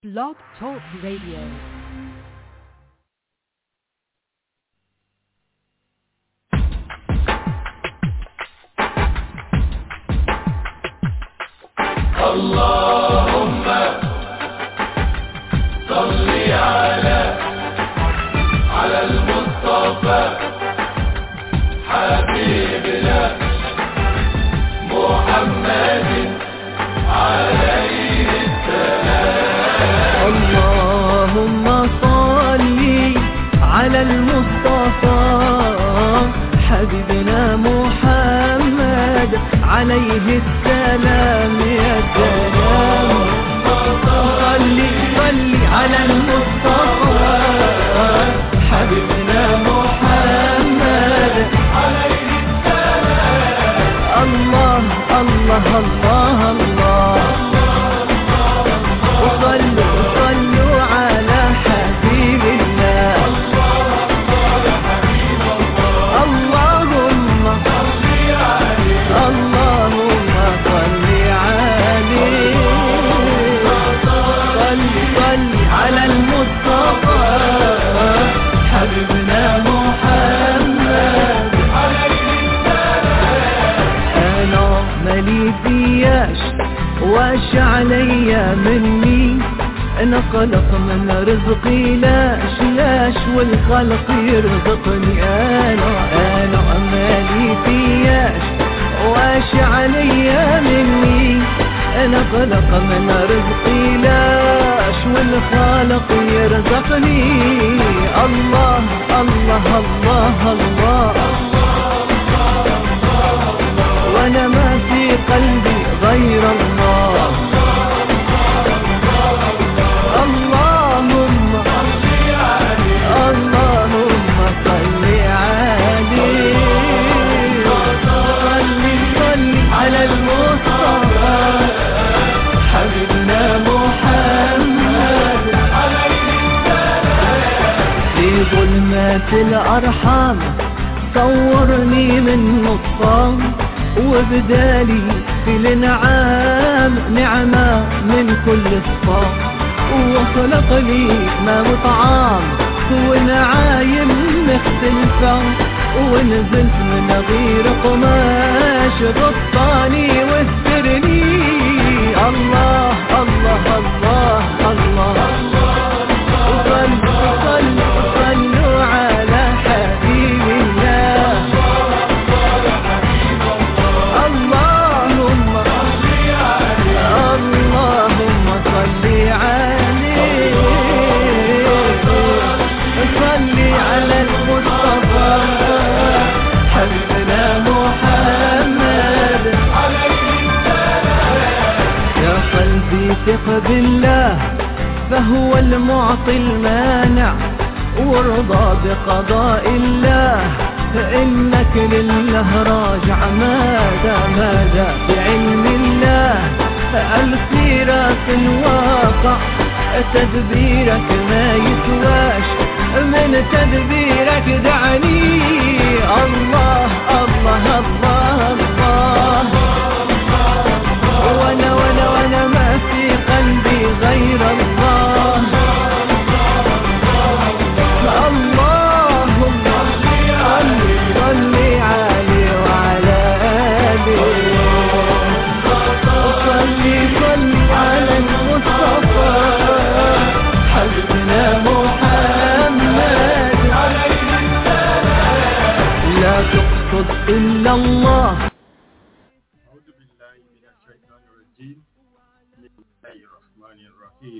Blog Talk Radio. اللهم صل على على المصطفى حبيبنا محمد عليه اللهم صل على المصطفى حبيبنا محمد عليه السلام يا سلام صل صل على المصطفى حبيبنا محمد عليه السلام الله الله الله الله وصلوا صلوا على حبيب الله اللهم اللهم صل عليه صل صل على المصطفى حبيبنا محمد انا مالي فياش واش عليا مني انا خلق من رزقي لاش لاش والخلق يرزقني انا انا مالي فياش واش عليا مني انا خلق من رزقي لاش والخالق يرزقني الله الله الله, الله وانا ما في قلبي غير الله اللهم اللهم صل عليه صل صل على المصطفى حبيبنا محمد في ظلمات الأرحام صورني من نصام وبدالي في الانعام نعمة من كل الصام وخلق لي ما مطعام ونعايم مختلفة ونزلت من غير قماش غطاني واسترني الله الله الله الله, صلوا صلوا صلوا على حبيب الله اللهم اللهم صل عليه صل على المصطفى حبيبنا محمد يا قلبي ثق بالله فهو المعطي المانع وارضى بقضاء الله فإنك لله راجع ماذا ماذا بعلم الله السيرة في الواقع تدبيرك ما يسواش من تدبيرك دعني الله الله الله الله وانا وانا وانا ما في قلبي غير الله اللهم صل صل عليه وعلى آله صل صل على المصطفى حبيبنا محمد لا تقصد إلا الله أعوذ بالله من الشيطان الرجيم بسم الله الرحمن الرحيم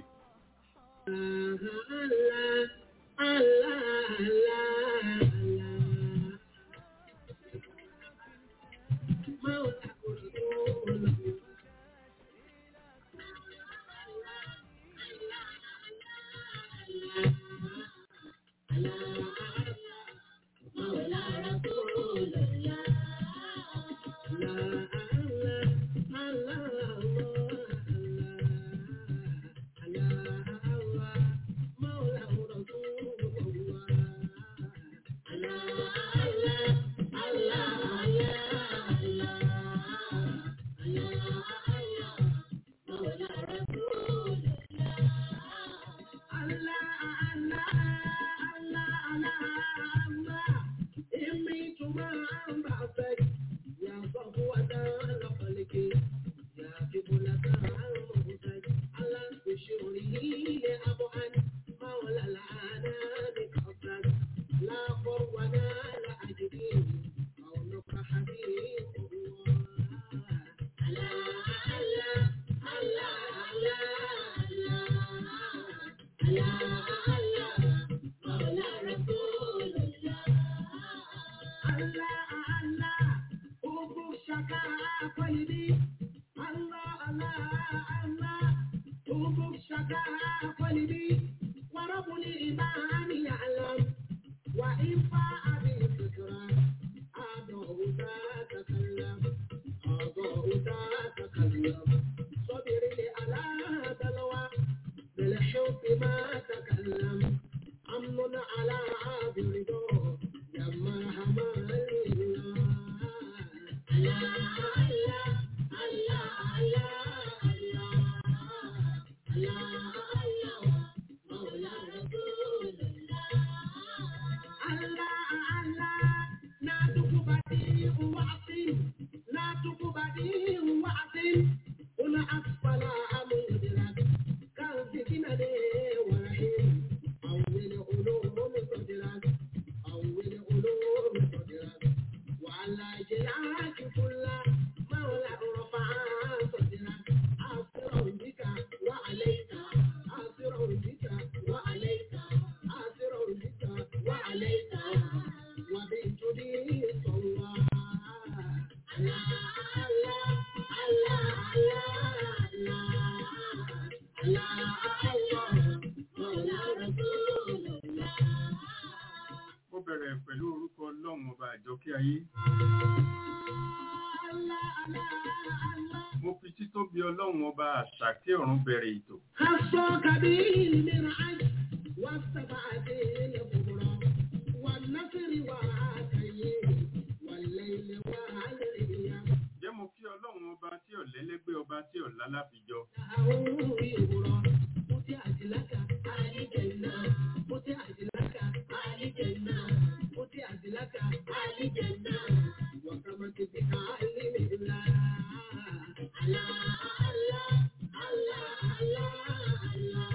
Mo bẹ̀rẹ̀ pẹ̀lú orúkọ Ọlọ́run ọba àjọkí ayé. Mo fi títóbi Ọlọ́run ọba àṣàkí ọ̀run bẹ̀rẹ̀ ètò. خصك بالمرعد والسبعة الكبرى والنصر والتيم والليل والأيام Jẹ́ mo kí Ọlọ́run ọba tí ò lẹ́lẹ́gbẹ́ ọba tí ò lálàfijọ. دعوه يغرى فتحت لك آل جنة فتحت لك آل جنة فتحت لك آل جنة وكمت بك علم الله الله الله الله الله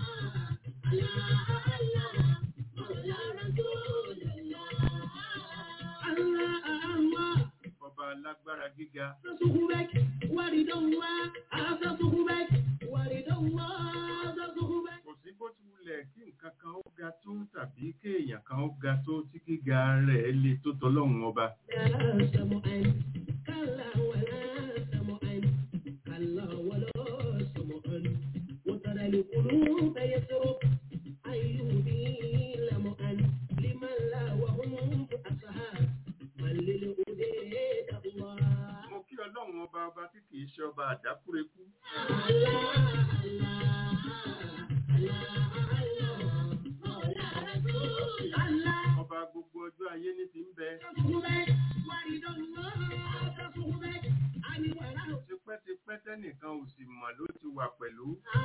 الله الله مولى رسول الله الله الله Ọba alágbára gíga. صخبك ورد الله هذا صخبك ورد الله هذا صخبك Kò sí bó ti wulẹ̀ kí nǹkan kan ó ga tó tàbí kéèyàn kan ó ga tó tí gíga rẹ̀ le tó tọ́lọ́run ọba. لا سمعا كلا ولا سمعا كلا ولا سمعا وترى القلوب يسرق أيوبي لمعا لمن لا وهم أصحاب من للأديد الله Mo kí Ọlọ́run ọba ọba tí kìí ṣe ọba àdákúrekú. Ọba gbogbo ọjọ́ ayé ní ti ń bẹ. Tipẹ́tipẹ́ tẹ́nìkan ò sì mọ̀ ló ti wà pẹ̀lú.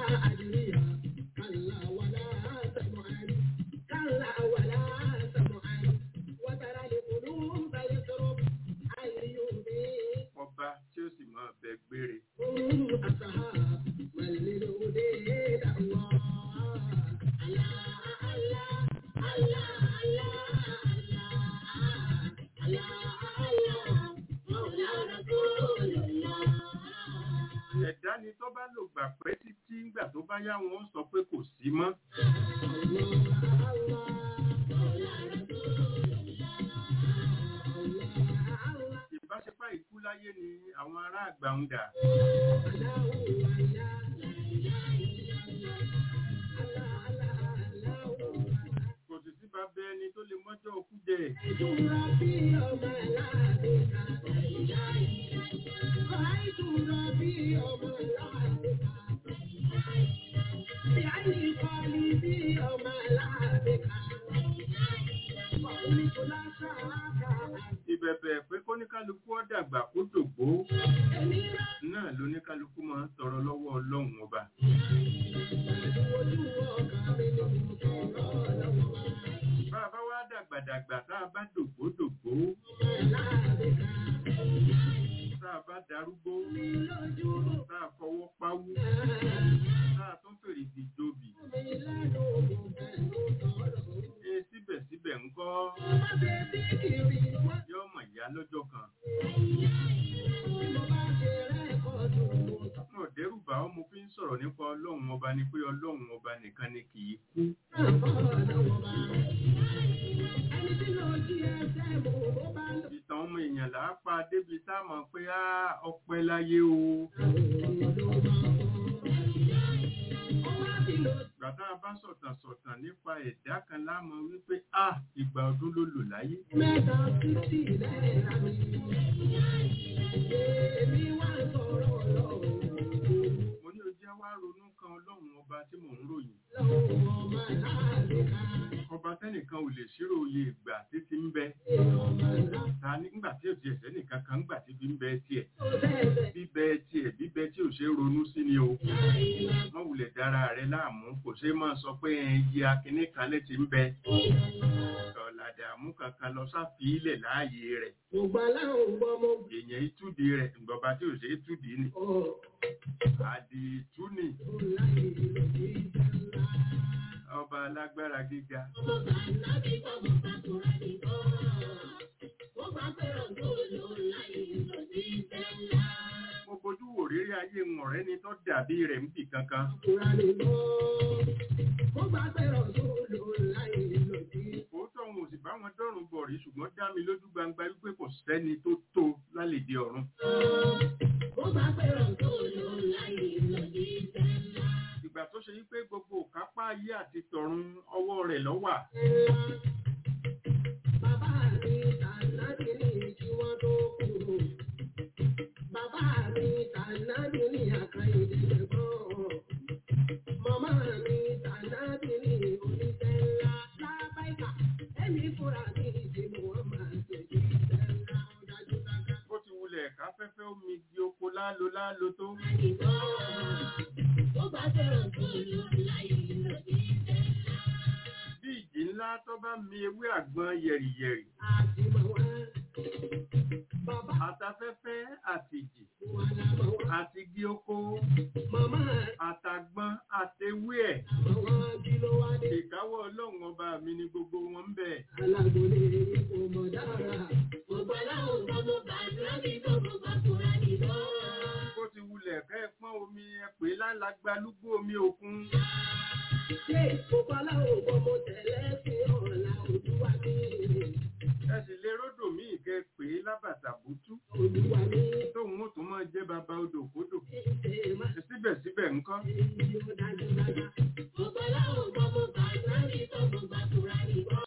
Ọba tí ó sì máa bẹ gbére. Ẹ̀dá ni tó bá lò gbà pẹ́ títí ńgbà tó bá yá wọn sọ pé kò sí mọ́. Ìbáṣepá ìkú láyé ni àwọn ará àgbà ń dà. Kò sì sí bàbá ẹni tó lè mọ́jọ́ òkú jẹ. Ìbẹ̀bẹ̀ pé kóníkálukú ó dàgbà kó dògbó náà lóníkálukú máa ń tọrọ lọ́wọ́ Ọlọ́run ọba. Bá a bá wá dàgbàdàgbà tá a bá dògbó dògbó. Tá a bá darúgbó. Tá a fọwọ́ páwú. Tá a tún fèrè ìdíjòbì. Ṣé síbẹ̀síbẹ̀ ń kọ́ yọ́ mọ̀ ìyá lọ́jọ́ kan. Mo dẹ́rù bá ọ mo fi ń sọ̀rọ̀ nípa ọlọ́run ọba ni pé ọlọ́run ọba nìkan ni kì í kú ìtàn ọmọ èèyàn là á pa débi tá a mọ̀ pé á ọpẹ́ láyé o gbàtà bá sọ̀tàn sọ̀tàn nípa ẹ̀dá kan lámọ̀ wípé a ìgbà ọdún ló lò láyé mo ní ojú wá ronú kan ọlọ́run ọba tí mò ń ròyìn ọba tẹ́nìkan ò lè ṣírò iye ìgbà títí ń bẹ ta nígbà tí òtí ẹ̀sẹ̀ nìkan kan ńgbà tí fi ń bẹ tiẹ̀ bíbẹ tiẹ̀ bíbẹ tí ò ṣe é ronú sí ni o wọ́n wulẹ̀ dára rẹ láàmú kò ṣe é máa sọ pé iye akíní kan lè ti ń bẹ ọ̀làdàmú kankan lọ sáfìílẹ̀ láàyè rẹ̀ èèyàn ìtúdi rẹ̀ ìgbọ̀ba tí ò ṣe é túdi ni àdìtú ni ọba alágbára gíga mo fojú wò rírí ayé ń ọ̀rẹ́ ni tó dàbí rẹ̀ ń bì kankan òótọ́ òun ò sì bá wọn dọ́rùn bọ̀ rí ṣùgbọ́n dá mi lójú gbangba wípé kò sẹ́ni tó tó lálèdè ọ̀run ìgbà tó ṣe wípé gbogbo òkápá ayé àti tọ̀run ọwọ́ rẹ̀ ló wà Bàbá mi tànàbí ní kí wọ́n tó kú. Bàbá mi tànàbí ní àkàìdé ẹ̀gbọ́n. Màmá mi tànàbí ní oníṣẹ́ ńlá lábáìkà. Ẹ̀mí fúnra mi ti mú wọn máa tẹ̀lé iṣẹ́ ńlá dájú dájú. bó ti wulẹ̀ káfẹ́fẹ́ omi di oko lálo lálo tó Ó bá fẹ́ràn tó lò láyé lòdì iṣẹ́ ńlá. bí ìjì ńlá tó bá mi ewé àgbọn yẹ̀rìyẹ̀rì Àti mọ̀ wá. Bàbá àtafẹ́fẹ́ àtìjì wa la mọ̀ wá. àti igi oko Màmá àtàgbọn àtewé ẹ̀ àmọ̀ wá kí ló wá dé. ìkáwọ́ ọlọ́run ọba mi ni gbogbo wọn ń bẹ alágbólé kò mọ̀ dára. Gbogbo aláwọ̀ gbogbo bàtúrà ní gbogbo bàtúrà ní lọ. bó ti wulẹ̀ kẹ́ ẹ pọ́n omi ẹ pè é lálàgbà lúgbó omi òkun Ṣé gbogbo aláwọ̀ gbogbo tẹ̀lé sí ọ̀la òdúwà mi? ẹ sì lè ródò míì kẹ́ ẹ pè é lábàtà bútú Òdúwà mi tóun ó tún máa jẹ́ baba odò kódò ṣe má síbẹ̀síbẹ̀ ńkọ́ ṣe yí ó dájú dájú. Gbogbo aláwọ̀ gbogbo bàtúrà ní gbogbo bàtúrà ní lọ.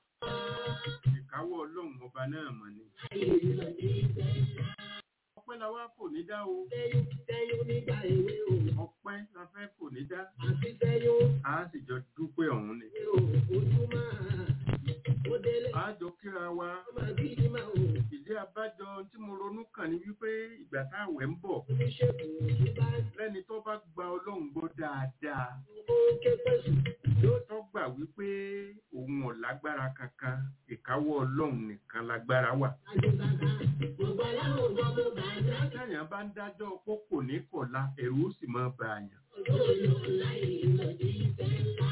ìkáwọ́ ọlọ́run ọba náà mọ̀ ni Ayé ìlọ̀dí ìfẹ́ ńlá. ọpẹ́ la wá fò ní dá o Sẹ́yún sẹ́yún nígbà èwe o. ọpẹ́ la fẹ́ fò ní dá Àti sẹ́yún a sì jọ dúpẹ́ ọ̀hún ni o. Ojú máa ó délé. a jọ kíra wa Ọmọ bíi máa o. ìdí abájọ tí mo ronú kàn ní wípé ìgbà táwẹ̀ ń bọ̀ Oníṣègùn òṣù bá lẹ́ni tó bá gba ọlọ́run gbọ́ dáadáa ó ké pẹ̀sù yóò tó gbà wípé òun ò lágbára kankan ìkáwọ́ ọlọ́run nìkan lágbára wà dájú dáadáa. Gbogbo aláwọ̀ gbogbo bàjẹ́ táyà bá ń dájọ́ pé kò ní kọ̀la ẹ̀rù ó sì máa bà àyàn olóyò láyé ìlọ̀dí ìfẹ́ ńlá.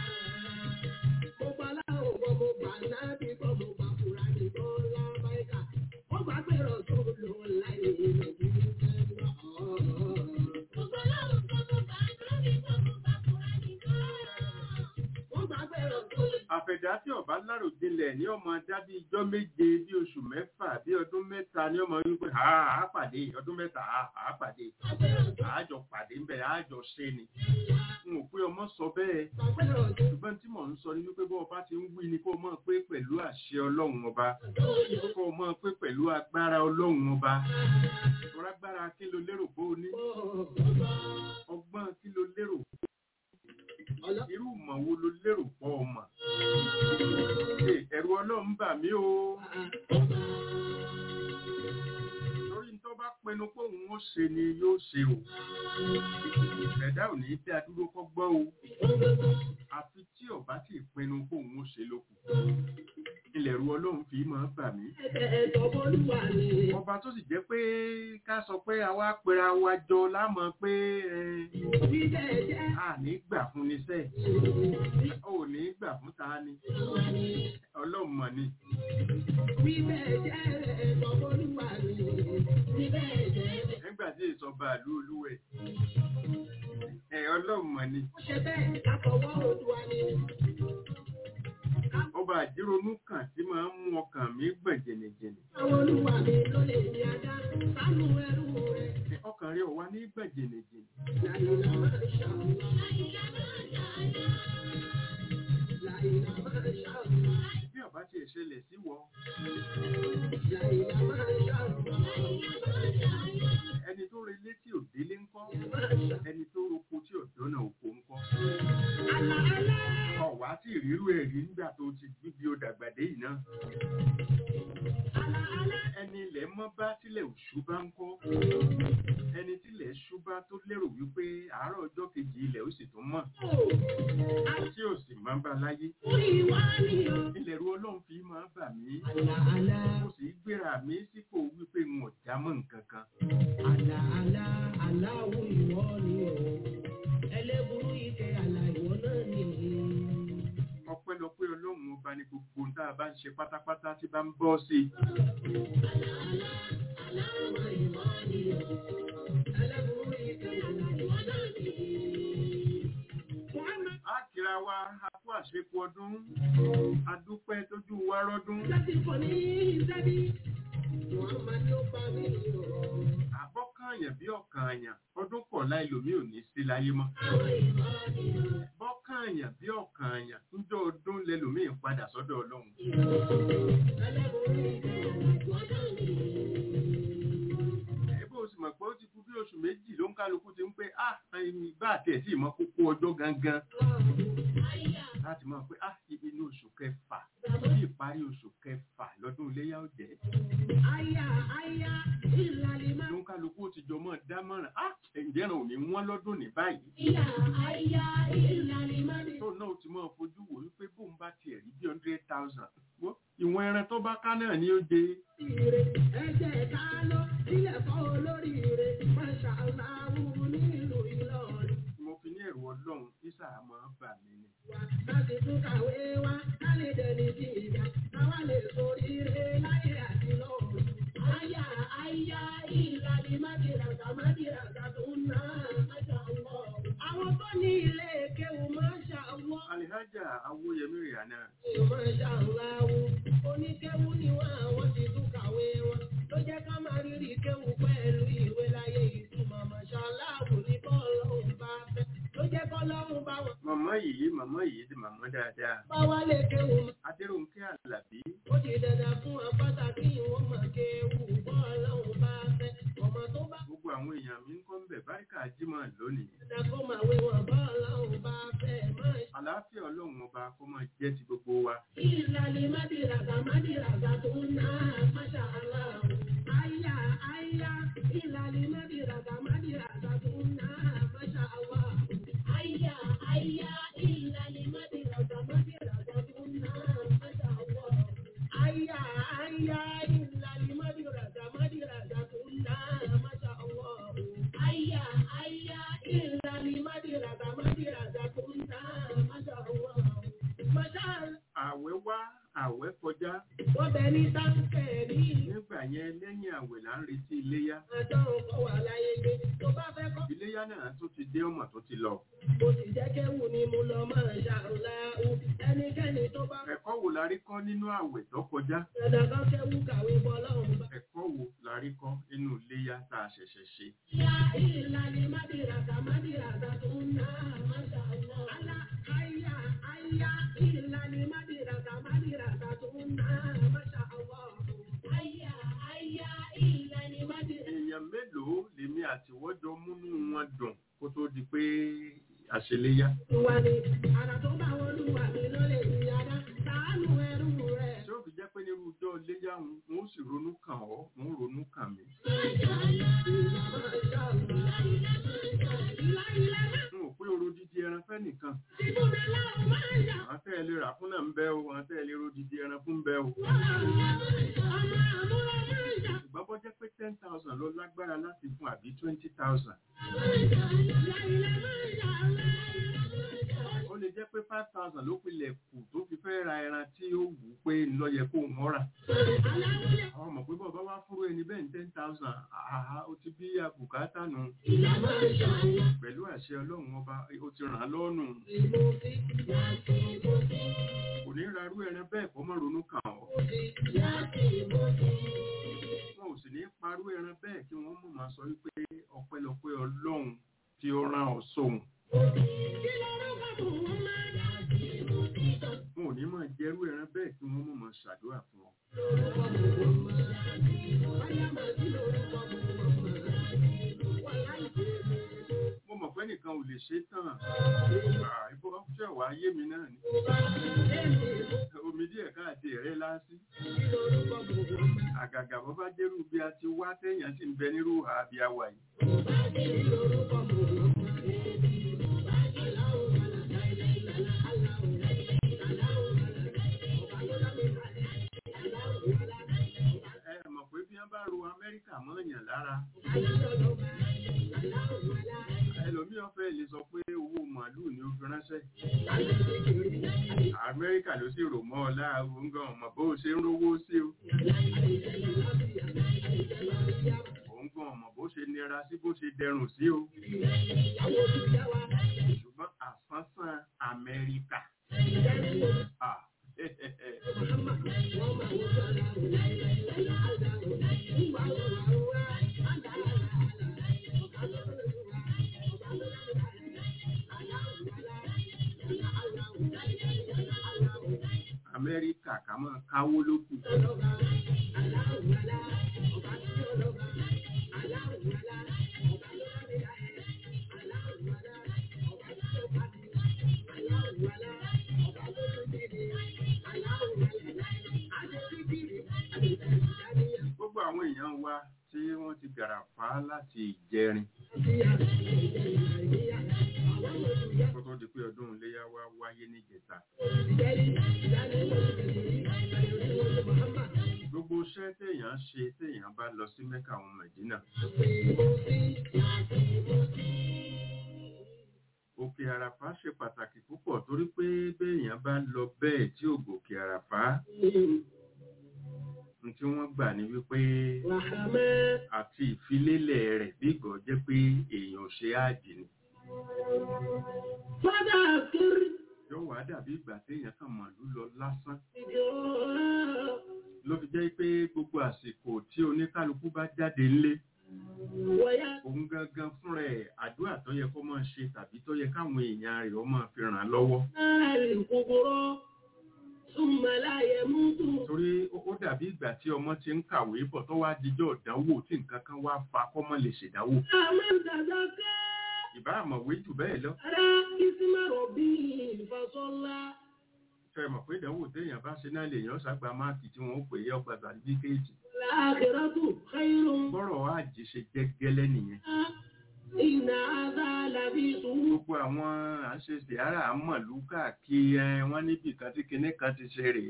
Gbogbo aláwọ̀ gbogbo bàjẹ́ bí gbogbo bàbúrà ní bọ́lá báyìí. Wọ́n gbà pẹ̀rọ tó lò láyé ìlọ̀dí ìfẹ́ ńlá. Gbogbo aláwọ̀ gbogbo bàjẹ́ bí gbogbo bàbúrà ní bọ́lá. Wọ́n gbà pẹ̀rọ tó lò àfẹ̀dá tí ọba láròjinlẹ̀ ní ọmọ dábí ijọ́ méje bí oṣù mẹ́fà bí ọdún mẹ́ta ní ọmọ wípé ha á pàdé ọdún mẹ́ta ha á pàdé àájọ pàdé ńbẹ àájọ ṣe ni n ò pé ọmọ sọ bẹ́ẹ̀ pẹ̀rọ tó ṣùgbọ́n tí mò ń sọ ni wípé bọ́ ọba ti ń wí ni kó o mọ̀ pé pẹ̀lú àṣẹ ọlọ́run ọba lò. kó o mọ̀ pé pẹ̀lú agbára ọlọ́run ọba ọ̀rọ̀ agbára kí ló lérò pé o ní ọgbọ́n kí ló lérò irú ìmọ̀ wo ló lérò pọ̀ ọmọ ẹ̀rù ọlọ́run bà mí o torí tó bá pinnu pé òun ó ṣe ni yóò ṣe o ẹ̀dá ò ní dá dúró kọ́ gbọ́ o àfi tí ọba sì pinnu pé òun ó ṣe lókù ilẹ̀ ẹ̀rù ọlọ́run fi máa bà mí Ẹ̀tọ́ bọ́lúwà ni. ọba tó sì jẹ́ pé ká sọ pé àwa pera wa jọ lámọ̀ pé ẹ, Bíbẹ̀ jẹ́ a ní gbà fún ni sẹ́ẹ̀ ò ní gbà fún ta ni ọlọ́run mọ̀ ni bíbẹ̀ jẹ́ ẹ̀tọ́ bọ́lúwà ni. Bíbẹ̀ jẹ́ nígbà tí ìsọba ìlú olúwẹ̀ ẹ ọlọ́run mọ̀ ni Ó ṣe bẹ́ẹ̀ láfọwọ́ Oòduà ni. ọba àjíronú kan tí máa ń mú ọkàn mi gbọ̀n jẹ̀nẹ̀jẹ̀nẹ̀ Àwọn olúwa mi ló lè ní ajá. Sánú ẹrú rẹ̀. ọkàn rẹ̀ ò wá ní gbọ̀n jẹ̀nẹ̀jẹ̀nẹ̀ Láìlá máa ṣàlùwà. Láìlá máa ṣàlùwà. bí ọba ti ṣẹlẹ̀ sí wọ Láìlá máa ṣàlùwà. ẹni tó relé tí ò délé ńkọ́ Máa ṣàlùwà. ẹni tó roko tí ò dọ́nà òkò ńkọ́ Àlà àlà. ọ̀wá tí ìrírú ẹ̀rí nígbà tó ti gbígbí ó dàgbàdé yìí náà Àlà àlà. ẹni ilẹ̀ mọ́ bá tílẹ̀ òṣù bá ń kọ́ ẹni tílẹ̀ ṣú bá tó lérò wípé àárọ̀ ọjọ́ kejì ilẹ̀ ó sì tún mọ̀ tí ò sì máa ń bá láyé Orí wa ni o. ilẹ̀ ru ọlọ́run fi máa bà mí Àlà àlà. mo sì gbéra mi sípò wípé n ò já mọ́ nǹkan kan Àlà àlà aláwo ìwọ ni o. Ẹlẹ́burú ike àlà ìwọ náà ni. ọpẹ́lọpẹ́ ọlọ́run ọba ní gbogbo ohun tá a bá ń ṣe pátápátá tí bá ń bọ́ sí i Aláwo ìwọ ni o. Ẹlẹ́burú ike àlà ìwọ náà ni. Muhammad á kíra wa a kú àṣepọ ọdún adúpẹ́ tójú wa rọ́dún láti fọ̀ ní ìsẹ́bí. Muhammad ló bá mi o. àbọ́kànyàn bí ọ̀kànyàn ọdún kọ̀ọ̀la ẹlòmíì ò ní sí láyé mọ́ Àwọn ìwọ ni o. bọ́kànyàn bí ọ̀kànyàn níjọ́ ọdún lẹlòmíì padà sọ́dọ̀ ọlọ́run Ẹlẹ́burú ike àlà ìwọ náà ni. ẹ̀bùn oṣù mọ̀ pé ó ti kú bí oṣù méjì ló ń kálukú ti ń pé ah ẹni bá àti ẹ̀ tí ì mọ kókó ọjọ́ gangan láti mọ̀ pé ah ibi ní oṣù kẹfà bí ìparí oṣù kẹfà lọ́dún iléyà ó jẹ́ Aya aya ìlàlímà. ló ń kálukú ó ti jọ mọ́ dámọ̀ràn ah ǹjẹ́ ẹran ò ní wọ́n lọ́dún ní báyìí Ìyá aya ìlàlímà ni. tó náà ti máa fojú wò wípé bóun bá tiẹ̀ rí bí hundred thousand ìwọ̀n ẹran tó bá ká náà ni ó jẹ Ire ẹ̀jẹ̀ ká lọ sílẹ̀ fọ́ olóríire. Máṣá aláwù nílùú Ìlọrin. mo fi ní ẹ̀rù ọlọ́run isa máa bà mí ni Wà láti tún kàwé wá ká lè dẹni tí ìgbà. Káwá lè soríire láyé àti lọ́run. Aya aya ìlàlímà dìràgà má dìràgà tó ń ná. Máṣá Allah. Àwọn tó ní ilé kéwù máṣá Allah. alihaja awoyemi rihanna Masha Allah, oníkéwú ni wọ́n àwọn ti tún kàwé wọn. Ló jẹ́ ká máa rírì kéwú pẹ̀lú ìwé láyé ìtumọ̀. Masha Allah ní bọ́ọ̀lọ́hún bá fẹ́. Ló jẹ́ kọ́lọ́hún bá wọn. màmá yìí màmá yìí ti màmá dáadáa Bá wá lè kéwú, adéròǹkẹ́ àlàbí ó ti dandan fún wọn pàtàkì ìwọ́n máa kéwú. Bọ́ọ̀lọ́hún bá fẹ́. Ọmọ tó bá gbogbo àwọn èèyàn mi ń kọ́ ń bẹ̀ báríkà jímọ̀ lónìí dandan kó máa wé wọn. Bọ́ọ̀lọ́hún bá fẹ́. Máa àlàáfíà ọlọ́run ọba kó máa jẹ́ ti gbogbo wa Ìlàlí Mádìràgà Mádìràgà tó ń ná Masha Allah. Àyà àyà ìlàlí Mádìràgà Mádìràgà tó ń ná Masha Allah. Àyà àyà ìlàlí Mádìràgà Mádìràgà tó ń ná Masha Allah. Àyà àyà ìlàlí Mádìràgà Mádìràgà tó ń ná Masha Allah. Àyà àyà ìlàlí Mádìràgà Mádìràgà tó ń ná Masha Allah. Masha Allah àwẹ̀ wá àwẹ̀ kọjá wọ́n bẹ ní táǹkẹ̀ ní nígbà yẹn lẹ́yìn àwẹ̀ là ń retí iléyá àdánwò kọ́ wà láyé gbé tó bá fẹ́ kọ́. iléyá náà tó ti dé ọmọ tó ti lọ mo sì jẹ́ kéwù ni mo lọ máa ṣàrùláhù ẹnikẹ́ni tó bá fẹ́ ẹ̀kọ́ wo la rí kọ́ nínú àwẹ̀ tó kọjá dandan kan kéwù kàwé bọ́lọ́hùn bá. ẹ̀kọ́ wo la rí kọ́ nínú iléyá tá a ṣẹ̀ṣẹ̀ ṣe Ya ìlàlẹ̀ mádìràgà mádìràgà tó ń ná Masha Allah. Alá àyà àyà ìlàlẹ̀ mádìràgà mádìràgà tó ń ná Masha Allah. Àyà àyà ìlàlẹ̀ mádìràgà. èèyàn mélòó lèmi àtiwọ́jọ múnú wọn dùn kó tó di pé àṣeléyá Wà ní àrà tó bá wọn lù wà ní lọ́lẹ̀ ìyára ṣàánú ẹrú rẹ̀. tí ó fi jẹ́ pé nírú ọjọ́ iléyá wọn wọn ó sì ronú kàn ọ́ wọn ó ronú kàn mí n ò pé oró dídí ẹran fẹ́ nìkan àwọn tẹ́ ẹ lè rà fún náà ń bẹ́ o àwọn tẹ́ ẹ lè ro dídí ẹran fún ń bẹ́ o ṣùgbọ́n bọ́ jẹ́ pé ten thousand ló lágbára láti fún àbí twenty thousand ó lè jẹ́ jẹ́ pé five thousand ló pilẹ̀ kù tó fi fẹ́ ra ẹran tí ó wù ú pé ńlọ yẹ kó ń rà àwọn ọmọ pé bọ́ọ̀ bá wá fúru ẹni bẹ́ẹ̀ ní ten thousand àhá ó ti bí àbùkátà nù pẹ̀lú àṣẹ ọlọ́run ọba ó ti ràn án lọ́nù kò ní rarú ẹran bẹ́ẹ̀ kó mọ́ ronú kàn ọ́ wọn ò sì ní parú ẹran bẹ́ẹ̀ kí wọ́n mọ̀ máa sọ wípé ọpẹ́lọpẹ́ ọlọ́run tí ó rán ọ sóhun wọn ò ní máa jẹrú ẹran bẹ́ẹ̀ kí wọ́n mọ̀ máa ṣàdúrà fún ọ. mo mọ̀ pé nìkan ò lè ṣe tán ìbò ṣẹ̀ wá yé mi náà ni omi díẹ̀ káàdì rẹ̀ lásì àgàgà bọ́ bá jẹ́rú bí a ti wá téèyàn sì ń bẹ nírú àbí àwà yìí. ẹ mọ̀ pé bí wọ́n bá ro amẹ́ríkà mọ́ọ̀yàn lára ẹlòmíràn fẹ́ lè sọ pé owó màálùú ni ó fi ránṣẹ́ amẹ́ríkà ló sì rò mọ́ ọ láàrú ń gan ọmọ bó ṣe ń rówó sí o òun gan ọmọ bó ṣe nira sí bó ṣe dẹrùn sí o ṣùgbọ́n àsánsán amẹ́ríkà ah, amẹ́ríkà ká máa káwó lókù gbogbo àwọn èèyàn wa tí wọ́n ti gàràfà láti ìjẹrin kó tó di pé ọdún iléyà wa wáyé níjẹta gbogbo iṣẹ́ téèyàn ṣe téèyàn bá lọ sí mẹ́kà àwọn mẹ̀dínà òkè àràfá ṣe pàtàkì púpọ̀ torí pé béèyàn bá lọ bẹ́ẹ̀ tí ò gòkè àràfá ní tí wọ́n gbà ní wípé àti ìfilélẹ̀ rẹ̀ bí ìgọ̀ jẹ́ pé èèyàn ò ṣe áàjì ni yóò wá dàbí ìgbà téèyàn kàn màlú lọ lásán ló fi jẹ́ pé gbogbo àsìkò tí oníkálukú bá jáde ńlé òun gangan fúnra ẹ̀ àdúrà tó yẹ kó máa ṣe tàbí tó yẹ káwọn èèyàn rẹ̀ ó máa fi ràn án lọ́wọ́ torí ó ó dàbí ìgbà tí ọmọ ti ń kàwé bọ̀ tó wá dijọ́ ìdánwò tí nǹkan kan wá fa kọ́mọ́ lè ṣèdánwò ìbá àmọ̀wé jù bẹ́ẹ̀ lọ fẹ́ mọ̀ pé ìdánwò téèyàn bá ṣe náà lèèyàn ṣàgbà máàkì tí wọ́n pè é ọgbà sàtífíkẹ́ẹ̀tì bọ́rọ̀ àjì ṣe jẹ́ gẹ́lẹ́ nìyẹn gbogbo àwọn àṣeṣe ara àmọ̀lú káàkiri ẹ wọ́n níbi kan tí kinní kan ti ṣe rèé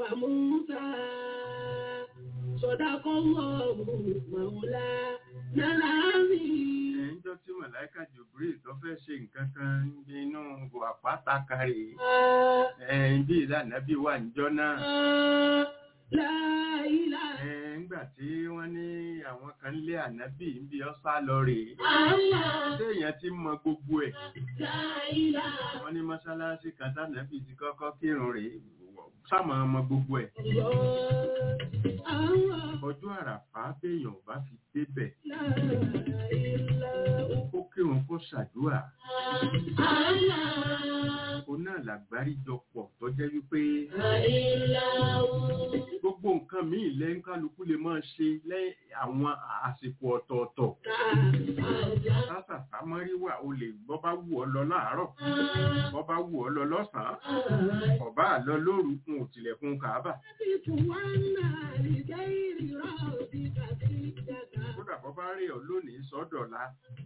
ẹ̀ńjọ́ tí màláìka Jibril tó fẹ́ ṣe nǹkan kan nínú àpáta kárì ẹ̀ń bí ìlànà bí wà níjọ́ náà ẹ̀ń gbà tí wọ́n ní àwọn kan lé ànábì ń bí ọ́sá lọ rèé téèyàn ti mọ gbogbo ẹ̀ wọ́n ní mọ́ṣáláṣí kan tánàbì ti kọ́kọ́ kírun rèé sáàmù ọmọ gbogbo ẹ̀ ọjọ́ àràfá béèyàn bá fi débẹ̀ kó kírun kó ṣàdúrà ó náà làgbáríjọpọ̀ tó jẹ́ wípé gbogbo nǹkan míì lẹ́yìn kálukú lè máa ṣe lẹ́yìn àwọn àsìkò ọ̀tọ̀ọ̀tọ̀ sásà sámọ́rí wà o lè bọ́ bá wù ọ́ lọ láàárọ̀ bọ́ bá wù ọ́ lọ lọ́sàn-án ọ̀bá àlọ́ lóru fún òtìlẹ̀kùn kàábà kódà bọ́ bá rí ọ lónìí sọ́dọ̀la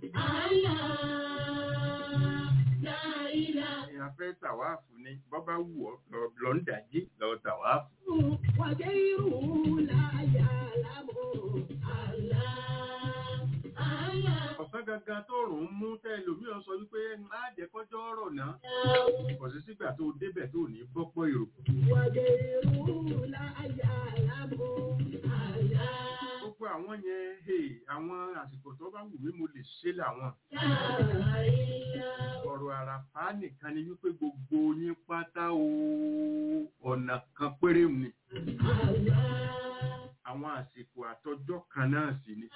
èèyàn fẹ́ tàwáàfù ni bọ́ bá wù ọ́ lọ- lọ ń dàjí lọ tàwáàfù ọ̀sán gangan tó rùn ún mú tẹ́ ẹlòmíràn sọ wípé á jẹ́ kọjọ́ ọ̀rọ̀ náà kò sí sígbà tó débẹ̀ tó ní bọ́pọ̀ èrò gbogbo àwọn yẹn hey, àwọn àsìkò tó bá wù mí mo lè ṣe làwọn ọ̀rọ̀ àràfá nìkan ni wípé gbogbo yín pátá o ọ̀nà kan péré ni àwọn àsìkò àtọjọ́ kan náà sì ni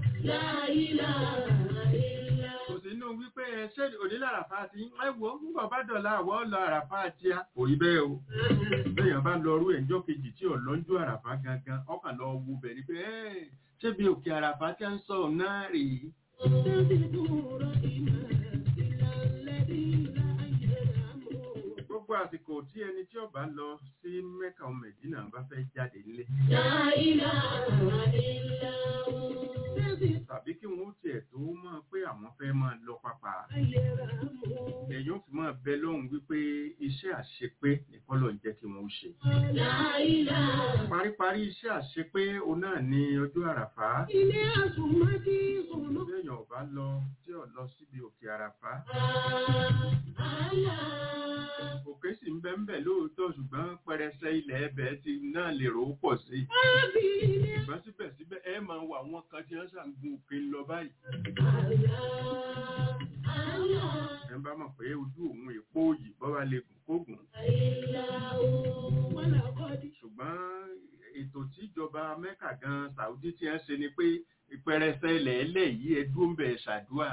kò sí inú wípé ẹ ṣé onílà àràfá ti ẹ wò ó nígbà bá dọ̀la àwọ̀ lọ àràfá àti a kò rí bẹ́ẹ̀ o lẹ́yìn bá lọ rú ẹ̀jọ́ kejì tí ọ̀lọ́njú àràfá gangan ọkàn lọ wo bẹ̀ ni pé ẹ́ ṣé bí òkè àràfá tí a ń sọ náà rèé gbogbo àsìkò tí ẹni tí ó bá lọ sí mẹ́kà mẹ̀dínà bá fẹ́ jáde nílé tàbí kí wọ́n tiẹ̀ tó máa pé àwọn fẹ́ máa lọ papà èèyàn fi máa bẹ lọ́hùn wípé iṣẹ́ àṣepé nìkan ló ń jẹ́ kí wọ́n ṣe paríparí iṣẹ́ àṣepé òun náà ní ọjọ́ àràfá Ilé àsùnmọ́dí sùnú. téèyàn ò bá lọ tí ò lọ síbi òkè àràfá òkè sì ń bẹ ń bẹ lóòótọ́ ṣùgbọ́n pẹrẹsẹ ilẹ̀ ẹbẹ̀ ti náà lè rò ó pọ̀ sí i Ábí ilé ṣùgbọ́n síbẹ̀síbẹ̀ ẹ máa wọ àwọn kan tí wọ́n ṣàǹgun òkè lọ báyìí ẹ bá mọ̀ pé ojú òun èpo òyì bọ́wá lè gùn kó gùn wọ́n làkọ́dí. ṣùgbọ́n ètò tíjọba mẹ́kà gan saudi ti ń ṣe ni pé pẹrẹsẹ ilẹ̀ ẹlẹ̀ yìí ẹ dúró ń bẹ̀ ṣàdúrà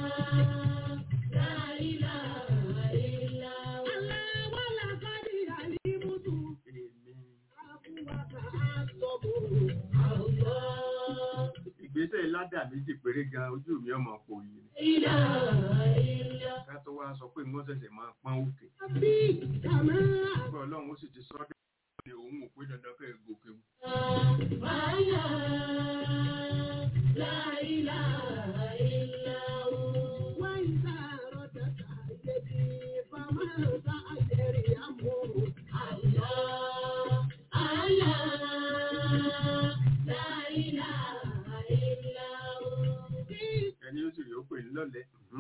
èmi ìgbésẹ̀ ládà méjì péré gan ojú mi ọmọ kò yìí ni ká tó wá sọ pé wọ́n ṣẹ̀ṣẹ̀ máa pọ́n òkè nígbà ọlọ́run ó sì ti sọ dé ní òun ò pé dandan kẹ́ ẹ gòkè wù. ẹni ó sì rí ó pè ní lọ́lẹ̀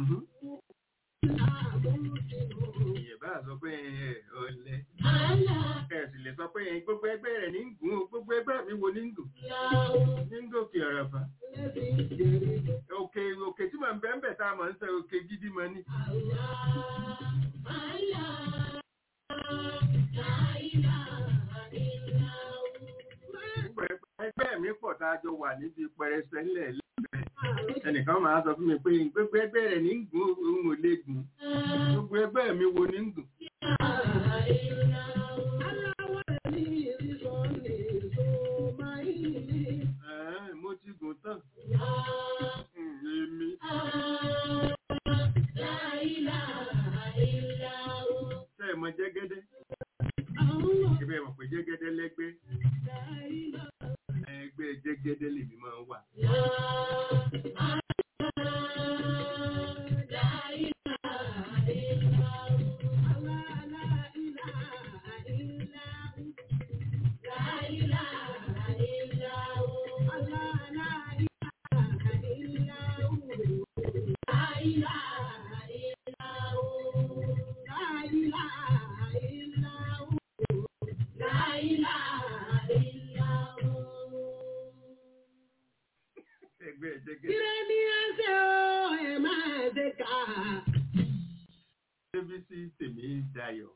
ìyẹn bá sọ pé ẹ ọlẹ ẹ sì lè sọ pé ẹ gbogbo ẹgbẹ́ rẹ̀ ní ń gùn ó gbogbo ẹgbẹ́ mi wo ní ń gùn ní ń gòkè àràfà òkè òkè tí màá bẹ́ẹ̀ bẹ́ẹ̀ tá a máa ń sọ òkè gidi máa ní. gbogbo ẹgbẹ́ mi pọ̀ tá a jọ wà níbi pẹrẹsẹ ńlẹ̀ lẹ́gbẹ̀ẹ́ ẹnìkan máa sọ fún mi pé gbogbo ẹgbẹ́ rẹ̀ ní ń gùn òun ò lè gùn gbogbo ẹgbẹ́ mi wo ní ń gùn. Ẹ̀ẹ́, mo ti gùn tán Hmm, èmi ṣe é mọ jẹ́gẹ́dẹ́ ibẹ̀ mọ̀ pé jẹ́gẹ́dẹ́ lẹ́gbẹ́ ẹgbẹ́ jẹ́gẹ́dẹ́ lèmi máa ń wà. ẹgbẹ́ jẹ́gẹ́dẹ́ débi sí tèmi dayọ̀.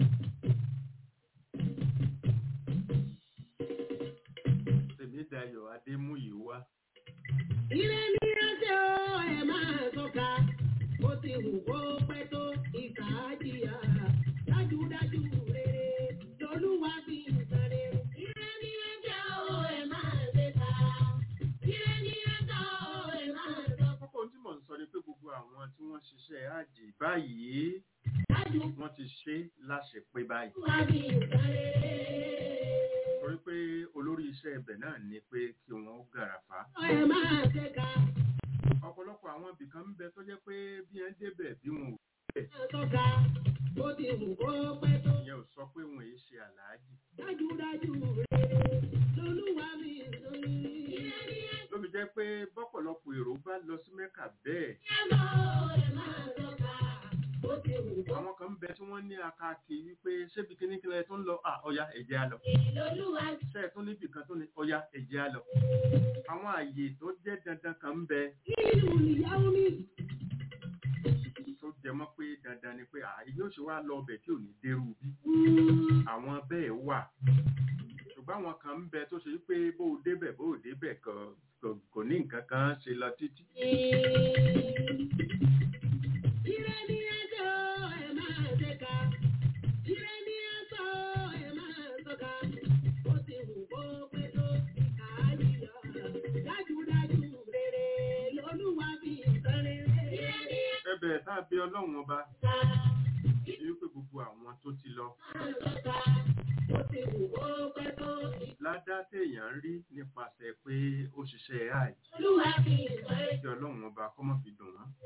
tèmi dayọ̀ adémúyìwá Ilé ní ẹsẹ̀ ó ẹ̀ máa tọ́ka, ó ti wù kó pẹ́ tó ìkà á jìyà. Dájúdájú rere lolúwa fi ń sáré. Ilé ní ẹsẹ̀ ó ẹ̀ máa tẹ́ka, ilé ní ẹsẹ̀ ó ẹ̀ máa tọ́ka. kókó tí mò ń sọ ni pé gbogbo àwọn tí wọ́n ṣiṣẹ́ àjì báyìí Dájúdájú wọ́n ti ṣe láṣepé báyìí wá fi ń sáré. torí pé olórí iṣẹ́ ibẹ̀ náà ni pé kí wọ́n ó gàràfà Ó ẹ̀ máa tẹ́ka, ọ̀pọ̀lọpọ̀ àwọn ibìkan ń bẹ tó jẹ́ pé bí wọ́n débẹ̀ bí wọn ò máa tọ́ka, ó ti wù kó pẹ́ tó. ìyẹn ò sọ pé wọn èyí ṣe àlàájì Dájúdájú rere lolúwa fi ń sáré. Ilé ní ẹsẹ̀ ló fi jẹ́ pé bọ́pọ̀lọpọ̀ èrò bá lọ sí mẹ́kà bẹ́ẹ̀ káàkiri wípé ṣébi kíníkílẹ̀ tó ń lọ à ọya ẹ̀jẹ̀ á lọ lolúwa ṣe ẹ̀ tún níbì kan tó ní ọya ẹ̀jẹ̀ á lọ àwọn àyè tó jẹ́ dandan kan ń bẹ nínú ìyàwó mi. tó jẹ mọ́ pé dandan ni pé àyè yóò ṣe wá lọ ọbẹ̀ tí ò ní dérú bí àwọn bẹ́ẹ̀ wà ṣùgbọ́n àwọn kan ń bẹ tó ṣe wípé bó o débẹ̀ bó o débẹ̀ kò- kò- kò ní nǹkan kan ṣe lọ títí Ire ni ẹjọ́ ẹ máa ṣe ká. Ire ni ẹjọ́ ẹ máa sọ́ka. Ó ti wù kó pé tó ìkà yíyọ. Dájúdájú rere lolúwa fi ìtàn rere. Ire ni ẹbẹ̀ tá a bí ọlọ́run ọba ẹ̀ka ní wípé gbogbo àwọn tó ti lọ máa sọ́ka. Ó ti wù kó pé tó ìkà ládá téèyàn ń rí nípasẹ̀ pé ó ṣiṣẹ́ àì lolúwa fi ìtàn rere. kí ọlọ́run ọba kọ́ mọ́ fi dùn wọ́n.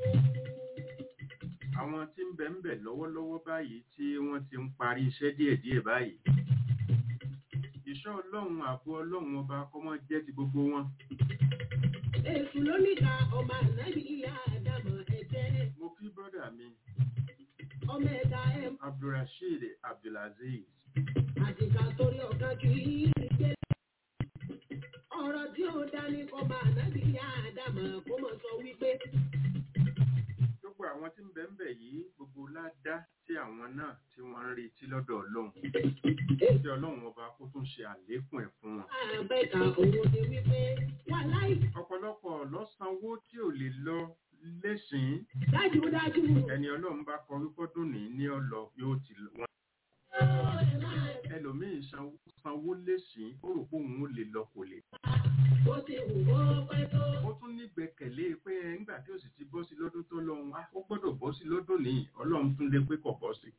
àwọn tí ń bẹ ń bẹ lọ́wọ́lọ́wọ́ báyìí tí wọ́n ti ń parí iṣẹ́ díẹ̀díẹ̀ báyìí ìṣọ́ ọlọ́run ààbò ọlọ́run ọba kọ́ mọ́ jẹ́ ti gbogbo wọn. Èṣù lóníkà ọmọ ànábì ìyá àdàmọ̀ ẹ̀jẹ̀. mo kí bọ́dà mi Ọmọ ẹ̀dá ẹ̀ abdulrasheed abdulaziz àtìkà torí ọ̀gá kì í gbé. ọ̀rọ̀ tí ó dání kọ́ máa nábì yá àdàmà kó mọ̀ sọ wípé gbogbo àwọn tí ń bẹ ń bẹ yìí gbogbo ládá tí àwọn náà tí wọ́n ń retí lọ́dọ̀ ọlọ́run tí ọlọ́run ọba kó tún ṣe àlékún ẹ̀ fún wọn. àbẹ̀kà òun ni wípé wà láì ọ̀pọ̀lọpọ̀ lọ́sànwó tí ò lè lọ lẹ́sìn dájúdájú. ẹni ọlọ́run bá kọ wípọ́dún ní ní ọlọ yóò ti lọ wọn. ẹlòmíín sanwó sanwó lẹ́sìn ó rò pé òun ò lè lọ kò lè. ó ti wù ó pẹ́ tó. ó tún nígbẹ́kẹ̀lé pé nígbà tí ó sì ti bọ́ sí lọ́dún tó lọ́hùn á ó gbọ́dọ̀ bọ́ sí lọ́dún ní ọlọ́run tún lé pé kò bọ́ sí.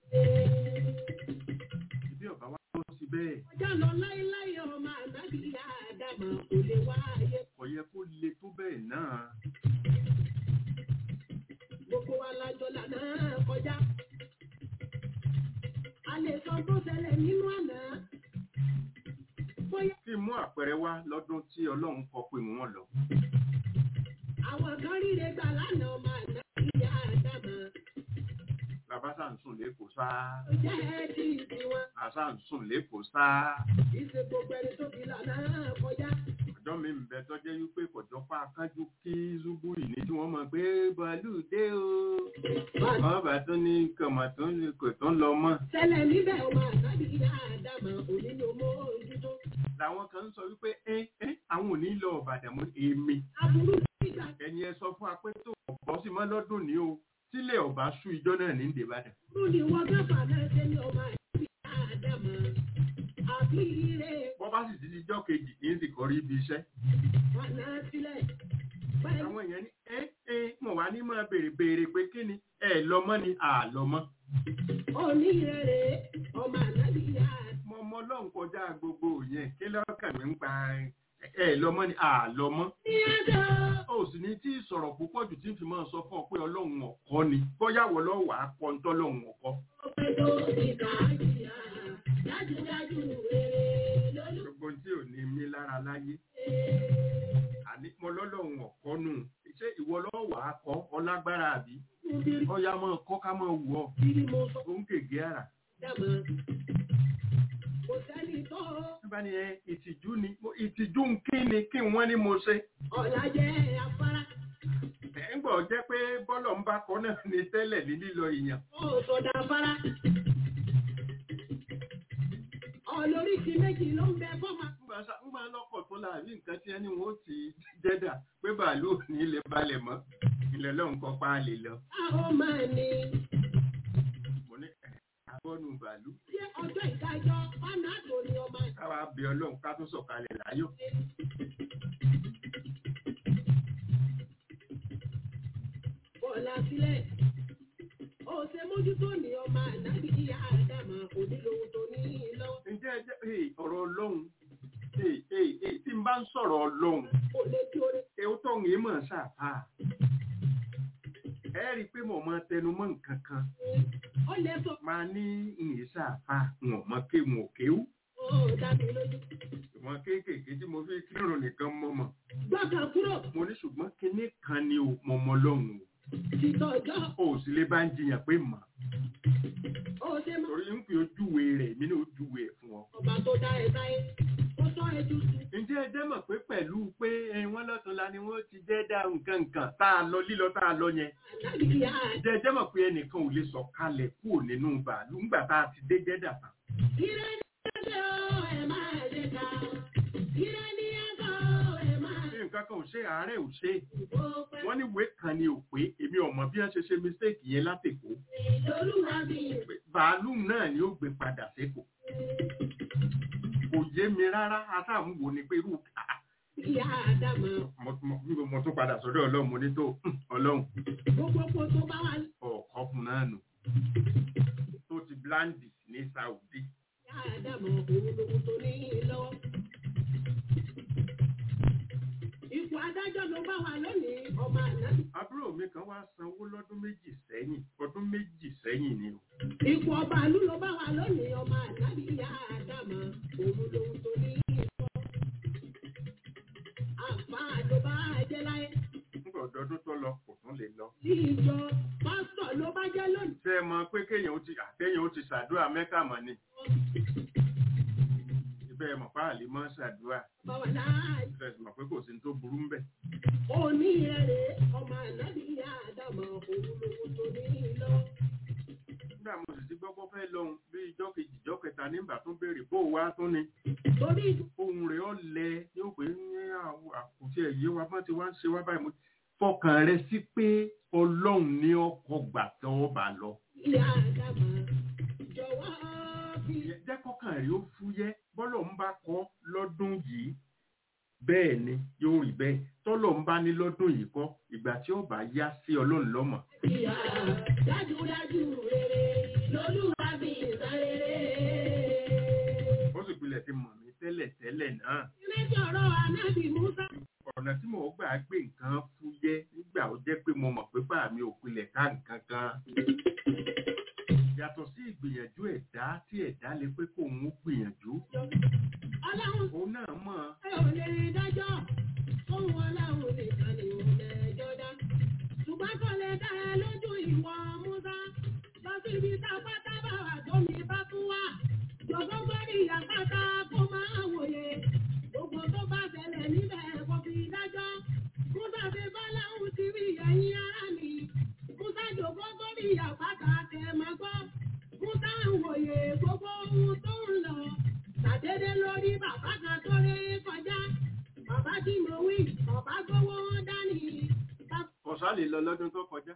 ìbí ọ̀bá wa bọ́ sí bẹ́ẹ̀ ọjà lọ láéláé ọmọ ànábì yá àdàmà kò lè wá ayé. kò yẹ kó le tó bẹ́ẹ̀ náà. gbogbo wa lájọ lànà kọjá. a lè sọ tó ṣẹlẹ̀ nínú àná. bóyá kí n mú àpẹẹrẹ wá lọ́dún tí ọlọ́run kọ pé wọ́n lọ. àwọn kan ríre gbà lánàá ọmọ ànábì yá àdàmà. bàbá sà ń sùn lẹ́kọ̀ọ́ sáá. ó jẹ́ ti ìdíwọ̀n. àṣà ń sùn lẹ́kọ̀ọ́ sáá. ìṣe gbogbo ẹni tó fi lànà kọjá. ọjọ́ mi ń bẹ tọ́jẹ́ wípé kọjọ́ pa akánjú kí zúgbù yìí ní tí wọ́n mọ̀ pé bàálù dé o. wọ́n bá tún ní kọ̀mọ̀ tó ní kò tó ń lọ mọ́. ṣẹlẹ̀ níbẹ̀ ọmọ ànábì yá àdàmà òní ló mọ ojútó. làwọn kan ń sọ wípé ẹ ẹ àwọn ò ní lọ ọ̀bàdàn mọ́ èmi. aburú nígbà ẹni ẹ sọ fún wa pé tó ọ̀bọ sí mọ́ lọ́dún ní o sílẹ̀ ọ̀bá sú ìjọ náà ní ìdèbàdàn. tó ní wọ́n gbàgbà náà ṣe ní ọmọ ànábì yá àdàmà. àbí ire bọ́ bá sì ti di ijọ́ kejì kì í sì kọrí ibi iṣẹ́. wà náà sílẹ̀. báyìí àwọn èèyàn ní ẹ ẹ mọ̀ wá ní máa béèrè béèrè pé kí ni ẹ lọ mọ́ ni àlọ mọ́. òní rere ọmọ ànábì yá àdàmà. mo mọ ọlọ́run kọjá gbogbo yẹn kí lọ́kàn mi ń pa ẹ lọ mọ́ ni àlọ mọ́. ní ẹjọ́ ó sì ní tí ìsọ̀rọ̀ púpọ̀ jù tí ń fi máa sọ fún ọ pé ọlọ́run ọ̀kọ́ ni bóyáwó lọ́wọ́ àpọ̀ ń tọ́lọ́run ọ̀kọ́. ọpẹ́ tó ìkà jìyà dájúdájú rere lólú. gbogbo tí ò ní mí lára láyé àní mo lọ́lọ́run ọ̀kọ́ nù ṣé ìwọ lọ́wọ́ àkọ́ ọlágbára àbí Níbi ọya máa kọ́ ká máa wù ọ́ tí mo sọ ó ń gègé àrà. dàmà. kò sẹ́ni tó nígbà ni ẹ ìtìjú ni mo- ìtìjú ń kí ni kí wọ́n ní mo ṣe. ọ̀la jẹ́ afárá. ẹ̀ ń gbọ́ jẹ́ pé bọ́lọ̀ ń bá kọ́ náà ní tẹ́lẹ̀ ní lílọ ìyàn. ó sọdá afárá. ọlóríṣi méjì ló ń bẹ fọ́mà. ńgbà sá- ńgbà lọ́kọ̀ tó láàrin nǹkan tí ẹni wọn ó ti jẹ́dà pé bàálù ò ní ilẹ̀ balẹ̀ mọ́ ilẹ̀ lọ́hùn kan pa á lè lọ. a ó máa ní. mo ní ẹ̀ abọ́nu bàálù ṣé ọjọ́ ìdájọ́ ọ̀nà àtò ni ọmọ káwa bẹ ọlọ́run ká tó sọ̀kalẹ̀ láyọ̀. bọ́ọ̀lá sílẹ̀. ó ṣe mójútó ní ọmọ ànábì ìyá àdàmà onílòun tó ní lọ́wọ́. ǹjẹ́ ẹ jẹ́ hey, ọ̀rọ̀ ọlọ́run hey, hey, hey, tí n bá ń sọ̀rọ̀ ọlọ́run kò lè tí orí. ewu tó ń yé mọ̀ ṣàfà. ẹ rí i pé mo máa tẹnu mọ́ nǹkan kan ó lè sọ máa ní ìyè ṣàfà wọn mọ ké wọn ò kéwú ó dá mi lójú. ìwọ̀n kéékèèké tí mo fi kírun nìkan mọ́ mọ́ gbọ́kàn kúrò mo ní ṣùgbọ́n kinní kan ni o mọ mọ lọ́hùn títọ́ ọjọ́ o ò sì lè bá ń jiyàn pé mọ̀ Ó ṣe mọ́ torí ń pè ojúwe rẹ̀ èmi náà ojúwe ẹ̀ fún ọ. ọba tó dá ẹ sáyé. Ó sọ ẹjú sí. ǹjẹ́ ẹ jẹ́ mọ̀ pé pẹ̀lú pé ẹ, wọ́n lọ́túnla ni wọ́n ti jẹ́ dá nǹkan nǹkan tá a lọ lílọ tá a lọ yẹn Ànábì ìyá ǹjẹ́ ẹ jẹ́ mọ̀ pé ẹnìkan ò lè sọ kalẹ̀ kúrò nínú bàálù ńgbà tá a ti dé jẹ́dà tán. Ire ní ẹgbẹ́ o, ẹ máa ṣe ká. Ire ní ẹgbẹ́ o, ẹ máa ṣé nǹkan kan ò ṣe àárẹ̀ ò ṣe ṣe pẹ́. wọ́n ní ìwé kan ni ò pé èmi ò mọ̀ bí wọ́n ṣe ṣe mistake yẹn látẹ̀kọ́ Lolúwa mi. bàálù náà ni ó gbé padà sékòó kò yé mi rárá asáàmúwo ni pé irú àá Ìyá Ádámà. mo- mo mo tún padà sọ́dọ̀ ọlọ́run mo ní tó "Hmm, ọlọ́run Gbogbo kò tó bá wà ọ̀kọ́ fún náà nù tó ti blandi ní Saudi ìyá Ádámà òun lòun tó ní lọ́wọ́. Ipò adájọ́ ló bá wà lónìí, ọmọ ànábì. àbúrò mi kan wá sanwó lọ́dún méjì sẹ́yìn ọdún méjì sẹ́yìn ni o Ipò ọba àlú ló bá wà lónìí, ọmọ ànábì ìyá Ádámà òun lòun tó ní lọ́wọ́. Àǹfààní ló bá jẹ́ láyé. nígbà ọdọọdún tó lọ kò tún lè lọ. Tí ìjọ pásítọ̀ ló bá jẹ́ lónìí. ṣé ẹ mọ̀ pé kéèyàn ó ti àtẹ̀yàn ó ti ṣàdúrà mẹ́kà mọ́ ni ibẹ̀ ẹ mọ̀ páàlì mọ́ ṣàdúrà Bàbá láàyè. ṣe é mọ̀ pé kò sí ní tó burú ń bẹ̀. Òní ẹ̀rẹ̀ ọmọ ànábì ìyá Ádámà òun lòun tó ní lọ́wọ́. nígbà mo sì ti gbọ́gbọ́ fẹ́ lọ́hùn bí ijọ́ kejì ijọ́ kẹta nígbà tó béèrè bó o wá tún ni Torí ohun rẹ̀ ọ́ lẹ yóò pé ní àkùtì ẹ̀yẹ wa bá ti wá ń ṣe wá báyìí mo fọkàn rẹ sí pé ọlọ́run ní ọkọ̀ gbà tọ́wọ́ bá lọ. ìyá Ádámà jọ̀wọ́ fi jẹ́ kọ́kàn rí ó fúyẹ́ bọ́lọ̀ ń bá kọ́ lọ́dún yìí bẹ́ẹ̀ ni yóò rí bẹ́ẹ̀ tọ́lọ̀ ń bá ní lọ́dún yìí kọ́ ìgbà tí ó bá yá sí ọlọ́run lọ́mọ̀ ìyá dájúdájú rere lolúwa fi ìsáréré. ó sì pilẹ̀ ti mọ̀ mí tẹ́lẹ̀ tẹ́lẹ̀ náà Ìrètí ọ̀rọ̀ ànábì Musa ọ̀nà tí mo gbà gbé nǹkan fúyẹ́ nígbà ó jẹ́ pé mo mọ̀ pé bá mi ò pilẹ̀ ká nǹkan kan yàtọ̀ sí ìgbìyànjú ẹ̀dá tí ẹ̀dá lè pé kó òun ó gbìyànjú ọlọ́run òun náà mọ̀ ẹ ò lè dájọ́ ohun ọlọ́run nìkan ni ò lẹ́jọ́ dá. Ṣùgbọ́n kò lè dá ẹ lójú ìwọ Musa lọ sí ibi tá a pátá bá wà tó mi bá tún wà. Jọ̀gbọ́n gbọ́dọ̀ ìyá pátá kó máa wòye. Gbogbo tó bá ṣẹlẹ̀ níbẹ̀ kò fi dájọ́. Musa fi bọ́láhùn ti rí ẹ̀yìn ara mi. Musa jọ̀gbọ́n gbọ́dọ̀ ìyá pátá tẹ̀ máa gbọ́. Musa ń wòye gbogbo ohun tó ń lọ. Ṣàdédé lórí bàbá kan tó ré kọjá. Bàbá tí mo wí, bàbá gbówó dání. Bàbá ọ̀sá lè lọ lọ́dún tó kọjá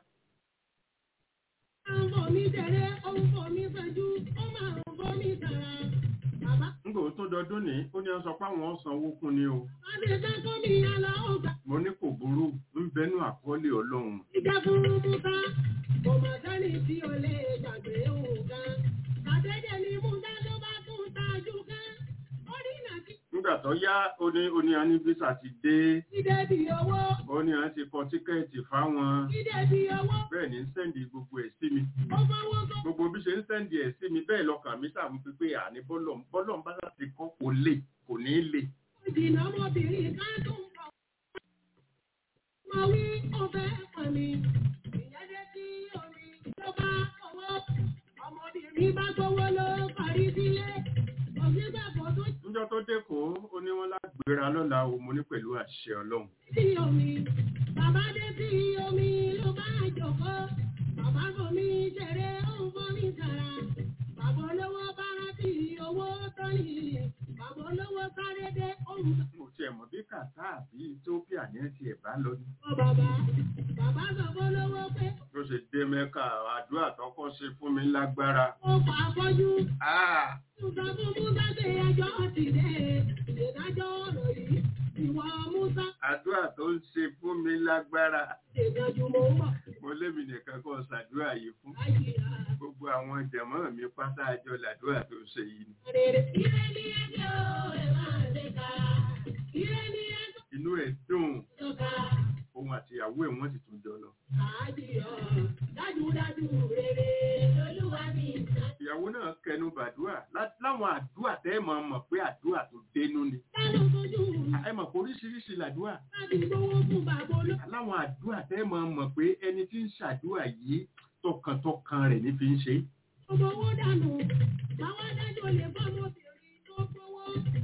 ń bọ̀ mí tẹ̀lé, ó ń bọ̀ mí fẹ́jú, ó máa ń bọ̀ mí tàrà. Bàbá nígbà tó dọdún ní ó ní wọ́n sọ pé àwọn sanwó kún ni o bá ti fẹ́ kó mi yá lọ, ó gbà. mo ní kò burú ń bẹnu àkọọ́lẹ̀ ọlọ́run Ìjẹ́ fún Musa, kò mọ̀ sẹ́ni tí o lè gbàgbé òun kan. Ṣàdédé ni Musa ló bá tún tajú kan. Ó rí nàkí nígbà tó yá ó ní ó ní anibisa ti dé ìdè bí owó, ó ní à ń ti kọ tíkẹ́ẹ̀tì fáwọn ìdè bí owó. bẹ́ẹ̀ ni ń sẹ́ndì gbogbo ẹ̀ sí mi Ó fọwọ́ tó gbogbo bí ṣe ń sẹ́ndì ẹ̀ sí mi bẹ́ẹ̀ lọ́kàn mi sàmú pé pé àní bọ́lọ̀ bọ́lọ̀ ń bá láti kọ́ kò lè kò ní í lè ìdìnnà ọmọbìnrin kan tó ń bọ̀. Mo wí ó fẹ́ pọ̀ mi, ìyẹn dé sí omi ló bá owó. Ọmọbìnrin bá gbowó ló parí sílé. Kò sí bẹ́ẹ̀ kò tún níjọ́ tó dẹ́kọ̀ọ́ ó ní wọ́n lágbèrà lọ́la o mo ní pẹ̀lú àṣẹ ọlọ́run sí omi. Bàbá dé sí omi ló bá jòkó. Bàbá fomi ṣeré ó ń fomi kàrà. Bàbá olówó bá rántí owó tó ní. Bàbá olówó sáré dé ó ń mo tiẹ̀ mọ̀ bí kàtá àbí Ethiopia ní ẹ̀ tiẹ̀ bá lọ ní sọ bàbá. Bàbá sọ fún olówó pé tó ṣe dé mẹ́ka àdúrà tọkọ ṣe fún mi lágbára ó fà á fọ́jú. Ah! Musa fún Musa ṣe ẹjọ́ ti dé. Ìdájọ́ ọ̀rọ̀ yìí. Ìwọ Musa àdúrà tó ń ṣe fún mi lágbára ṣègbàjú mò ń bọ̀. mo lémi nìkan kọ́ ṣàdúrà yìí fún Àyíká gbogbo àwọn jẹ̀mọ́ mi pátá àjọ làdúrà tó ṣe yìí ni rere. Ire ni ẹjọ́ ẹ̀ máa ṣe ká. Ire ni ẹjọ́ inú ẹ̀ dùn tó ká. òun àti ìyàwó ẹ̀ wọ́n sì tún jọ lọ Àjíyọ̀ dájúdájú rere lolúwa mi ìta. ìyàwó náà kẹnu bàdúrà lá- láwọn àdúrà tẹ́ ẹ̀ máa mọ̀ pé àdúrà tó dénú ni Dánú fojú ẹ mọ̀ pé oríṣiríṣi làdúrà láti gbowó fún bàbá olóògbé. láwọn àdúrà tẹ́ ẹ̀ máa mọ̀ pé ẹni tí ń ṣàdúrà yìí tọkàntọkàn rẹ̀ ní fi ń ṣe é. Ọmọ owó dànù, báwa dájọ́ lè bá ọmọbìnrin tó gbowó.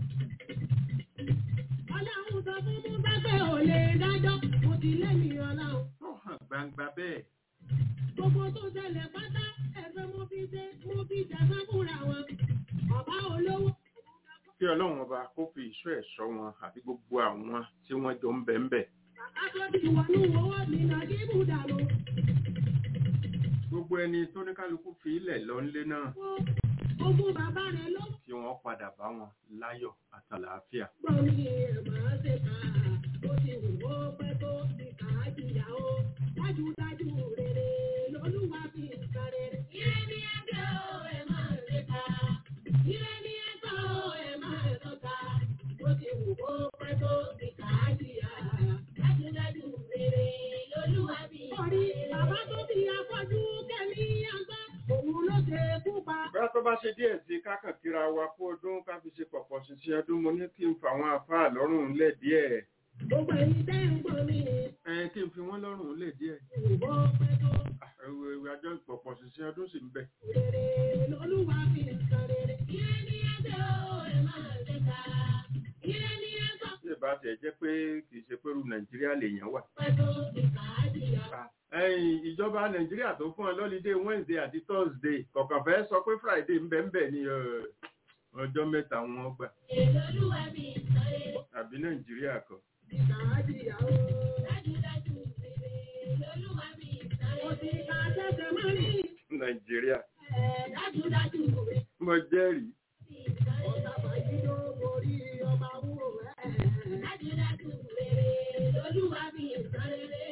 Ọlọ́run sọ fún Musa pé ò lè dájọ́, mo ti lẹ́mìí ọlọ́run. ó hàn gbangba bẹ́ẹ̀ Gbogbo tó ṣẹlẹ̀ pátá, ẹ̀fẹ́ mo fi ṣe, mo fi jẹ̀fẹ́ fúnra wọn. Bàbá olówó. kí ọlọ́run ọba kó fi ìṣọ́ ẹ̀ ṣọ́ wọn àti gbogbo àwọn tí wọ́n jọ ń bẹ̀ ń bẹ̀. Bàbá tó ti wọnú owó mi nà kí bùdàlù. gbogbo ẹni tó ní kálukú fi ilẹ̀ lọ ńlé náà Ogún bàbá rẹ̀ ló kí wọ́n padà bá wọn láyọ̀ àtàlàáfíà. gbọ́ mi ẹ̀ máa ṣe ká. Ó ti wù ó pẹ́ tó ti kà á jìyà ó. Dájúdájú rere lolúwa fi ń ka rere. Ire ni ẹgbẹ́ o, ẹ máa ṣe ká. Ire ni ẹgbẹ́ o, ẹ máa tọ́ka. Ó ti wù ó pẹ́ tó ti kà á jìyà. Dájúdájú rere lolúwa fi ń ka rere. Orí bàbá tó fi afọ́jú kẹ́mi àgbá. Òun ló ṣe kú pa. bóyá tó bá ṣe díẹ̀ sí kákàn kíra wa kú ọdún ká fi ṣe pọ̀pọ̀ ṣiṣẹ́ ọdún mo ní kí n fa àwọn àfáà lọ́rùn lẹ̀ díẹ̀ Gbogbo ẹ̀yin tẹ́ ń gbọ́ mi. ẹ kí n fi wọ́n lọ́rùn lẹ̀ díẹ̀ Ìwọ pẹ́ tó. ẹwọ ẹwọ àjọ pọ̀pọ̀ ṣiṣẹ́ ọdún sì ń bẹ. Rere lolúwa fi ń ka rere. Ire ni ẹgbẹ́ o, ẹ máa ṣe ká. Ire ni ẹgbẹ́ bí ìbá tiẹ̀ jẹ́ pé kì í ṣe pé irú nàìjíríà lèèyàn wà. pẹ́ tó ti kà á jìyà. ẹ̀yìn ìjọba nàìjíríà tó fún ọ lọ́lídé wednesday àti thursday kọ̀ọ̀kan fẹ́ sọ pé friday ń bẹ ń bẹ ní ẹ, ọjọ́ mẹ́ta wọn gbà Ire lolúwa fi ń ka rere. àbí nàìjíríà kan. Ti kà á jìyà o. Dájúdájú rere lolúwa fi ń ka rere. Mo ti ka tẹ́tẹ̀ mọ́ rí. nàìjíríà Ẹ̀ dájúdájú rere. mo jẹ́rìí Ọ̀tá fàyí ló borí ọba wúrò ẹ̀. Dájúdájú rere lolúwa fi ń ka rere.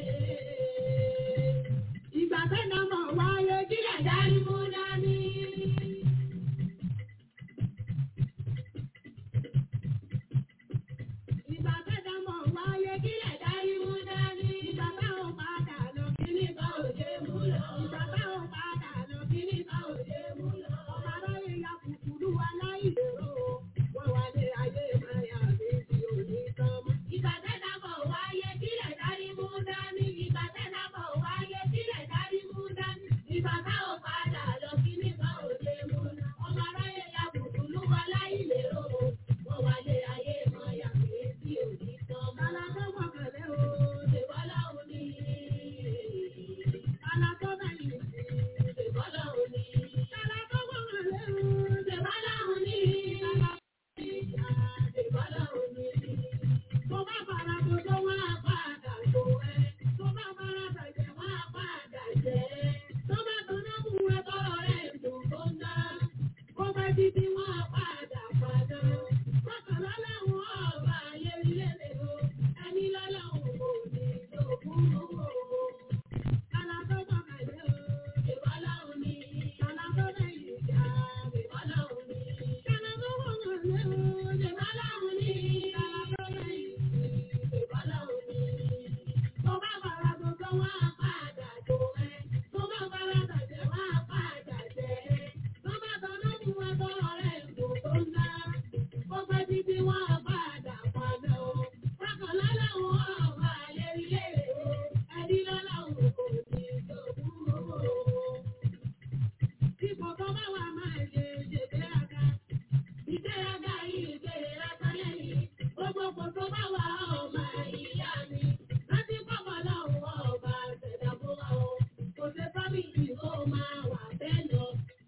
Ìgbà tẹ́nà mọ̀ wáyé kí ẹ̀dá rí mú dání. Ìgbà tẹ́nà mọ̀ wáyé kí ẹ̀dá rí mú dání. Ìgbà táwọn padà lọ kí ní bá òde mú lọ. Ìgbà táwọn padà lọ kí ní bá òde mú lọ. Ọba aráyé ya kùkùrú aláìlérò. Wọ́n wá lé ayé máa yà mí tí ò ní tán mọ́. Ìgbà tẹ́nà mọ̀ wáyé kí ẹ̀dá rí mú dání. Ìgbà tẹ́nà mọ̀ wáyé kí ẹ̀dá rí mú dání. Ìgbà táwọn padà lọ kí ní bá òde mú lọ. Ọba aráyé ya kùkùrú aláìlérò. Wọ́n wá lé ayé máa yà mí tí ò ní tán mọ́. Kálá tó gbọ̀kànlé o, ṣèbọ́lá òní. Kálá tó bẹ̀yìn sí, ṣèbọ́lá òní. Kálá tó gbọ̀kànlé o, ṣèbọ́lá òní. Kálá tó ṣèbọ́lá òní. Tó bá fara tó tó wá padà tó ẹ. Tó bá fara bàjẹ́ wá padà jẹ́. Tó bá tọ́ná mú ẹ tọrọ rẹ̀ dùn tó ń dá. Ó bá títí wá padà padà. Bákàlá làwọn ọba ayé ilé lè o. Ẹni lọ́lọ́run kò ní lókun owó. Kálá tó gbọ̀kànlé o, ìbọ́lá òní. Kálá tó lẹ́yìn ìjà, ìbọ́lá òní. Kálá tó gbọ̀kànlé o, ìbọ́lá òní. Kálá tó lẹ́yìn ìjà, ìbọ́lá òní. Tó bá bàrà gbogbo wá padà tó ẹ. Tó bá bàrà bàjẹ́ wá padà jẹ́ ẹ. Tó bá tọ́nà mú ẹ tọrọ rẹ̀ dùn tó ń dá. Ó pẹ́ títí wá padà padà o. Bákànlá làwọn ọba ayé ilé o. Ẹni lọ́lọ́run kò ní lókun owó. Ipò tó bá wà máa ṣe ṣègbéraga. Ìgbéraga yìí gbéraga lẹ́yìn. Gbogbo kò tó bá wà ọmọ ìyá mi. Láti pọ̀pọ̀ lọ́wọ́ ọba ṣẹ̀dá fún wa o. Kò ṣe fámìlì kó máa wà bẹ́ẹ̀ lọ.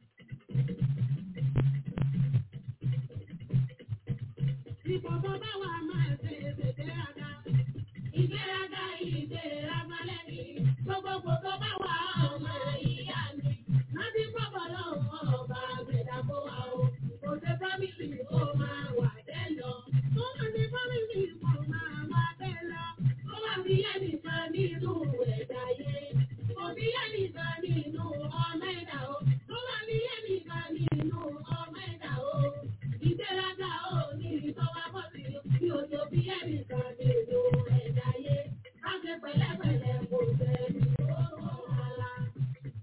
Ipò tó bá wà máa ṣe ṣègbéraga. Ìgbéraga yìí gbéraga lẹ́yìn. Gbogbo kò tó bá wà ọmọ ìyá mi. Láti pọ̀pọ̀ lọ́wọ́ ọba ṣẹ̀dá fún wa o. Kò ṣe fámìlì kó máa wà bẹ́ẹ̀ lọ. Tó wà ní fámìlì kó máa wà bẹ́ẹ̀ lọ. Ó wà bí ẹnìkan nínú ẹ̀dá yé. Kò bí ẹnìkan nínú ọmọ ẹ̀dá o. Tó wà bí ẹnìkan nínú ọmọ ẹ̀dá o. Ìgbéraga ò ní ìtọ́wá bọ̀ sí bí o tó bí ẹnìkan nínú ẹ̀dá yé. Ká ṣe pẹ̀lẹ́pẹ̀lẹ́ kò sẹ́ni tó wọ́n wá.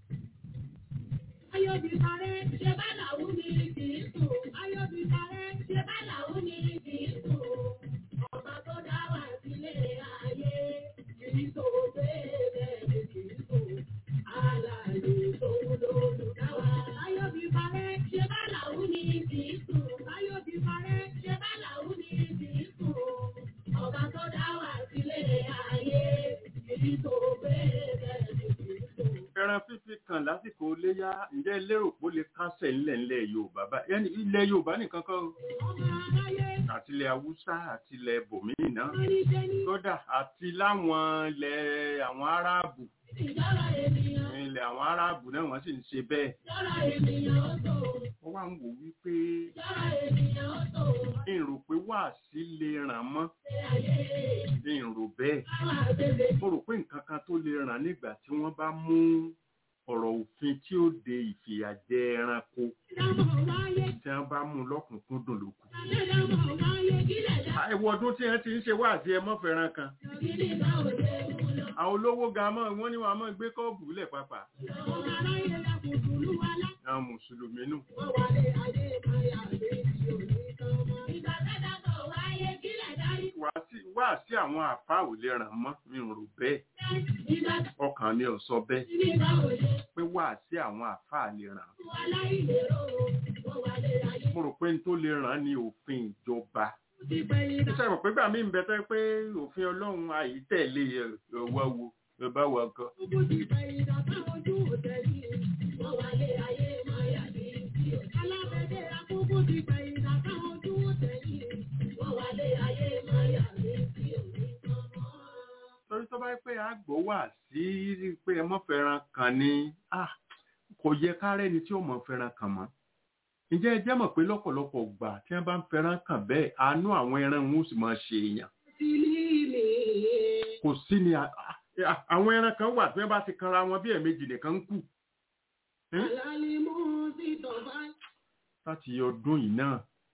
lásìkò léyà ǹjẹ́ lérò pé ó lè kásẹ̀ ńlẹ̀ ńlẹ̀ yorùbá bá yẹn ilẹ̀ yorùbá nìkan kọ́ o. àti ilẹ̀ haúsá àti ilẹ̀ bòmíì náà kódà àti láwọn ilẹ̀ àwọn aráàbù ilẹ̀ àwọn aráàbù náà wọ́n sì ń ṣe bẹ́ẹ̀. wọ́n wá ń wò wípé èrò pé wàásí lè ràn mọ́ èrò bẹ́ẹ̀ mo rò pé nǹkan kan tó lè ràn nígbà tí wọ́n bá mú ọ̀rọ̀ òfin tí ó de ìfìyàjẹ ẹranko tí wọ́n bá mú lọ́kùnkúndùn lókun. ẹ̀wọ̀ ọdún tí wọ́n ti ń ṣe wáàsí ẹmọ́ fẹ́ràn kan àwọn olówó ga mọ́ wọ́n ní wọ́n á mọ́ gbé kọ́ọ̀bù lẹ̀ pápá àwọn mùsùlùmí nù. wá sí àwọn àfá ò lè ràn mọ́ mi ò rò bẹ́ẹ̀ ọkàn mi ò sọ bẹ́ẹ̀ pé wá sí àwọn àfá lè ràn mo rò pé n tó lè ràn ní òfin ìjọba iṣẹ́ ìmọ̀ pé gbà mí ń bẹ tẹ́ pé òfin ọlọ́run àyítẹ̀lé ọwọ́ wo bá wọ ọkọ. torí tó bá yẹ pé àgbò wà sí pé ẹ mọ́ fẹ́ràn kan ní kò yẹ kárẹ́ ni tí ó mọ̀ fẹ́ràn kan mọ́ ǹjẹ́ ẹ jẹ́ mọ̀ pé lọ́pọ̀lọpọ̀ gbà tí wọ́n bá ń fẹ́ràn kàn bẹ́ẹ̀ àánú àwọn ẹran wọn ó sì máa ṣe èèyàn. kò sí ni àwọn ẹran kan wà tí wọ́n bá ti kanra wọn bí ẹ̀ẹ̀mejì nìkan ń kù. láti ọdún yìí náà.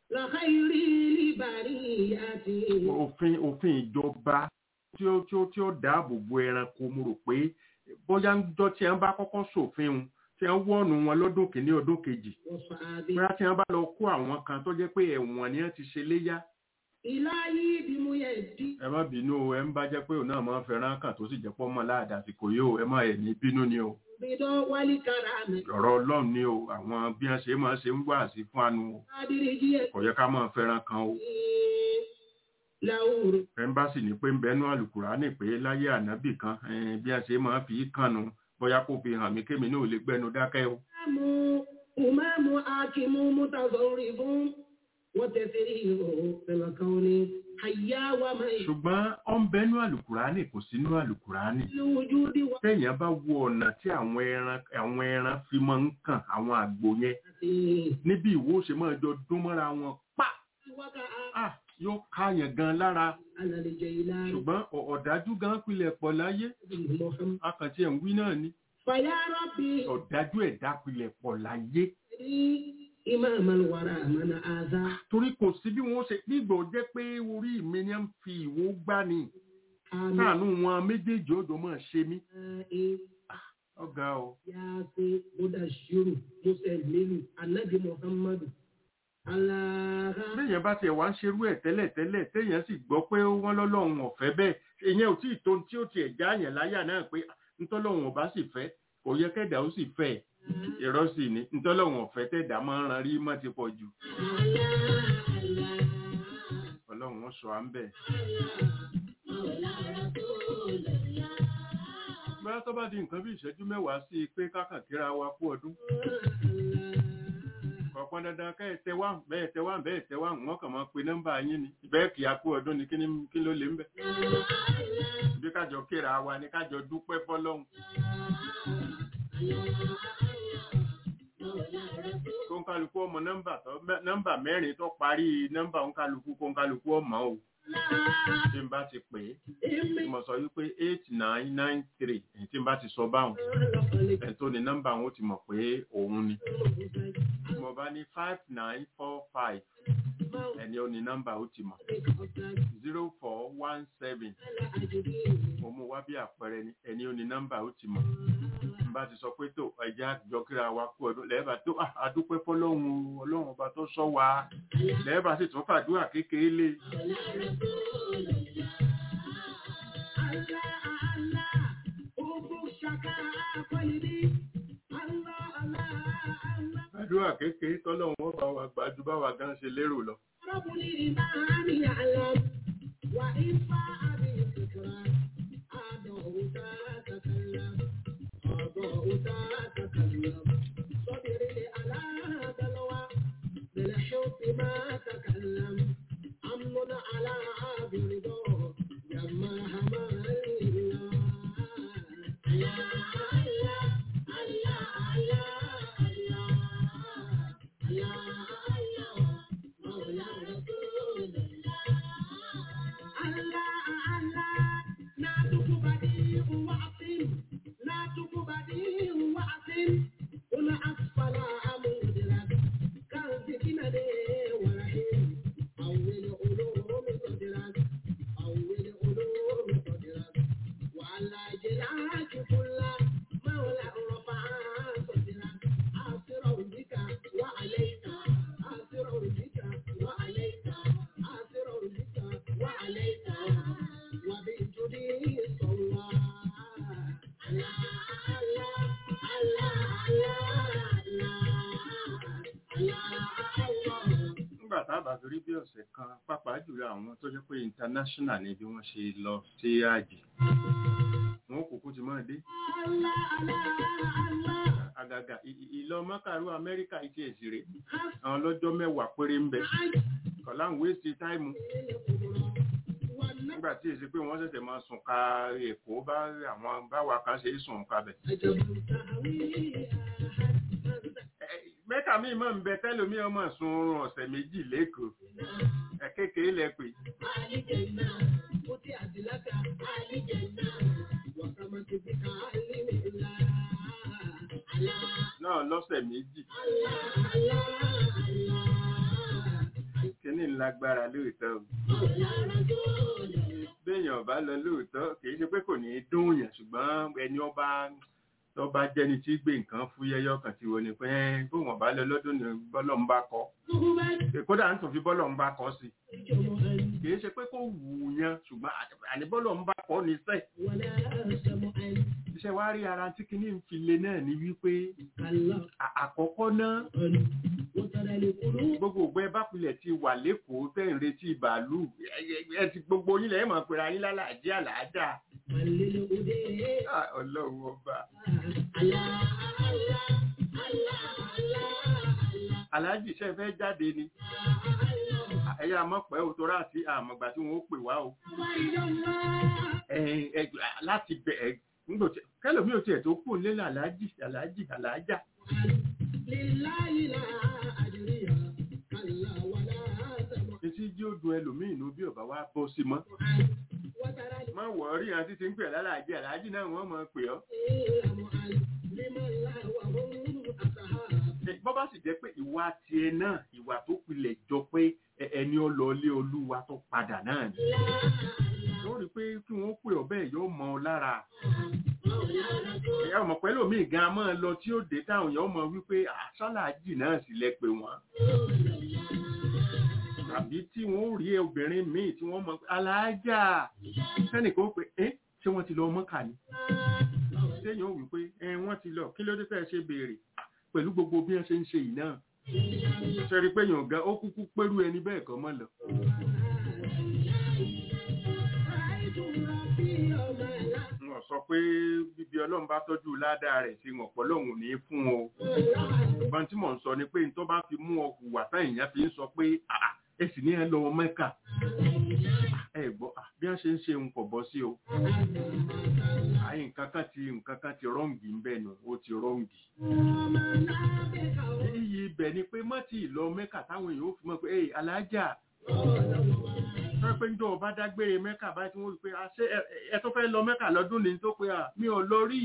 òfin òfin ìjọba tí ó tí ó tí ó dáàbò bo ẹranko mo rò pé bóyá ń jọ tí wọ́n bá kọ́kọ́ ṣòfin un tí wọ́n wọ́ọ̀nù wọn lọ́dún kìíní ọdún kejì bóyá tí wọ́n bá lọ kó àwọn kan tó jẹ́ pé ẹ̀wọ̀n ni wọ́n ti ṣe léyà. ìláyé ìbímú yẹn dí. ẹ má bínú o ẹ ń bá jẹ́ pé òun náà máa ń fẹ́ràn kàn tó sì jẹ́ pọ́ mọ́ láàdá àsìkò yìí o ẹ má ẹ̀ ní bínú ni o. bídọ́ wálé kára mi. ọ̀rọ̀ ọlọ́run ni o àwọn bí wọ́n ṣe máa ṣe ń wá sí fún àánú o adìrìjì ẹ̀. kò yẹ ká máa fẹ́ràn kan o. láwùrọ̀. ẹ̀ńbásì ní pé ń bẹnu àlùkùránì pé láyé ànábì kan bí wọ́n ṣe máa fi kànnù bóyá kó fi hàn mí kémi náà lè gbẹnu dákẹ́ o. Ìmáàmù Ìmáàmù Akimu Mutazori fún wọ́n tẹ̀sí ìhò ìrọ̀kan ní àyà wa máa ń ṣùgbọ́n ó ń bẹnu àlùkùránì kò sínú àlùkùránì. lójú díwá téèyàn bá wo ọ̀nà tí àwọn ẹran àwọn ẹran fi máa ń kàn àwọn àgbò yẹn àti níbi ìwó ṣe máa jọ dún mọ́ra wọn pa wákà ah yóò káyàn gan lára alàlejò ìlànà ṣùgbọ́n ọ̀- ọ̀dájú gan pilẹ̀ pọ̀ láyé Muhammad. akàntí ẹ̀ ń wí náà ni Fàyà Rabbi ọ̀dájú ẹ̀dá pilẹ̀ pọ̀ láyé rí Imam al-Wara mana àzá. torí kò sí bí wọ́n ṣe nígbà jẹ́ pé orí mi ni ń fi ìwó gbá ni Àmì káànú wọn méjèèjì ó jọ máa ṣe mí ẹ̀ ọ̀gá o Yasin Mudashiru Muslimu Anabi Muhammadu. Aláha. béèyàn bá tiẹ̀ wá ń ṣerú ẹ̀ tẹ́lẹ̀ tẹ́lẹ̀ téèyàn sì gbọ́ pé wọ́n lọ́lọ́run ọ̀fẹ́ bẹ́ẹ̀ ìyẹn ò tí ì tó ohun tí ó tiẹ̀ já yẹn láyà náà pé ntọ́lọ́run ọba sì fẹ́ kò yẹ kẹ́dà ó sì fẹ́ ẹ̀ irọ́ sì ni ntọ́lọ́run ọ̀fẹ́ tẹ̀dá máa ń ran rí mọ́ ti pọ̀ jù ọlọ́run wọn sọ à ń bẹ̀. bóyá tó bá di nǹkan bí ìṣẹ́jú mẹ́wàá sí i pé kákàn kíra wa kú ọdún kọ̀ọ̀kan dandan kẹ́ ẹ tẹ wá bẹ́ẹ̀ tẹ wá bẹ́ẹ̀ tẹ wá wọ́n kàn máa pe nọ́mbà yín ni bẹ́ẹ̀ kì í akú ọdún ni kí ni- kí ló lè ń bẹ̀. bí kájọ kíra wa ni kájọ dúpẹ́ fọlọ́hún. kó ń kálukú ọmọ nọ́mbà tó nọ́mbà mẹ́rin tó parí nọ́mbà ń kálukú kó ń kálukú ọmọ o tí n bá ti pè é tí mo sọ wípé eight nine nine three tí n bá ti sọ báwọn ẹ̀ tó ní nọ́mbà wọn ó ti mọ̀ pé òun ni tí mo bá ní five nine four five ẹni ó ní nọ́mbà ó ti mọ̀ zero four one seven mo mú wá bí àpẹẹrẹ ni ẹni ó ní nọ́mbà ó ti mọ̀ n bá ti sọ pé tó ẹja jọkíra wa kú ọdún lẹ́ẹ̀bà tó "Ah, adúpẹ́ fọlọ́run o, ọlọ́run ọba tó sọ wa lẹ́ẹ̀bà sì tún fàdúrà kékeré lé fàdúrà kékeré tọ́lọ́run ọba wa gbàjú bá wa gan ṣe lérò lọ. وإن بما تكلم أمن على برضا لما همل nígbà tá a bá fi rí bí ọ̀sẹ̀ kan pàápàá jùlọ àwọn tó jẹ́ pé international ni bí wọ́n ṣe lọ sí àjì wọn kúkú ti máa dé àgàgà ì- ì- ìlọ mọ́kàrú amẹ́ríkà ìtì èsì rè àwọn lọ́jọ́ mẹ́wàá péré ń bẹ kọ̀lá ń wéṣì táìmù nígbà tí èsì pé wọ́n ṣẹ̀ṣẹ̀ máa sùn ka èkó bá àwọn báwa kan ṣe é sùn kabẹ̀. Ẹ- mẹ́ta míì máa ń bẹ tẹ́lómi ọmọ sun oorun ọ̀sẹ̀ méjì lẹ́kọ̀ọ́ ẹ̀ kékeré lẹ pé náà lọ́sẹ̀ méjì kíní lágbára lóòótọ́ o. béèyàn bá lọ lóòótọ́ kì í ṣe pé kò ní í dùn yàn ṣùgbọ́n ẹni ọba tó bá jẹ́ni tí gbé nǹkan fúyẹ́yọ́ kan ti wọ ni pé ẹ́, bó wọn bá lọ lọ́dún ní bọ́lọ̀ ń bá kọ́ kódà ń tún fi bọ́lọ̀ ń bá kọ́ sí kì í ṣe pé kó wù ú yan ṣùgbọ́n àní bọ́lọ̀ ń bá kọ́ ní sẹ́ iṣẹ́ wa rí ara tí kinní ń fi le náà ní wípé à- àkọ́kọ́ náà gbogbo ògbẹ́ bá pilẹ̀ ti wà lẹ́kọ̀ọ́ tẹ̀ ń retí bàálù ẹ- ẹ- ẹ ti gbogbo yín lẹ́yìn mọ̀ pé ayé lálàájẹ́ àlàájá Ah, ọlọ́run ọba aláàjì iṣẹ́ fẹ́ jáde ni ẹ̀yà mọ̀pẹ́ ò torá àti àmọ̀gbà tí wọ́n ó pè wá o Ẹ̀yin, ẹ- láti bẹ̀ ẹ̀ nígbò tí kẹlòmí ò tiẹ̀ tó kù nílé aláàjì aláàjì aláàjà etí jí ó dun ẹlòmíì inú bí ọba wa bọ́ sí mọ́ má wọ̀ rí àti ti ń pè lálàájì aláàjì náà wọ́n mọ̀ pè ọ́ Ẹ, bọ́ bá sì jẹ́ pé ìwà tiẹ̀ náà ìwà tó pilẹ̀ jọ pé ẹ- ẹni ọlọ́ọ̀lé olúwa tó padà náà ni ó rí i pé kí wọ́n pè ọ́ bẹ́ẹ̀ yóò mọ ọ lára ẹ̀yà ọmọ pẹ̀lú mi gan máa lọ tí ó dé táwọn èèyàn mọ wípé àṣálàájì náà sì lẹ pé wọ́n tàbí tí wọ́n ó rí obìnrin míì tí wọ́n mọ pé aláàjà sẹ́nìkan ó pé ẹ́ ṣé wọ́n ti lọ mọ́kà ni téèyàn ó wí pé ẹ wọ́n ti lọ kí ló dé fẹ́ ṣe béèrè pẹ̀lú gbogbo bí wọ́n ṣe ń ṣe yìí náà ṣe rí i pé yàn gan ó kúkú pẹ́rú ẹni bẹ́ẹ̀ kan mọ́ lọ. wọ́n sọ pé bíbí ọlọ́run bá tọ́jú ládàá rẹ̀ sí wọn pọ̀lọ́hùn ní fún o ṣùgbọ́n tí mò ń sọ ni pé tó bá fi mú ọ hùwà táyìn yẹn fi ń sọ pé "Ah, ẹ sì ní ẹ lọ mẹ́kà ẹ gbọ́ ah, bí wọ́n ṣe ń ṣe ń kọ̀ bọ́ sí o àyè nǹkan kan ti nǹkan kan ti rọ́ǹgì ń bẹ̀ nù ó ti rọ́ǹgì iyì ibẹ̀ ni pé mọ́tì ìlọ mẹ́kà táwọn èèyàn ó fi mọ̀ pé ẹ alájà sọ pé njọ́ ọba dágbére mẹ́kà báyìí tí wọ́n rí pé "Ah, ṣé ẹ- ẹ tó fẹ́ lọ mẹ́kà lọ́dún ní tó pé "Ah, mi ò lọ rí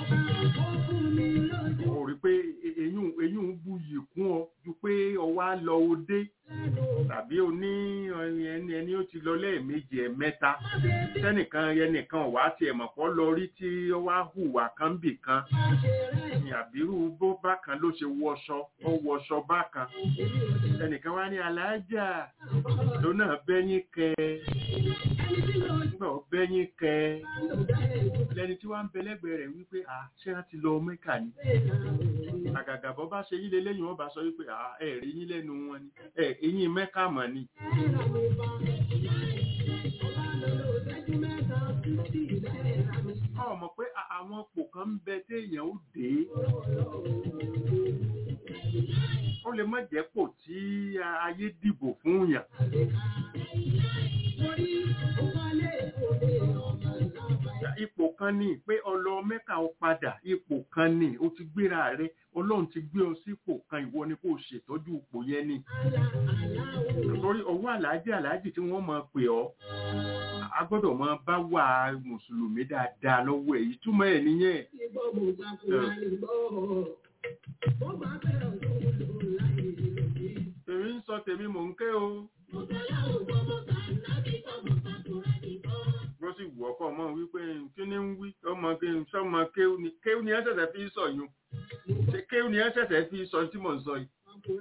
ó rí pé eyín eyín ń bu yìí kún ọ ju pé ọwọ́ á lọ òde tàbí o ní ẹni ẹni ó ti lọ lẹ́ẹ̀mejì ẹ̀mẹ́ta sẹ́nìkan ẹnìkan wà á tiẹ̀ mọ̀ pọ́ lọ rí tí ó wá hùwà kan bì kan ní àbírú bó bákan ló ṣe wọṣọ ó wọṣọ bákan ẹnìkan wá ní aláàjà tó náà bẹ́yìn kẹ nígbà ó bẹ́yìn kẹ lẹni tí wàá ń bẹ lẹ́gbẹ̀ẹ́ rẹ̀ wípé à ṣé wọ́n ti lọ mẹ́kà ni àgàgà bọ́ bá ṣe yílé lẹ́yìn wọn bá sọ wípé à ẹ rí yín lẹ́nu wọn ni ẹ eyín mẹ́kà mọ̀ ni ọ mọ̀ pé a- àwọn pò kan ń bẹ téèyàn ó dé ó lè má jẹ́ pò tí ayé dìbò fún yàn ipò kan ní pé ọlọ mẹ́ka ó padà ipò kan ní o ti gbéra rẹ ọlọ́run ti gbé ọ sípò kan ìwọ ni kò ṣètọ́jú ipò yẹn ni torí ọwọ́ aláàjì aláàjì tí wọ́n máa pè ọ́ a gbọ́dọ̀ máa bá wà mùsùlùmí dáadáa lọ́wọ́ ẹ̀ ìtumọ̀ ẹ̀ nìyẹn èmi ń sọ tèmi mò ń ké o bó sì wù ọkọ ọmọ wípé kí ni ń wí ọmọ kí n sọmọ kéwù ni kéwù ni ẹ ṣẹ̀ṣẹ̀ fi sọ yún ṣe kéwù ni ẹ ṣẹ̀ṣẹ̀ fi sọ tí mò ń sọ yìí.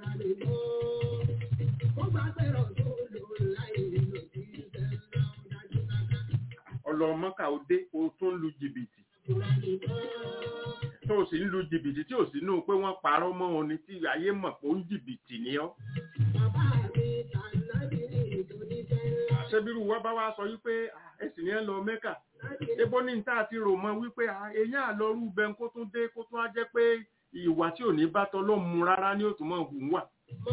ọlọmọkà òde o tún lu jìbìtì tó o sì ń lu jìbìtì tí o sì nù pé wọ́n parọ́ mọ́ ọ ní tí ayé mọ̀ pé ó ń jìbìtì ni ọ́. àṣẹbírú wa bá wa sọ wípé ẹsìn ni ẹ lọ mẹ́kà ebo ní níta àti rò mọ́ wípé èyàn àlọ́rú bẹ́ẹ̀ kó tún dé kó tún á jẹ́ pé ìwà tí ò ní bá tọ́ ló mú rárá ní òtún mọ́ hùn wà.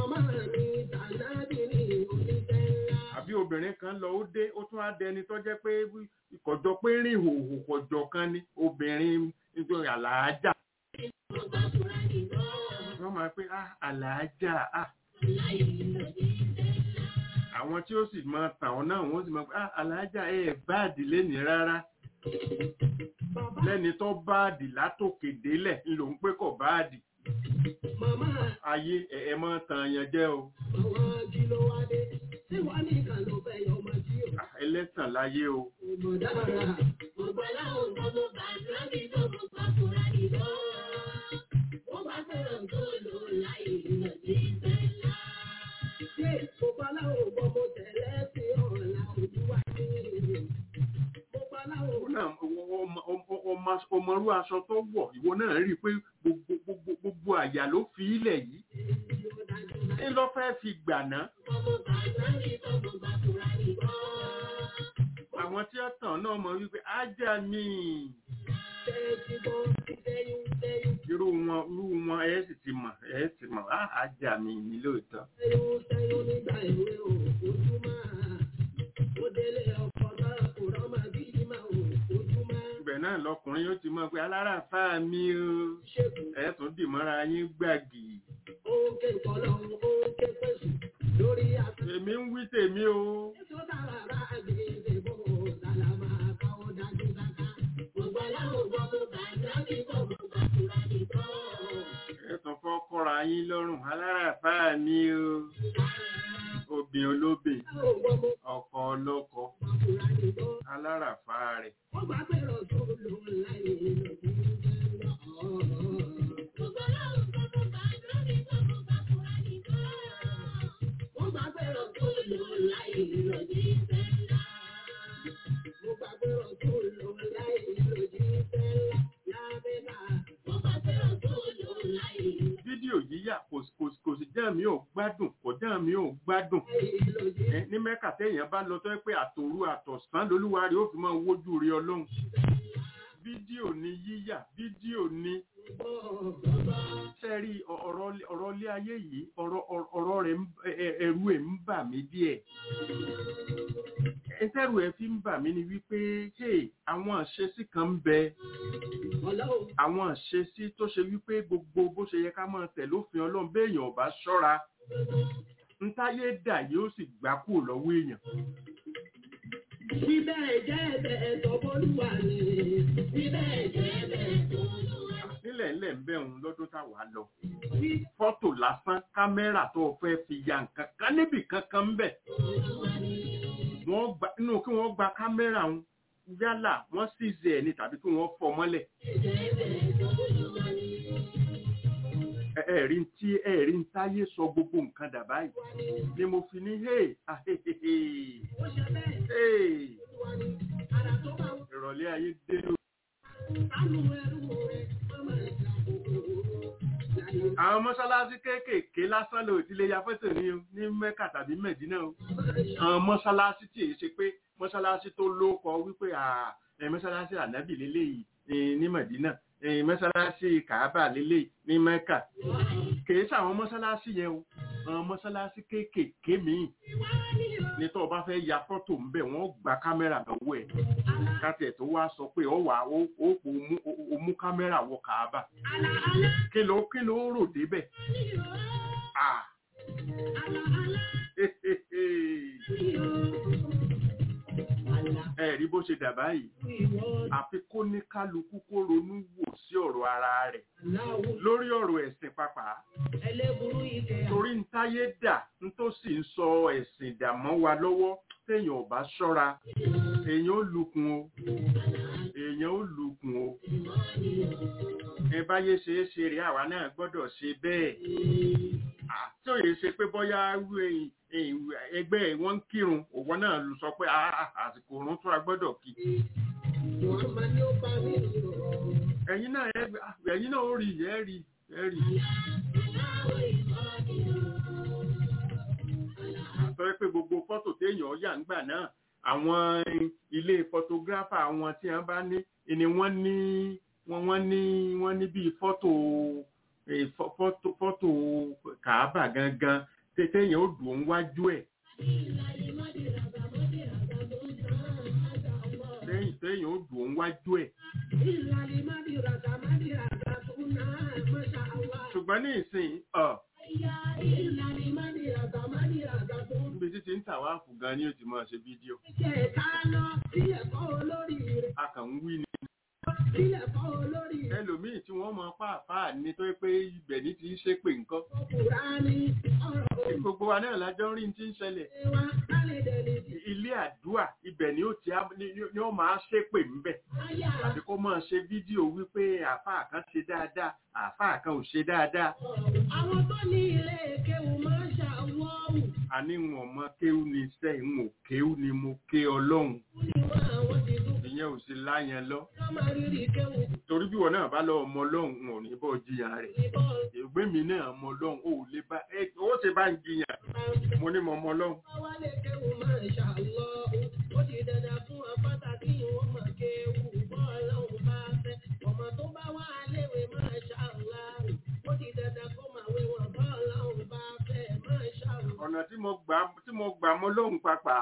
àbí obìnrin kan lọ ó dé ó tún á dẹni tó jẹ́ pé ìkọ̀jọ pé rìn hòhò kọ̀jọ kan ní obìnrin nítorí àlàájá. wọ́n máa pé àlàájá àwọn tí ó sì máa tàn ọ́ náà wọ́n sì máa pé àlàájá ẹ̀ báàdì lẹ́nìí rárá lẹ́ni tó báàdì látòkè délẹ̀ ńlò ń pé kọ̀ báàdì ayé ẹ̀ máa tàn yẹn jẹ́ o ẹlẹ́tàn láyé o ọmọrú aṣọ tó wọ̀ ìwọ náà rí i pé gbogbo àyà ló fi ilẹ̀ yìí ní lọ fẹ́ fi gbàná. àwọn tí ó tàn náà mọ̀ wípé ájá mi irú wọn irú wọn ẹ sì ti mọ̀ ẹ sì mọ̀ ájá mi ní lóòótọ́. ibẹ̀ náà lọkùnrin yóò ti mọ̀ pé aláràfà mi o ẹ̀ tún dì mọ́ra yín gbàgì. èmi ń wí tèmi o. ẹ̀tàn fọ́ kọ́ra yín lọ́rùn aláràfà mi o. obìn olóbìn ọkọ ọlọ́kọ aláràfà rẹ̀. fídíò yíyà kò sì jẹ́ mi ò gbádùn kò jẹ́ mi ò gbádùn ní mẹ́kà téèyàn bá lọ tó yẹ pé àtòru àtọ̀sán lolúwarí ó fi máa wojú rí ọlọ́run fídíò ni yíyà fídíò ni sẹ́rí ọ̀rọ̀ ilé ayé yìí ọ̀rọ̀ rẹ̀ ẹ̀rù ẹ̀ ń bà mí díẹ̀ ẹ̀tẹ́rù ẹ̀ fi ń bà mí ni wípé ṣé àwọn àṣesí kan ń bẹ àwọn àṣesí tó ṣe wípé gbogbo bó ṣe yẹ ká máa tẹ̀ lófin ọlọ́run béèyàn ò bá ṣọ́ra ntáyé dà yóò sì gbá kúrò lọ́wọ́ èèyàn. Bíbẹ̀ jẹ́ ẹ̀bẹ̀ ẹ̀tọ́ bólúwa ni. Bíbẹ̀ jẹ́ ẹ̀bẹ̀ ẹ̀tọ́ bólúwa ni. nílẹ̀ ńlẹ̀ ń bẹ̀ òun lọ́dún táwa lọ. fọ́tò lásán kámẹ́rà tó o fẹ́ fi ya nǹkan kan níbì kankan ń bẹ̀. wọ́n gba inú kí wọ́n gba kámẹ́rà òun yálà wọ́n sì zẹ̀ ẹ̀ ní tàbí kí wọ́n fọ́ mọ́lẹ̀. ẹ̀rí tí ẹ̀rí ń táyé sọ gbogbo nǹkan dà báyìí ni mo fi ní hey ìrọ̀lẹ́ ayé dé o. àwọn mọ́ṣáláṣí kéékèèké lásán ló ti lè ya fọ́tò ní ní mẹ́kà tàbí mẹ́dínà o àwọn mọ́ṣáláṣí tí èyí ṣe pé mọ́ṣáláṣí tó lóko wípé ẹ̀ mọ́ṣáláṣí ànábì lélẹ́yìí ní mẹ́dínà ẹ̀yìn mọ́sálásí kàábà lélẹ̀ ní mẹ́kà kìí sàwọn mọ́sálásí yẹn o àwọn mọ́sálásí kéékèèké míì ní tó o bá fẹ́ ya fọ́tò ń bẹ̀ wọ́n gba kámẹ́rà lọ́wọ́ ẹ̀ kátẹ̀ tó wá sọ pé ọ wà ó ó kò mú o mú kámẹ́rà wọ kàábà kí ló kí ló rò débẹ̀ ah ẹ rí bó ṣe dà báyìí àfi kó ní kálukú kó ronú wò sí ọ̀rọ̀ ara rẹ̀ lórí ọ̀rọ̀ ẹ̀sìn pàápàá torí ń táyé dà ń tó sì ń sọ ẹ̀sìn dà mọ́ wa lọ́wọ́ téèyàn ò bá ṣọ́ra èèyàn ó lukùn o èèyàn ó lukùn o ẹ báyé ṣe é ṣe rí àwa náà gbọ́dọ̀ ṣe bẹ́ẹ̀ tí ò yẹ ṣe pé bóyá ẹgbẹ́ wọn ń kírun òwò náà lù sọ pé àsìkò òrùn tó a gbọ́dọ̀ kí ẹ̀yin náà ẹ̀yin náà ó rí ẹ̀ rí ẹ̀ rí àtọ́ pé gbogbo fọ́tò téèyàn yà ńgbà náà àwọn ilé photographer àwọn tí wọ́n bá ní ni wọ́n ní wọ́n ní wọ́n ní bíi fọ́tò fọ́tò fọ́tò kàábà gangan téèyàn ó dùn wájú ẹ̀. téèyàn téèyàn ó dùn wájú ẹ̀. ṣùgbọ́n ní ìsìn níbi títí ń tà wá fún gan ni ó ti máa ṣe fídíò. a kàn ń wí ni ẹlòmíì tí wọ́n mọ pàápàá ní tó pé ibẹ̀ ní ti ń ṣe pé nǹkan. gbogbo wa náà lájọ́ rí ti ń ṣẹlẹ̀. ilé àdúà ibẹ̀ ni ó ti ni ó máa ṣe pé ńbẹ̀. àti kó máa ṣe fídíò wípé àáfàá kan ṣe dáadáa àáfàá kan ò ṣe dáadáa. àwọn tó ní ilé kéwù máa ń ṣàwọ́wù. àní wọn mọ kéwù ní sẹ́yìn ò kéwù ni mo ké ọlọ́run. ìyẹn ò sí láyẹn lọ torí bí wọn náà bá lọ ọmọ ọlọ́run ò ní bọ́ jiyàn rẹ̀ ìgbé mi náà ọmọ ọlọ́run ò lè bá ẹ ó ṣe bá ń jiyàn mo ní mo ọmọ ọlọ́run. ọ̀nà tí mo gbà tí mo gbà mọ́ lóhùn papà.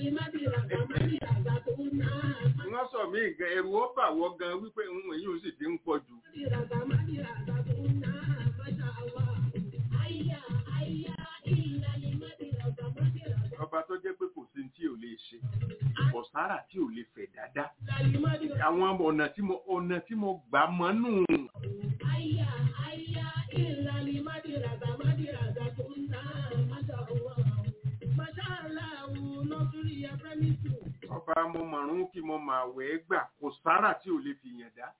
wọ́n sọ mí gan ẹrù ó bà wọ́ gan wípé ń èyí ò sì ti ń pọ̀ jù. ọba tó jẹ́ pé kò sí tí ò lè ṣe kò sára tí ò lè fẹ̀ dáadáa. àwọn ọ̀nà tí mo ọ̀nà tí mo gbà mọ́ nù. ọba mo mọ̀rún kí mo máa wẹ̀ ẹ́ gbà kò sára tí ò lè fi yàn dá.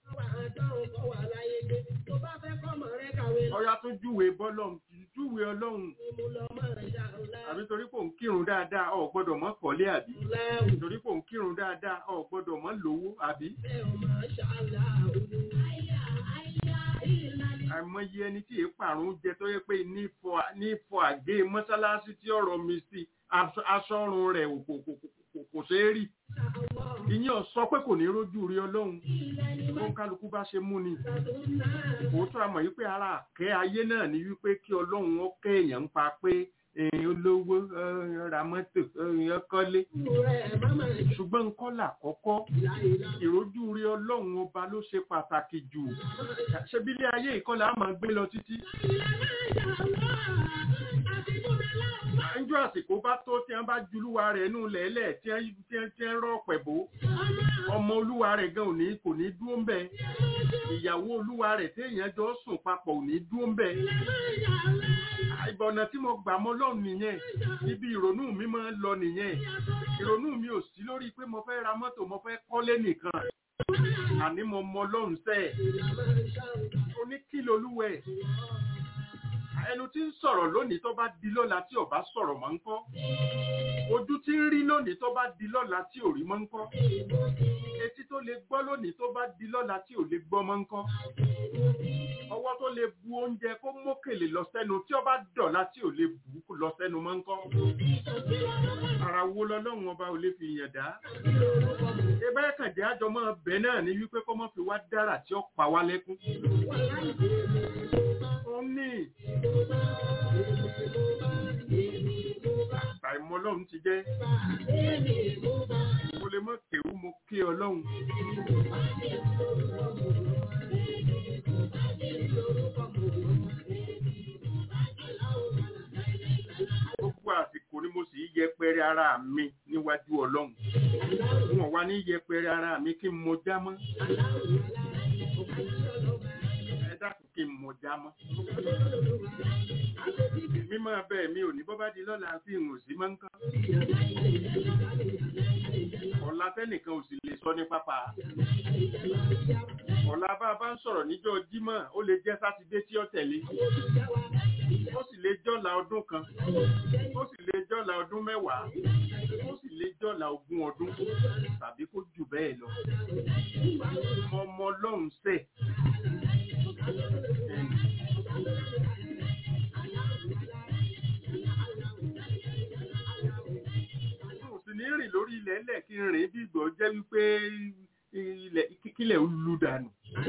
ọya tó júwe bọ́lọ́hún júwe ọlọ́hun àbí torí kò ń kírun dáadáa ọ̀ gbọ́dọ̀ mọ́ kọ́lé àbí torí kò ń kírun dáadáa ọ̀ gbọ́dọ̀ mọ́ lówó àbí. àìmọye ẹni tí èèpàrún jẹ tó yẹ pé ní fọ àgé mọ́sálásí tí ọ̀rọ̀ mi sí aṣọ́run rẹ̀ kò ṣeé rí ìyẹn sọ pé kò ní rójú rí ọlọ́run tó ń kálukú bá ṣe mú ni òótọ́ àmọ̀ yìí pé ara àkẹ́ ayé náà ni wípé kí ọlọ́run ó kẹ́ èèyàn ń pa pé olówó ra mọ́tò ọkọ́lé ṣùgbọ́n nǹkan làkọ́kọ́ ìrójú rí ọlọ́run ọba ló ṣe pàtàkì jù ṣebílé ayé ìkọlà á máa gbé lọ títí ẹjọ́ àsìkò bá tó tí wọ́n bá julúwa rẹ̀ nù lẹ́lẹ̀ tí wọ́n rọ̀ pẹ̀bó ọmọ olúwa rẹ̀ gan ò ní kò ní dúró ń bẹ̀ ìyàwó olúwa rẹ̀ téèyàn jọ sùn papọ̀ ò ní dúró ń bẹ̀ ìbọ̀nà tí mo gbà mọ́ lọ́hùn nìyẹn ibi ìrònú mi máa ń lọ nìyẹn ìrònú mi ò sí lórí pé mo fẹ́ ra mọ́tò mo fẹ́ kọ́lé nìkan àní mo mọ lọ́hùn sẹ́ẹ̀ oníkìlọ̀ olúwẹ̀ ẹnu tí ń sọ̀rọ̀ lónìí tó bá di lọ́la tí ò bá sọ̀rọ̀ mọ́ ń kọ́ ojú tí ń rí lónìí tó bá di lọ́la tí ò rí mọ́ ń kọ́ etí tó lè gbọ́ lónìí tó bá di lọ́la tí ò lè gbọ́ mọ́ ń kọ́ ọwọ́ tó lè bu oúnjẹ kó mókèlè lọ sẹ́nu tí ó bá dọ̀la tí ò lè bù ú lọ sẹ́nu mọ́ ń kọ́ ara wo lọ́lọ́run ọba ò lè fi yàn dá ebe kànjẹ́ àjọ máa bẹ̀ náà ní wípé kọ́ mọ́ fi wá dára tí ó pa wá lẹ́kún ó ní àìmọ̀ ọlọ́run ti jẹ́ mo lè mọ̀ kéwú mo ké ọlọ́run gbogbo àsìkò ni mo sì yẹpẹrẹ ara mi níwájú ọlọ́run wọn wá ní yẹpẹrẹ ara mi kí n mo já mọ́ ẹ dákun kí n mo já mọ́ mímọ́ bẹ́ẹ̀ mi ò ní bọ́ bá di lọ́la tí n ò sí mọ́ nǹkan ọ̀la tẹ́nìkan ò sì lè sọ ní pápá ọ̀la bá a bá ń sọ̀rọ̀ níjọ́ jímọ̀ ó lè jẹ́ sátidé tí ó tẹ̀lé ó sì lè jọ́la ọdún kan ó sì lè jọ́la ọdún mẹ́wàá ó sì lè jọ́la ogún ọdún tàbí kó jù bẹ́ẹ̀ lọ ọmọ ọlọ́run sẹ̀ mo sì ní rìn lórí ilẹ̀ ẹlẹ̀ kí n rìn bí ìgbọ̀ jẹ́ wípé ilẹ̀ kílẹ̀ ń lu dànù.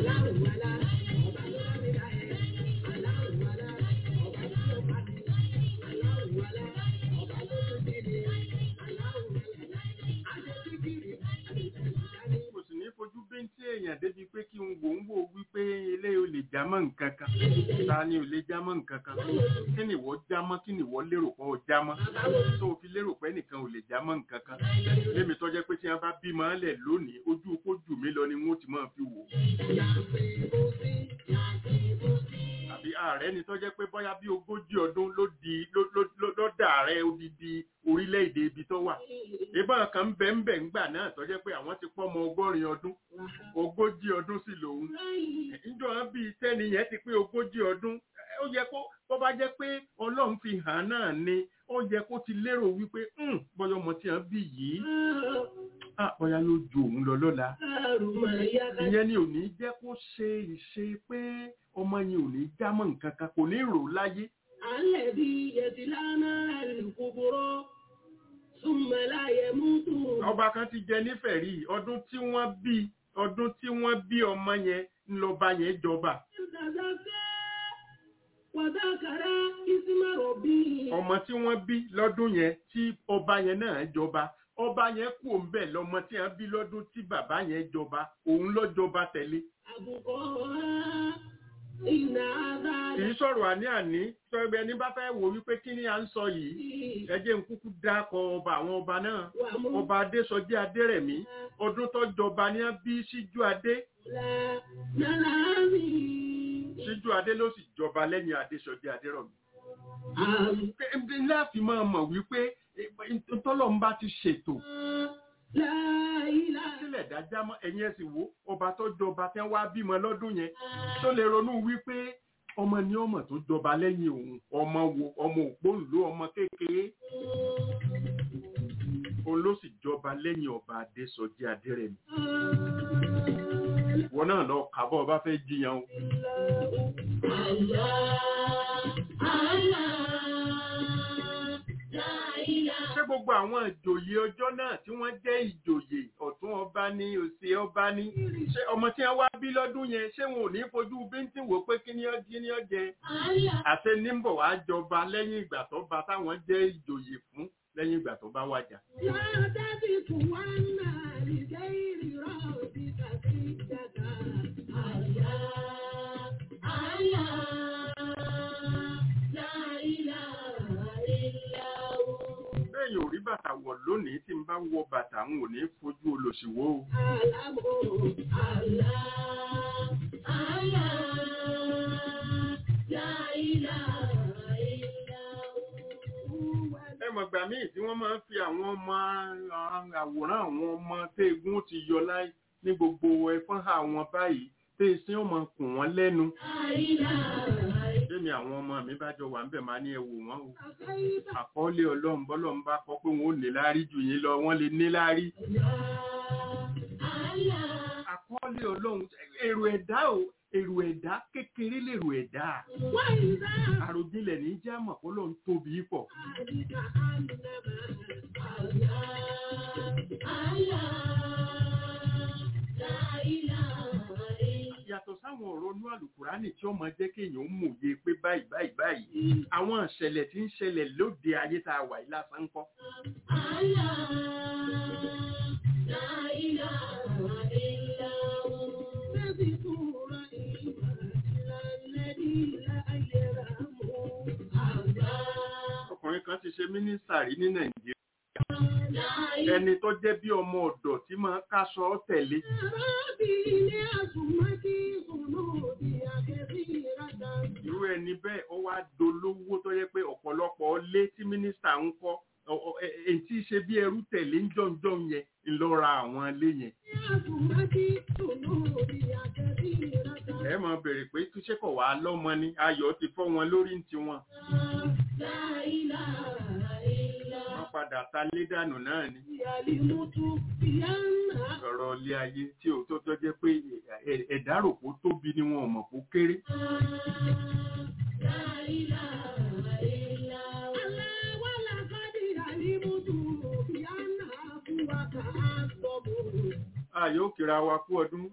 mo sì ní fojú bíntín èèyàn débi pé kí n wò ń wò wípé ilé ò lè já mọ́ nǹkan kan ta ni ò lè já mọ́ nǹkan kan kí ni ìwọ já mọ́ kí ni ìwọ lérò pé ó já mọ́ tó o fi lérò pé nìkan ò lè já mọ́ nǹkan kan lémi tó jẹ́ pé tí wọ́n bá bímọ lẹ̀ lónìí ojú kó jù mí lọ ni wọ́n ti máa fi wò àbí ààrẹ ni tó jẹ́ pé bóyá bí ogójì ọdún ló di ló ló ló ló dà ààrẹ odidi orílẹ̀-èdè ibi tó wà ìbọn kan ń bẹ ń bẹ ńgbà náà tó jẹ́ pé àwọn ti pọ́ ọmọ ọgọ́rin ọdún ogójì ọdún sì lòun níjọ́ wọn bíi tẹ́ni yẹn ti pé ogójì ọdún ó yẹ kó bó bá jẹ́ pé ọlọ́run fi hàn náà ni ó yẹ kó ti lérò wípé bọ́yọ̀ ọmọ tí wọ́n bí yìí ah bóyá yóò ju òun lọ lọ́la ìyẹn ni ò ní jẹ́ kó ṣe ìṣe pé ọmọ yẹn ò ní jámọ́ nǹkan kan kò ní rò láyé الذي يتلانا الكبرى ثم لا يموت ọba kan ti jẹ nífẹ̀ẹ́ rí ọdún tí wọ́n bí ọdún tí wọ́n bí ọmọ yẹn ńlọba yẹn jọba تزكى وذكر اسم ربه ọmọ tí wọ́n bí lọ́dún yẹn tí ọba yẹn náà jọba ọba yẹn kú òǹbẹ lọmọ tí wọ́n bí lọ́dún tí bàbá yẹn jọba òun ló jọba tẹ̀lé أبقاها إن هذا kì í sọ̀rọ̀ àní àní sọ̀rọ̀ ẹni bá fẹ́ wò wípé kí ni à ń sọ yìí ẹ jẹ́ n kúkú dákọ̀ ọba àwọn ọba náà ومولى ọba adésọjí adérẹ̀mí ọdún tó jọba ní bí síjú adé نلامي síjú adé ló sì jọba lẹ́yìn adésọjí adérọ̀mí. أم láàfin máa mọ̀ wípé tọ́lọ́run bá ti ṣètò لا إله sílẹ̀ dájá mọ́ ẹ̀yìn ẹ̀sìn wo ọba tó jọba tẹ́ wá bímọ lọ́dún yẹn tó lè ronú wípé ọmọ ni ọmọ tó jọba lẹ́yìn òun ọmọ wo ọmọ òpóǹló ọmọ kékeré òun ló sì jọba lẹ́yìn ọba adésọjí adérẹ̀mí wọn náà lọ kàbọ̀ ọba fẹ́ jiyàn o ṣé gbogbo àwọn ìjòyè ọjọ́ náà tí wọ́n jẹ́ ìjòyè ọ̀tún ọba ní òsì ọba ní ṣé ọmọ tí wọ́n wá bí lọ́dún yẹn ṣé wọn ò ní fojú bíntín wò pé kí ni ó jí ni ó jẹ àti níbọ̀ wá jọba lẹ́yìn ìgbà tó bá táwọn jẹ́ ìjòyè fún lẹ́yìn ìgbà tó bá wájà. bẹ́ẹ̀ yóò rí bàtà wọ̀ lónìí tí n bá wọ bàtà n ò ní fojú olòṣìwò o. ẹ mọ̀ gbà míì tí wọ́n máa ń fi àwọn ọmọ àwòrán àwọn ọmọ téégún ti yọ láì ní gbogbo ẹ̀fọ́n àwọn báyìí tí ìsín ọmọ kùn wọ́n lẹ́nu. tèmi àwọn ọmọ mi bá jọ wà ń bẹ̀ máa ní ẹwù wọn o أخيت àkọọ́lẹ̀ ọlọ́run bọ́lọ́run bá kọ pé wọn ò ní láárí jù yín lọ wọ́n lè ní láárí àkọọ́lẹ̀ ọlọ́run èrò ẹ̀dá o èrò ẹ̀dá kékeré lèrò ẹ̀dá وإذا àròjinlẹ̀ ní jámọ̀ kó lóun tóbi pọ̀ ذلك أنما yàtọ̀ sáwọn ọ̀rọ̀ inú àlùkùránì tí ó máa jẹ́ kéèyàn ó mòye pé báyìí báyìí báyìí àwọn ìṣẹ̀lẹ̀ tí ń ṣẹlẹ̀ lóde ayé tá a wà yìí lásán ń kọ́ ọkùnrin kan ti ṣe mínísítà rí ní nàìjíríà ẹni tó jẹ́ bí ọmọ ọ̀dọ̀ tí máa ń káṣọ tẹ̀lé irú ẹni bẹ́ẹ̀ ó wá dolówó tó yẹ pé ọ̀pọ̀lọpọ̀ lé tí mínísítà ń kọ́ ọ- ọ- ẹ- èyí tí í ṣe bí ẹrú tẹ̀lé ń jọ̀ǹjọ̀ yẹn ń lọ ra àwọn ilé yẹn ẹ máa bèrè pé túṣe kọ̀ wá lọ́mọ ni ayọ̀ ti fọ́ wọn lórí ń tiwọn wọ́n padà ta lé dànù náà ni ọ̀rọ̀ ilé ayé tí ò tó tó jẹ́ pé ẹ̀- ẹ̀dá rò kó tóbi ni wọn ò mọ̀ kó kéré ayọ̀ ó kíra wa kú ọdún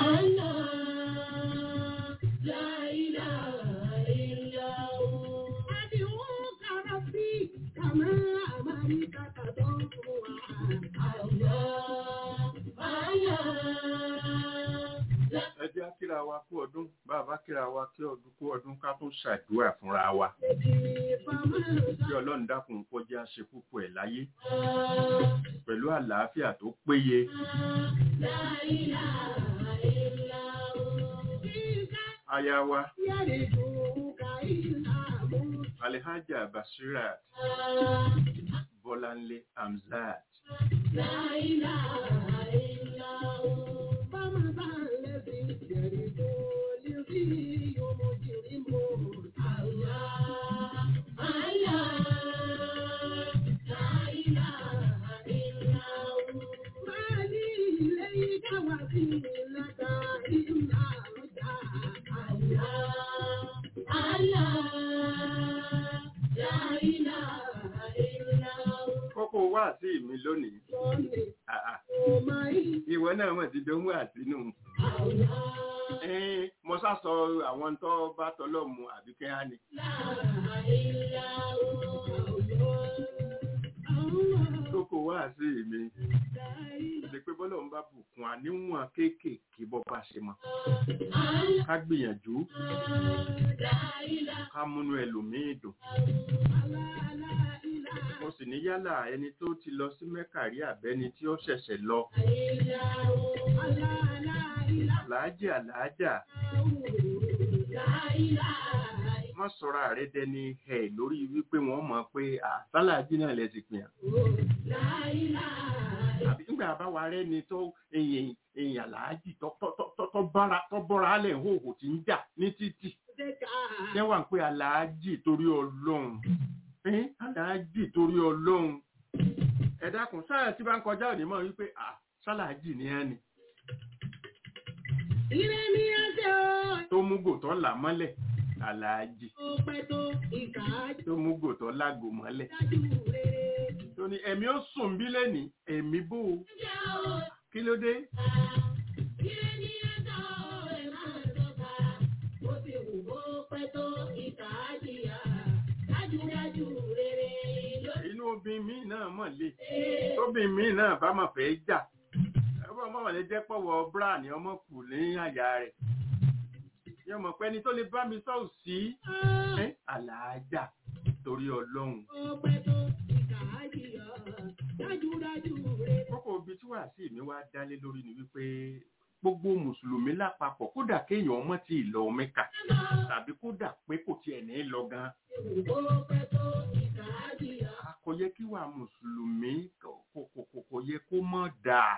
ẹ jẹ́ á kíra wa kú ọdún bàbá kíra wa kí ọdún kú ọdún ká tún ṣàdúrà fúnra wa kí ọlọ́run dákun kọjá ṣe púpọ̀ ẹ̀ láyé pẹ̀lú àlàáfíà tó péye aya wa alihaja basirat bọ́láńlé hamzat kókó wá sí mi lónìí Ah, ah. ìwọ náà mọ̀ ti dánwò àsínú Ẹ́n, mo sá sọ àwọn tó bá tọ́lọ̀ mu àbíkẹ́ á ní kókó wá sí mi ṣe pé bọ́lọ̀ ń bá bùkún àníwọ̀n kéékèèké bọ́ bá ṣe mọ́ ká gbìyànjú ká múnú ẹlòmíì dùn mo sì ní yálà ẹni tó ti lọ sí mẹ́kàrí àbẹ́ni tí ó ṣẹ̀ṣẹ̀ lọ làájì àlàájà wọ́n sọ̀rọ̀ ààrẹ dẹni ẹ̀ lórí wípé wọ́n mọ̀ pé àsálàájì náà lẹ ti pìyàn àbí nígbà bá wa rẹ́ ni tó èyàn èyàn àlàájì tó tó- tó- tó- tó bára- tó bọ́ra alẹ̀ ń hòhò tí ń jà ní títì ṣé wà ń pé àlàájì torí ọlọ́run ẹ́n àlàájì torí ọlọ́run ẹ dákun sáà tí bá ń kọjá òní mọ̀ wípé à sálàájì ni ẹ́ ni Ilé ní ẹsẹ̀ o, tó mú gòtọ́ là mọ́lẹ̀ àlàájì ó pẹ́ tó ìkà á tó mú gòtọ́ lágò mọ́lẹ̀ dájú rere. tó ní ẹ̀mí ó sùn bí lẹ́nìí ẹ̀mí bó o kí ló dé Ilé ní ẹsẹ̀ o, ẹ máa tọ́ka. Ó ti wù ó pẹ́ tó ìkà á jìyà. Dájúdájú rere lórí inú obìnrin míì náà mọ̀ lé tóbìnrin míì náà bá mọ̀ fẹ́ jà ọmọ ọmọ lè jẹ́ pọ̀wọ́ bra ní ọmọ kù ní àyà rẹ̀ yóò mọ̀ pé ẹni tó lè bá mi sọ òsì ẹ́ àlàájá torí ọlọ́run ó pẹ́ tó ìkà á jìyà. Dájúdájú rere. kókó ibi tí wàá sí mi wá dálé lórí ni wípé gbogbo mùsùlùmí lápapọ̀ kódà kéèyàn ọmọ tí ì lọ mẹ́kà tàbí kódà pé kò tiẹ̀ ní lọ gan Ó pẹ́ tó ìkà á jìyà. a kò yẹ kí wàá mùsùlùmí kò kò- kò kò yẹ kó mọ̀ dáa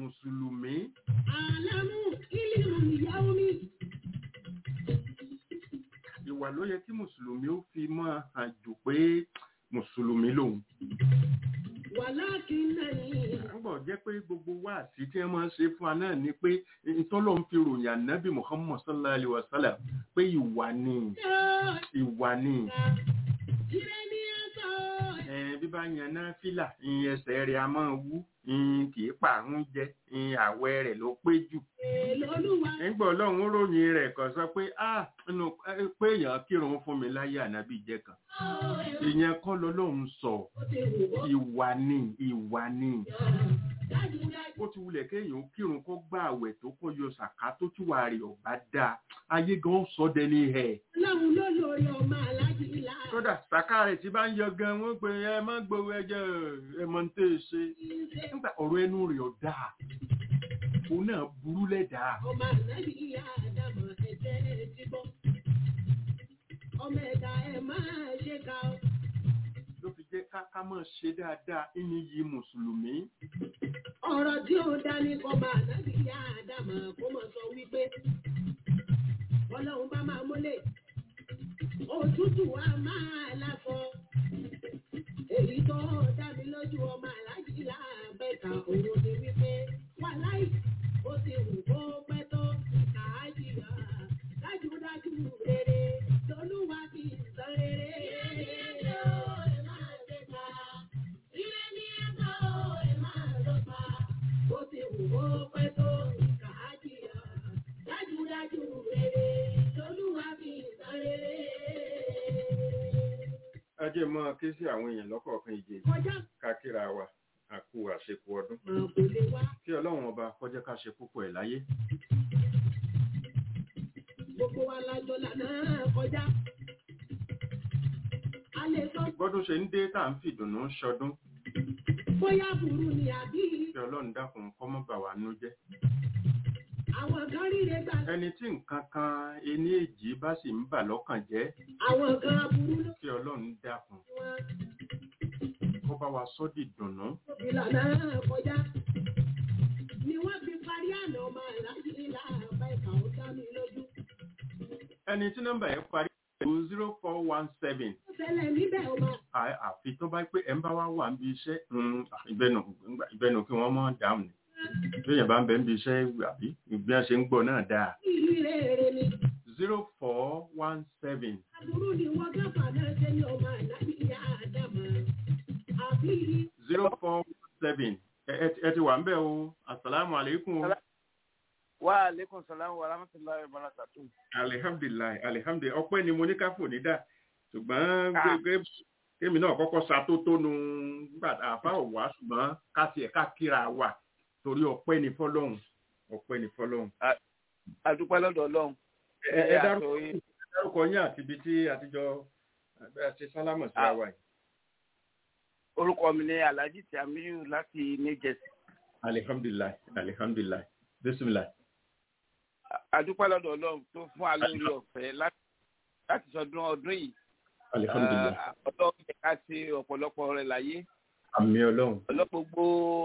mùsùlùmí Àlámù ìlú ìyàwó mi. ìwà ló yẹ kí mùsùlùmí ó fi máa hàn jù pé mùsùlùmí lòun ولكنني àgbọ̀ jẹ́ pé gbogbo wáàsí tí wọ́n máa ń ṣe fún wa náà ni pé ìtọ́lọ́ ń fi ròyìn ànábì muhammad sallallahu alayhi wa sallam pé ìwà ni ìwà ni Tireni aso, ẹ bí bá yan náà fìlà ìyẹn ẹsẹ̀ rẹ̀ a máa wú ìyẹn kì í pààrùn jẹ ìyẹn àwẹ̀ rẹ̀ ló pé jù Olúwa nígbà ọlọ́run ó ròyìn rẹ̀ kàn sọ pé ah nínú eh, pé èèyàn kírun fún mi láyé ànábì jẹ́ kan ìyẹn kọ́ lọ́lọ́run sọ ó ti wù wọ́ ìwà ni ìwà ni dájúdájú. bó ti wulẹ̀ kéèyàn ó kírun kó gbá àwẹ̀ tó kó yọ sàká tó túwà rẹ̀ ọ̀bá dáa ayé gan sọ dẹni ẹ̀ Ọlọ́run ló lórí ọmọ aláàjì ńlá. kódà sàká rẹ̀ tí bá ń yọ gan wọ́n pe ẹ má gbowó ẹjẹ ẹ mọ ní tẹ́ ẹ ṣe nígbà ọ̀rọ̀ ẹnu rẹ̀ ọ̀dà òun náà burú lẹ́dàá Ọmọ ànábì ìyá Ádámọ̀ ẹ̀jẹ̀ ti bọ́. Ọmọ ẹ̀dá ẹ̀ máa ṣe ká o. ló fi jẹ́ ká ká máa ṣe dáadáa ní yí mùsùlùmí Ọ̀rọ̀ tí ó dání kọba ànábì ìyá Ádámọ̀ kó mọ̀ sọ wípé Ọlọ́run bá máa mólè. Òtútù wa máa láfọ. Èyí tó dá mi lójú ọmọ aláàjì láàbẹ̀ka òun ni wípé wà láì ó ti wù kó pẹ́ tó kàájì wá. Dájúdájú rere lolúwa fi sọ rere. Ó ti wù kó pẹ́ tó kàájì wá. Dájúdájú rere lolúwa fi sọ rere. ẹ jẹ́ mọ́ ké sí àwọn èèyàn lọ́kọ̀ọ̀kan ìjẹ́ Kọjá ká kíra wa àkú àṣepọ̀ ọdún kan kò lè wá. kí ọlọ́run ọba kọjá ká ṣe púpọ̀ ẹ̀ láyé Gbogbo wa lájọ lànà kọjá. A lè sọ gbọ́dún ṣe ń dé tá à ń fìdùnnú ṣọdún bóyá burú ni àbí kí ọlọ́run dákun kọ́ mọ́ bà wá nú jẹ́ àwọn kan ríre gbà. ẹni tí nǹkan kan ení èjì bá sì ń bà lọ́kàn jẹ́ Àwọn kan burú ló kí ọlọ́run dákun fi wọn. kó bá wa sọ́ di dùnnú Ìlànà kọjá. Ni wọ́n fi parí àná ọmọ aláàjì ńlá àbá ìkà ó dá mi lójú. ẹni tí nọ́mbà yẹn parí pẹ̀lú zero four one seven Ó ṣẹlẹ̀ níbẹ̀ ọmọ. àfi tó bá pé ẹ̀ ń bá wá wà níbi iṣẹ́ mm, ìbẹ̀nù ìbẹ̀nù kí wọ́n mọ̀ dáhùn ni lóyìn bá ń bẹ níbi iṣẹ́ àbí ìbí wọn ṣe ń gbọ́ náà dáa Ìlú rere ni. zero four one seven Àbúrú ni wọ́n gáfà náà ṣe ní ọmọ aláàjì ìyá Ádámọ̀. Àbí zero four seven ẹ ti wà ń bẹ̀ o asalaamu aleykum o. wa aleykum salaam wa rahmatulahi wa barakatu. alihamdulilayi alihamdulilayi ọpẹ́ ni mo ní ká fò ní dà ṣùgbọ́n Ah. gbẹgbẹ kémi náà kọ́kọ́ ṣàtótónu nígbà tá a fà wá ṣùgbọ́n ká tiẹ̀ ká kíra wà torí ọpẹ́ ni fọ́lọ́run ọpẹ́ ni fọ́lọ́run. adúpẹ́ lọ́dọ̀ ọlọ́run. ẹ ẹ Ẹ dárúkọ àtò yín. ẹ dárúkọ yín àti ibi tí àtijọ́ ẹ ṣe sálámọ̀ sí Ah. àwa yìí. orúkọ mi ni alhaji tiamiyu láti new jersey. alihamdulilayi alihamdulilayi bisimilayi. adúpẹ́ lọ́dọ̀ ọlọ́run tó fún wa lórí ọ̀fẹ́ láti láti sọdún ọdún yìí. alihamdulilayi Ah, ọlọ́run jẹ́ ká ṣe ọ̀pọ̀lọpọ̀ rẹ̀ láyé. àmì ọlọ́run ọlọ́pọ̀ gbogbo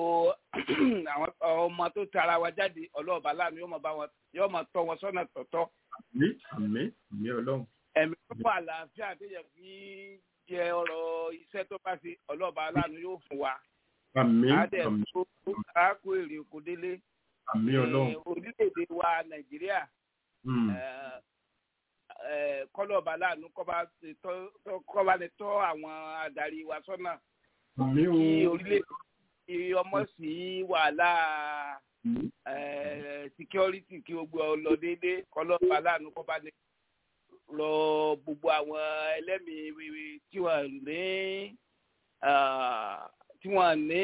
àwọn ọmọ tó tara wa jáde ọlọ́ọ̀bá láàmú yóò máa bá wọn yóò máa tọ́ wọn sọ́nà tọ̀tọ̀. àmì àmì àmì ọlọ́run ẹ̀mí tó wà àlàáfíà tó yẹ kí jẹ ọ̀rọ̀ iṣẹ́ tó bá ṣe ọlọ́ọ̀bá aláàánú yóò fún wa. àmì adẹ àmì tó káàkó èrè oko délé àmì ọlọ́run. Eh, orílẹ̀-èdè wa nàìjíríà Hmm. eh, eh, kọ́lọ́ọ̀bá aláàánú kọ́ba ti tọ́- tọ́- kọ́ba lè tọ́ àwọn adarí wa sọ́nà àmì o. kí orílẹ̀-èdè kí ọmọ sí wàhálà Hmm. eh, security kí gbogbo ọ lọ déédéé kọ́lọ́ọ̀bá aláàánú kọ́ba lè lọ gbogbo àwọn ẹlẹ́mìí wíwí tí wọ́n ní ah, tí wọ́n ní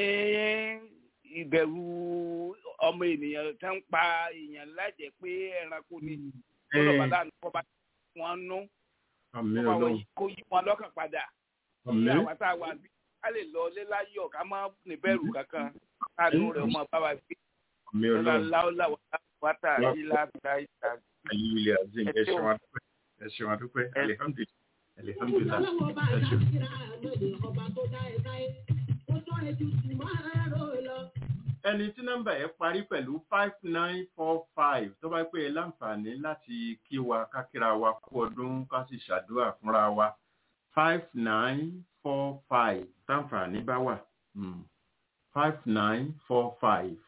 ìbẹ̀rù ọmọ ènìyàn tó ń pa èèyàn lájẹ̀ pé ẹranko ni kọ́lọ́ọ̀bá aláàánú kọ́ba wọn nú àmì kọ́ba wọn ọlọ́run. yí- kó yí wọn lọ́kàn padà kí àmì àwọn tá a wà bí ká lè lọ lé láyọ̀ ká má níbẹ̀rù kankan káàánú rẹ̀ ọmọ bá wa gbé àmì lọ́la ọlọ́run. láwùlà wàtà ìlà ìlà ìlà. ayé azim ẹ ṣeun adúpẹ́ ẹ ṣeun adúpẹ́ alihamdulilayi alihamdulilayi Ọlọ́wọ́ bá ẹ dá ṣeun. síra àmọ́ni ọba tó dá ẹ sáyé. Ó tọ́ ẹjú tù máa rò lọ. ẹni tí nọ́mbà yẹn parí pẹ̀lú five nine four five tó bá pé ẹ láǹfààní láti kí wa kákíra wa kú ọdún ká sì ṣàdúrà fúnra wa five nine four five táǹfààní bá wà five nine four five.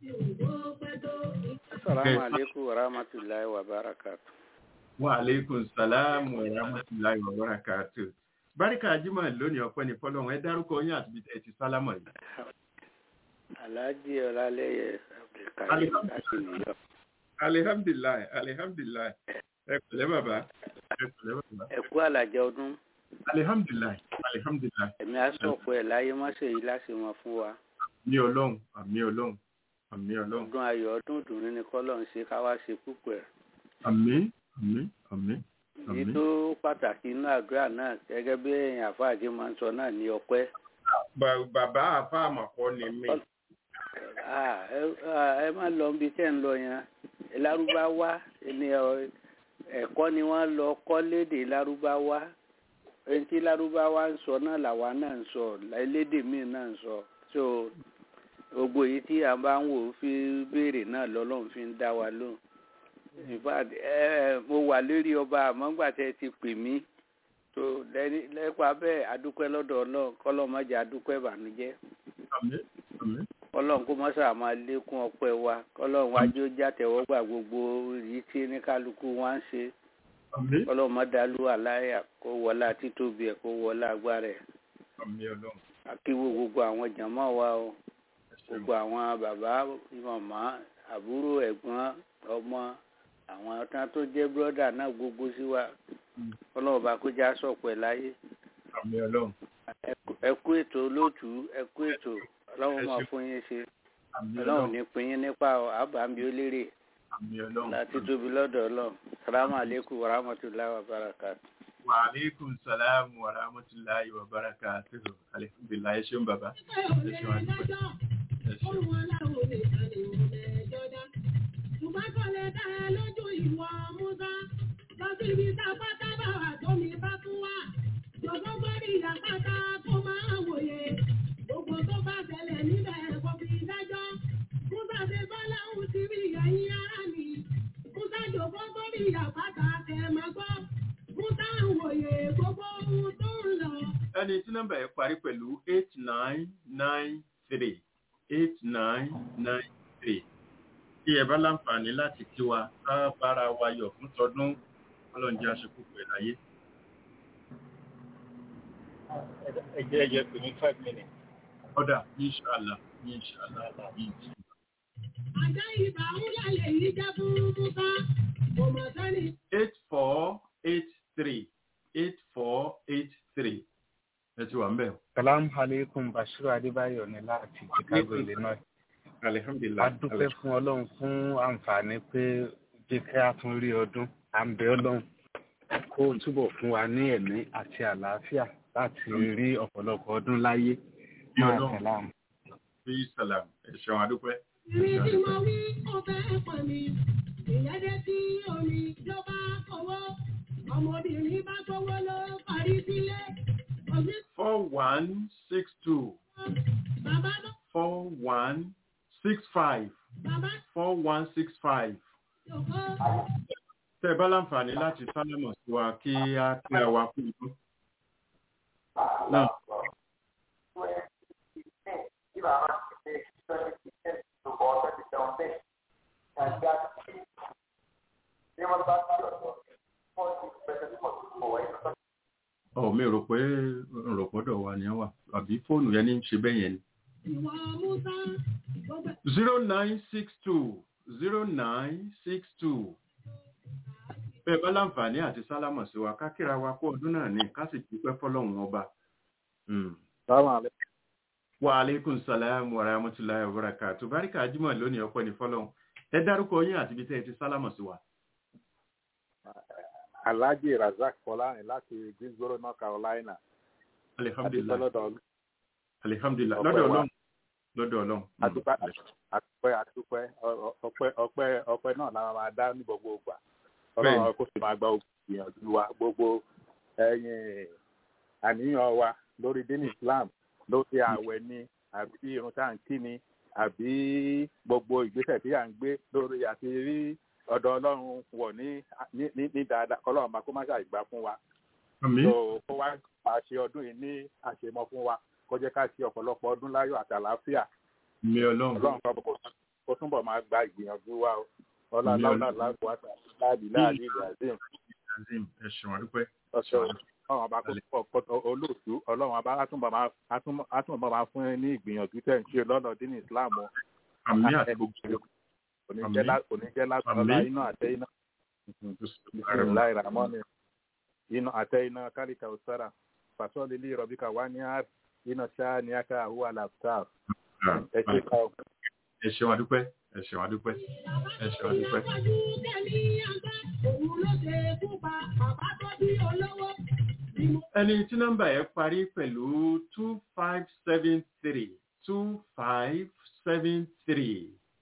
Assalamu alaikum wa rahmatullahi wa barakatuh. Wa alaikum salam wa rahmatullahi wa barakatuh. Báríkà Jímọ̀ lónìí ọpẹ́ ní fọ́lọ́run ẹ dárúkọ yín àti ẹ ti sálámọ̀ yìí. Alhaji Ọlálẹ́yẹ Abdulkarim láti New York. Alihamdulilayi, alihamdulilayi. Ẹ pẹ̀lẹ́ bàbá. Ẹ pẹ̀lẹ́ bàbá. Ẹ kú àlàjẹ ọdún. Alihamdulilayi, alihamdulilayi. Ẹ̀mí àsọ̀pọ̀ ẹ̀ láyé mọ́sẹ̀ yìí láti mọ fún wa. Àmì Ọlọ́run, àmì Ọlọ́run, àmì Ọlọ́run. Ọdún ayọ̀ ọdún ìdùnnú ni kọ́lọ̀ ń ṣe ká wá ṣe púpọ̀ ẹ̀. Àmì, àmì, àmì. Èyí tó pàtàkì inú àdúrà náà gẹ́gẹ́ bí èèyàn àfáàjì máa ń sọ náà ní ọpẹ́. Bàbá àfa àmọ̀kọ́ ni mí. ẹ má lọ níbi tẹ́ ń lọ yẹn lárúbáwá ni ẹ̀kọ́ ni wọ́n lọ kọ́ lédè lárúbáwá ẹni tí lárúbáwá ń sọ náà làwa náà ń sọ lédè míì náà ń sọ so gbogbo èyí tí a bá ń wò ó fi béèrè náà lọ́lọ́run fi ń dá wa lóhùn in fact ẹ mo wà lórí ọba àmọ́ngbà tẹ́ ti pè mí tó lẹ́pàá bẹ́ẹ̀ adúpẹ́ lọ́dọ̀ ọlọ́run kọ́lọ́mọjà adúpẹ́ ìbànújẹ́ Àmì, àmì. kọ́lọ́run kó mọ́sà máa lékún ọpẹ́ wa kọ́lọ́run wájú ó jàtẹ̀wọ́gbà gbogbo èyí tí ní kálukú wá ń ṣe Àmì, kọ́lọ́run má dàlú àláyà kó wọlá títóbi ẹ̀ kó wọlá agbára ẹ̀ àmì Ọlọ́run. akíwò gbogbo àwọn jàmọ́ wa o Ẹ ṣeun. gbogbo àwọn bàbá màmá àbúrò ẹ̀gbọ́n ọmọ àwọn tán tó jẹ́ bírọ́dà náà gbogbo sí wa Mm. ọlọ́run bá kó já sọ̀pẹ̀ láyé Àmì Ọlọ́run. ẹ kú ètò olóòtú ẹ kú ètò ọlọ́run Ẹ máa ṣeun. fún yín ṣe Àmì ọlọ́run Ọlọ́run. ní pín yín nípa àbámbí ó lérè Àmì Ọlọ́run. láti tóbi lọ́dọ̀ ọlọ́run salamu aleykum wa rahmatulahi wa barakatu. Wa alaikum salam wa rahmatullahi wa barakatuhu. Alhamdulillah, ẹ ṣeun bàbá. Ẹ ṣeun àdúpẹ́. Ẹ ṣeun. Ẹni tí nọ́mbà yẹn parí pẹ̀lú eight nine nine three eight nine nine three. Tí ẹ bá láǹfààní láti kí wa, ká bára wa yọ̀ fún tọdún ọlọ́run jẹ́ aṣọ púpọ̀ ẹ̀ láyé. ẹ jẹ́ ẹ jẹ́ pé ní five minutes. Ọ̀dà, inṣàlá, inṣàlá, inṣàlá. eight four eight three eight four eight three. Ẹ ti wà ń bẹ̀. Salam alaikum Bashiru Adébáyọ̀ ní láti Chicago, Illinois. Alihamdulilayi. A dúpẹ́ fún Ọlọ́run fún àǹfààní pé jẹ́ kí a tún rí ọdún. À ń bẹ Ọlọ́run kó túbọ̀ fún wa ní ẹ̀mí àti àlàáfíà láti rí ọ̀pọ̀lọpọ̀ ọdún láyé. Bí Máa Ọlọ́run. tẹ̀lé àwọn. Bí sàlám. Ẹ ṣeun adúpẹ́. Ìrìn tí mo wí, ó fẹ́ pọ̀ mi. Ìyẹ́dẹ́ tí omi ló bá kọ̀wọ́. Ọmọbìnrin bá gbowó ló parí sílé. Òbí four one six two bàbá ló four one six five bàbá four one six five. yòókó. Tẹ́ ẹ bá láǹfààní láti sálámọ̀ sí wa kí á kí a wá fún ìlú. Náà. Ọ̀ mi rò pé rò pọ́dọ̀ wa ni ẹ wà àbí fóònù yẹn ní í ṣe bẹ́ẹ̀ yẹn ni. Ìwọ Musa gbogbo zero nine six two zero nine six two. Bẹ́ẹ̀ bá láǹfààní àti sálámọ̀ sí wa ká kíra wa kó ọdún náà ní ká sì dúpẹ́ fọ́lọ́run ọba. Mm. Wa alaikum salam wa rahmatullahi wa barakatuh. Báríkà Ajímọ̀ lónìí ọpẹ́ ní fọ́lọ́run. Ẹ dárúkọ yín àti ibi tẹ́ ẹ ti sálámọ̀ sí wa. Alhaji Razak Fọlárin láti Greensboro, North Carolina. Alihamdulilayi. Adúpẹ́ lọ́dọ̀ Alihamdulilayi. Ọpẹ́ Lọ́dọ̀ wa. Ọlọ́run. Lọ́dọ̀ Ọlọ́run. Mm. Adúpẹ́ adúpẹ́ adúpẹ́ ọ- ọpẹ́ ọpẹ́ ọpẹ́ náà la máa dá ní gbogbo ìgbà. Bẹ́ẹ̀ni. Ọlọ́run kò sì máa gba ìyànjú wa gbogbo ẹ̀yìn àníyàn wa lórí dín Islam lórí ààwẹ̀ ni àbí irun tá à ń kí ni àbí gbogbo ìgbésẹ̀ tí à ń gbé lórí àti rí ọ̀dọ̀ ọlọ́run wọ̀ ní ní- ní ní dáadáa kọ́lọ́run bá kó má ṣàìgbà fún wa àmì so kó wá máa ṣe ọdún yìí ní àṣemọ fún wa kó jẹ́ ká ṣe ọ̀pọ̀lọpọ̀ ọdún láyọ̀ àti àlàáfíà mi ọlọ́run ọlọ́run kan kó kó túnbọ̀ máa gba ìgbìyànjú wa o ọlá Àmín. láwùlá láàbù àti láàbì láàbì ìlàzim azim ẹ ṣeun àdúpẹ́ ọ̀ṣọ́ ọlọ́run ọba kó túnbọ̀ kó olóòtú ọlọ́run ọba átúnbọ̀ máa átúnbọ̀ átúnbọ̀ máa fún ẹ ní ìgbìyànjú tẹ̀ ń ṣe lọ́nà dín ní islam o àmì àti gbogbo oníjẹ́ lásán Àmín. ọlá iná àtẹ iná bisimilayi ramoni iná àtẹ iná kálíkà òsára fasọ́lì lè rọ̀bíkà wá ní àr iná ṣáà ní aká àhúwà làbtáà ẹ ṣe ká o. ẹ ṣeun àdúpẹ́ ẹ ṣeun àdúpẹ́ ẹ ṣeun àdúpẹ́. ẹni tí nọ́mbà yẹn parí pẹ̀lú two five seven three two five seven three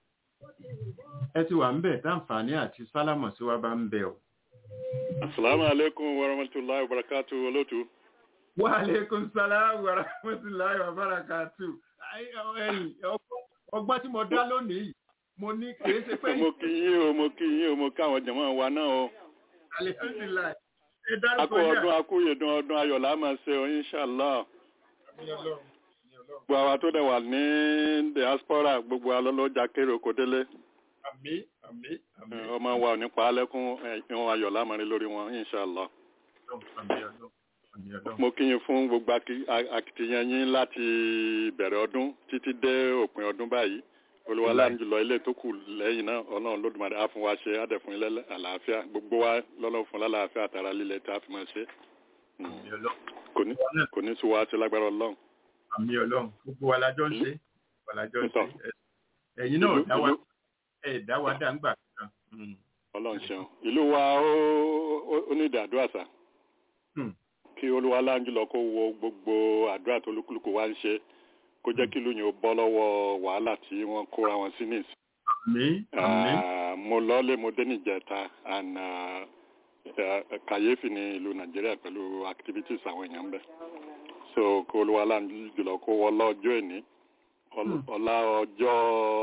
ẹ ti wà ń bẹ̀ táǹfààní àti sálámọ̀ sí wa bá ń bẹ̀ ọ́. Assalamu alaikum wa rahmatullahi wa barakatuh olóòtú. wa aleykum salaam wa rahmatulahi wa barakatu. Ayé, ọ, ẹ̀yin, ọgbọ́n- ọgbọ́n tí mo dá lónìí yìí mo ní kìí ṣe pé Mo kí yín o, mo kí yín o, mo kí àwọn jẹ̀mọ́ wa náà o. alihamdulilayi ẹ A dárúkọ kú yín ọdún akúyèdún ọdún ayọ̀ là á máa ṣe o, inshallah. àmì ọlọ́run àmì ọlọ́run Gbogbo àwa tó dẹ̀ wà ní diaspora gbogbo alọ́lọ́jà kéré oko délé. àmì àmì àmì Ọmọ wa ò ní pa á lẹ́kún ẹ̀yìn ayọ̀ là á máa rí lórí wọn, inshallah. ọlọ́run àmì ọlọ́run àmì ọlọ́run Mo kí yín fún gbogbo aki- a- akitiyan yín láti bẹ̀rẹ̀ ọdún títí dé òpin ọdún báyìí. olùwàlà jùlọ ilé tó kù lẹ́yìn náà ọlọ́run lódùmarè á fún wa ṣe á dẹ̀ fún ilé àlàáfíà gbogbo wa lọ́lọ́run fún lálàáfíà àtàrà lílẹ̀ tí a fi máa ṣe Mm. àmì ọlọ́run kò ní kò ní sùn wá sí lágbára ọlọ́run. àmì ọlọ́run gbogbo wa lájọ́ ń ṣe wa lájọ́ ń ṣe Ntọ́. Ẹ- ẹ̀yin náà Ìlú- dá wa ìlú- ẹ̀ dá wa dá ń gbà kan. Mm. ọlọ́run ṣeun ìlú wa ó ó- ó ní ìdí àdúrà sá Hmm. kí olúwalá jùlọ kó wo gbogbo àdúrà tó lúkúlùkù wá ń ṣe kó jẹ́ kí ìlú yẹn ó bọ́ lọ́wọ́ wàhálà tí wọ́n kóra wọn sí nìsí. àmì àmì Ah, mo lọ́lé mo dé níjẹta and ah, eh, kàyéfì ní ìlú nàìjíríà pẹ̀lú activities àwọn èèyàn ń bẹ̀ so kó olúwalá jùlọ kó wọlá ọjọ́ ẹ̀ní ọl- ọlá ọjọ́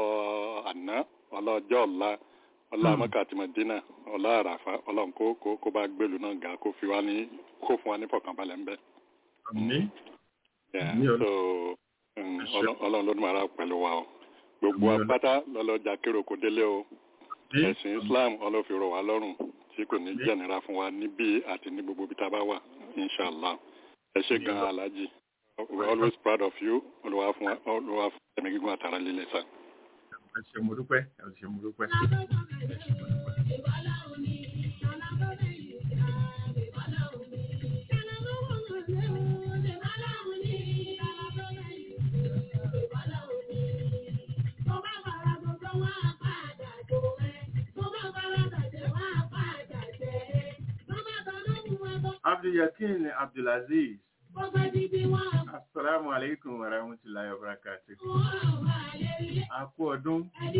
àná ọlá ọjọ́ ọ̀la ọlá Hmm. mọ́kà àti mọ̀dínà ọlá àràfà ọlọ́run kó kó kó bá gbèlú náà ga kó fi wá ní kó fún wa ní fọkànbalẹ̀ ń bẹ̀. àmì Yeah, Ní ọlọ́- so um, Ẹ ṣé. ọlọ́- ọlọ́run ló dùn ara pẹ̀lú wa o gbogbo Ní ọlọ́- apáta lọ́lọ́jà kéré kò délé o àmì ẹ̀sìn islam ọlọ́fi rọ̀ wá lọ́rùn tí kò ní Àmín. jẹ́nira fún wa níbí àti ní gbogbo ibi tá a bá wà inshallah ẹ ṣe Àmín. gan alhaji we are always proud of you olùwà fún wa olùwà fún ẹ̀mí gígùn àtàrà líle sá. ẹ ṣé mo dúpẹ́ ẹ ṣé mo dúpẹ́. abdulyakin abdulaziz asalaamu aleykum wa rahmatulahi wa barakatu. a kú ọdún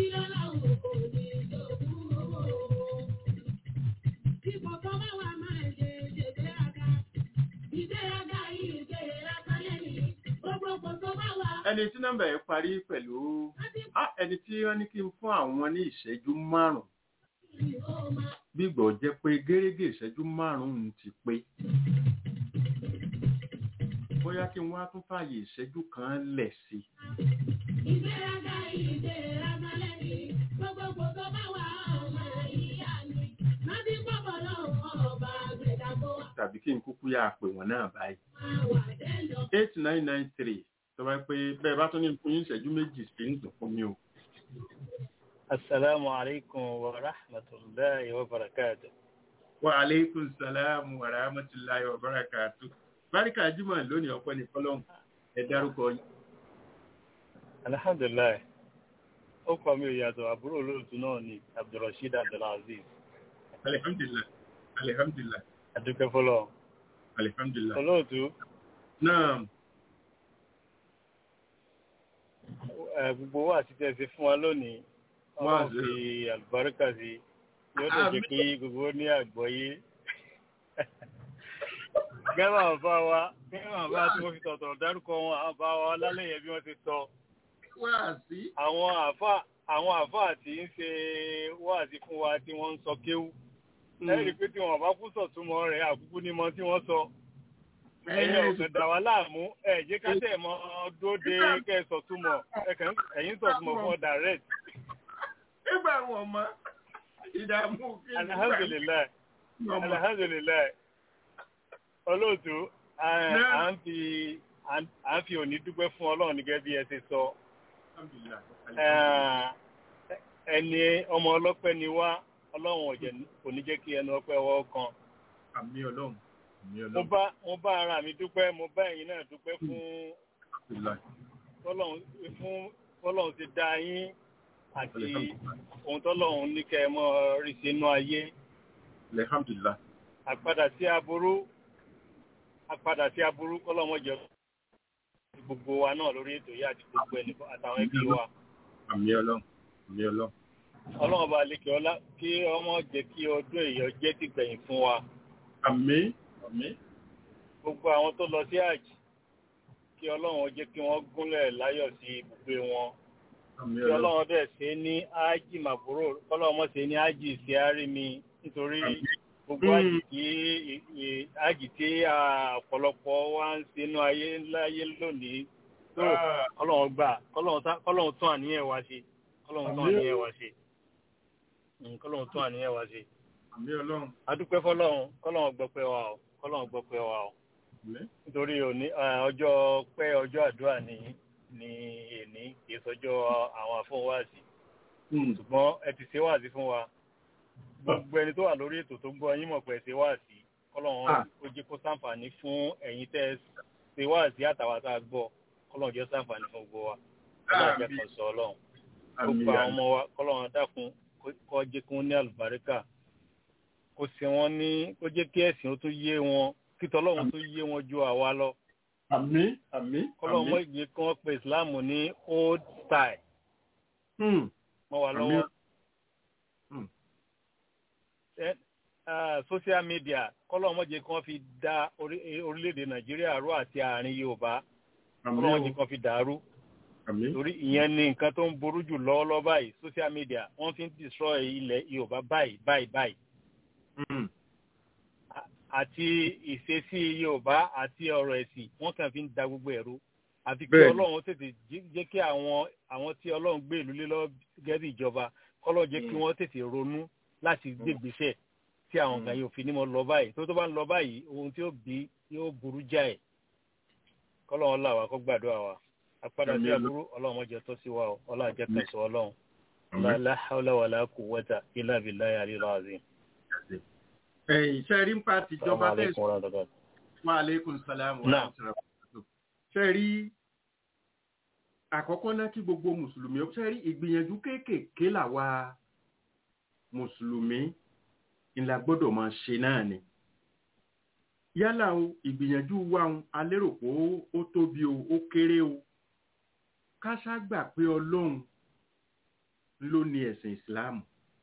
ẹni tí nọ́mbà yẹn parí pẹ̀lú ah, ẹni tí wọ́n ní kí n fún àwọn ní ìṣẹ́jú márùn-ún gbígbọ́ jẹ́ pé gẹ́gẹ́ ìṣẹ́jú márùn-ún ti pé bóyá kí n wá tún fààyè ìṣẹ́jú kan lẹ̀ sí i. tàbí kí n kúkú yà pè wọ́n náà báyìí. eight nine nine three tó bá pé bẹ́ẹ̀ bá tún ní fún yín ìṣẹ́jú méjì sí ń dùn fún mi o. السلام عليكم ورحمة الله وبركاته wa aleykum salaam wa rahmatulahi wa barakatu. báríkà jimoh lónìí ọpẹ́ ní fọlọ́n ẹ dárúkọ yín. الحمد لله ó kọ mi ò yàtọ̀ àbúrò olóòtú náà ni abdulrasheed abdulaziz alihamdulilah alihamdulilah adúpẹ́ fọlọ́ alihamdulilah. olóòtú náà ẹ, gbogbo wa àti tẹ̀sí fún wa lónìí Wá wọ́n zero. fi àlùbáríkà sí yóò lè jẹ́ kí gbogbo ní àgbọ́yé gẹ́gẹ́ àwọn bá wa gẹ́gẹ́ àwọn bá tí wọ́n fi tọ̀tọ̀ dárúkọ wọn àwọn bá wa lálẹ́ yẹn bí wọ́n ti sọ wáàsí. àwọn àfà àwọn àfà tí ń ṣe wáàsí fún wa tí wọ́n ń sọ kéwú ẹ rí i pé tí wọn bá kú sọ̀túnmọ́ rẹ̀ àkúkú ní mọ tí wọ́n sọ ẹ̀yin ọ̀sẹ̀ dà wá láàmú ẹ̀ jẹ́ ká tẹ̀ mọ́ dóde kẹ́ ẹ sọ̀túnmọ̀ ẹ̀yin sọ̀túnmọ̀ fún ọ direct. nígbà wọn mọ ìdààmú kí n alhamdulilayi alhamdulilayi olóòtú à ń fi à ń fi òní dúpẹ́ fún ọlọ́run nígẹ́ bí ẹ ti sọ ẹni ọmọ ọlọ́pẹ́ ni wá ọlọ́run ọ̀jẹ̀ kò ní jẹ́ kí ẹnu ọpẹ́ wọ́ kan. àmì ọlọ́run àmì mo ọlọ́run. bá mo bá ara mi dúpẹ́ mo bá ẹ̀yin náà dúpẹ́ fún fọlọ́run fún fọlọ́run ti dá yín àti ohun tọ́lọ́run ní kẹ́ ẹ mọ́ rí sínú ayé alhamdulilah. àpadà sí aburú àpadà sí aburú kọ́lọ́mọ jẹ gbogbo wa náà lórí ètò yìí àti gbogbo ẹni àtàwọn ẹbí wa àmì ọlọ́run àmì ọlọ́run. ọlọ́run bá lè kí ọlá kí ọmọ jẹ́ kí ọdún èèyàn jẹ́ tìgbẹ̀yìn fún wa àmì àmì. gbogbo àwọn tó lọ sí àjì kí ọlọ́run jẹ́ kí wọ́n gúnlẹ̀ láyọ̀ sí ibùgbé wọn àmì kí ọlọ́run dẹ̀ ṣe ní ájì màbúrò kọ́lọ́run mọ̀ ṣe ní ájì sí àrími nítorí gbogbo ájì tí ájì tí ọ̀pọ̀lọpọ̀ wa ń ṣe inú ayé láyé lónìí tó kọ́lọ́run gbà kọ́lọ́run tún àníyàn wa ṣe kọ́lọ́run tún àníyàn wa ṣe kọ́lọ́run tún àníyàn wa ṣe àmì ọlọ́run. adúpẹ́ fọlọ́run kọ́lọ́run gbọ́pẹ́ wa o kọ́lọ́run gbọ́pẹ́ wa o nítorí òní ọjọ́ pẹ́ ọjọ́ àdúrà ní ní èní kì í sọjọ́ àwọn àfọwọ́wáàsí ṣùgbọ́n ẹ ti ṣe wáàsí fún wa gbogbo ẹni tó wà lórí ètò tó ń gbọ́ yín mọ̀ pé ẹ ṣe wáàsí kọ́lọ́run ó jẹ́ kó sàǹfààní fún ẹ̀yin tẹ́ ẹ ṣe wáàsí àtàwọn tá a gbọ́ kọ́lọ́run jẹ́ sàǹfààní fún gbogbo wa kọ́lọ́run jẹ́ kan sọ ọlọ́run gbogbo àwọn ọmọ wa kọ́lọ́run dákun kó jẹ́ kí wọ́n ní àlùbáríkà kó ṣe wọ́n ní kó jẹ́ kí ẹ̀sìn ó tún yé wọn kí tọ́lọ́run tó yé wọn ju àwa lọ. àmì àmì kọ́lọ́run mọ́ ìgbé kí wọ́n pe ìsìláàmù ní old style. mọ́ wa lọ́wọ́. social media kọ́lọ́run mọ́ jẹ́ kí wọ́n fi dá orílẹ̀-èdè nàìjíríà rú àti àárín yorùbá kọ́lọ́run mọ́ jẹ́ kí wọ́n fi dàrú. torí ìyẹn ni nǹkan tó ń burú jù lọ́wọ́lọ́wọ́ báyìí social media wọ́n fi ń destroy ilẹ̀ yorùbá báyìí báyìí báyìí àti ìṣesí yorùbá àti ọ̀rọ̀ ẹ̀sìn wọ́n kàn fi ń da gbogbo ẹ̀rú àti kí ọlọ́run tètè jẹ́ kí àwọn àwọn tí ọlọ́run gbé ìlú lé lọ́wọ́ gẹ́gẹ́ bí ìjọba kọ́lọ́ jẹ́ kí wọ́n tètè ronú láti gbégbèsè tí àwọn nǹkan yóò fi ní mọ́ lọ báyìí tó tó bá ń lọ báyìí ohun tí ó bí yóò burú jáì kọ́lọ́run là wá kó gbàdúrà wa apádà sí aburú ọlọ́run mọ́jọ tó sí wa ọlọ́run jẹ́ kẹsàn ọlọ́run la hawla wala quwwata illa billahi aliyil azim ẹ̀yìn ṣẹ́rí ń pa tìjọba bẹ́ẹ̀ sọ wa aleykum salaam wa rahmatulah ṣẹ́rí àkọ́kọ́ náà kí gbogbo mùsùlùmí ó ṣẹ́rí ìgbìyànjú kéékèèké làwa mùsùlùmí ńlá gbọ́dọ̀ máa ṣe náà ni yálà o ìgbìyànjú wa ń alérò pé ó tóbi o ó kéré o ká ṣàgbà pé ọlọ́run ló ní ẹ̀sìn ìsìláàmù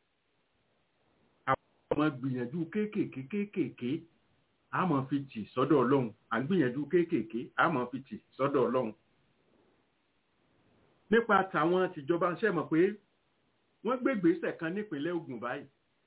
àwọn gbìyànjú kéékèèké kéékèèké a máa fi tì sọ́dọ̀ ọlọ́run à ń gbìyànjú kéékèèké a máa fi tì sọ́dọ̀ ọlọ́run. nípa tàwọn tìjọba ń ṣẹ̀mọ̀ pé wọ́n gbé gbèsè kan nípínlẹ̀ Ògùn báyìí.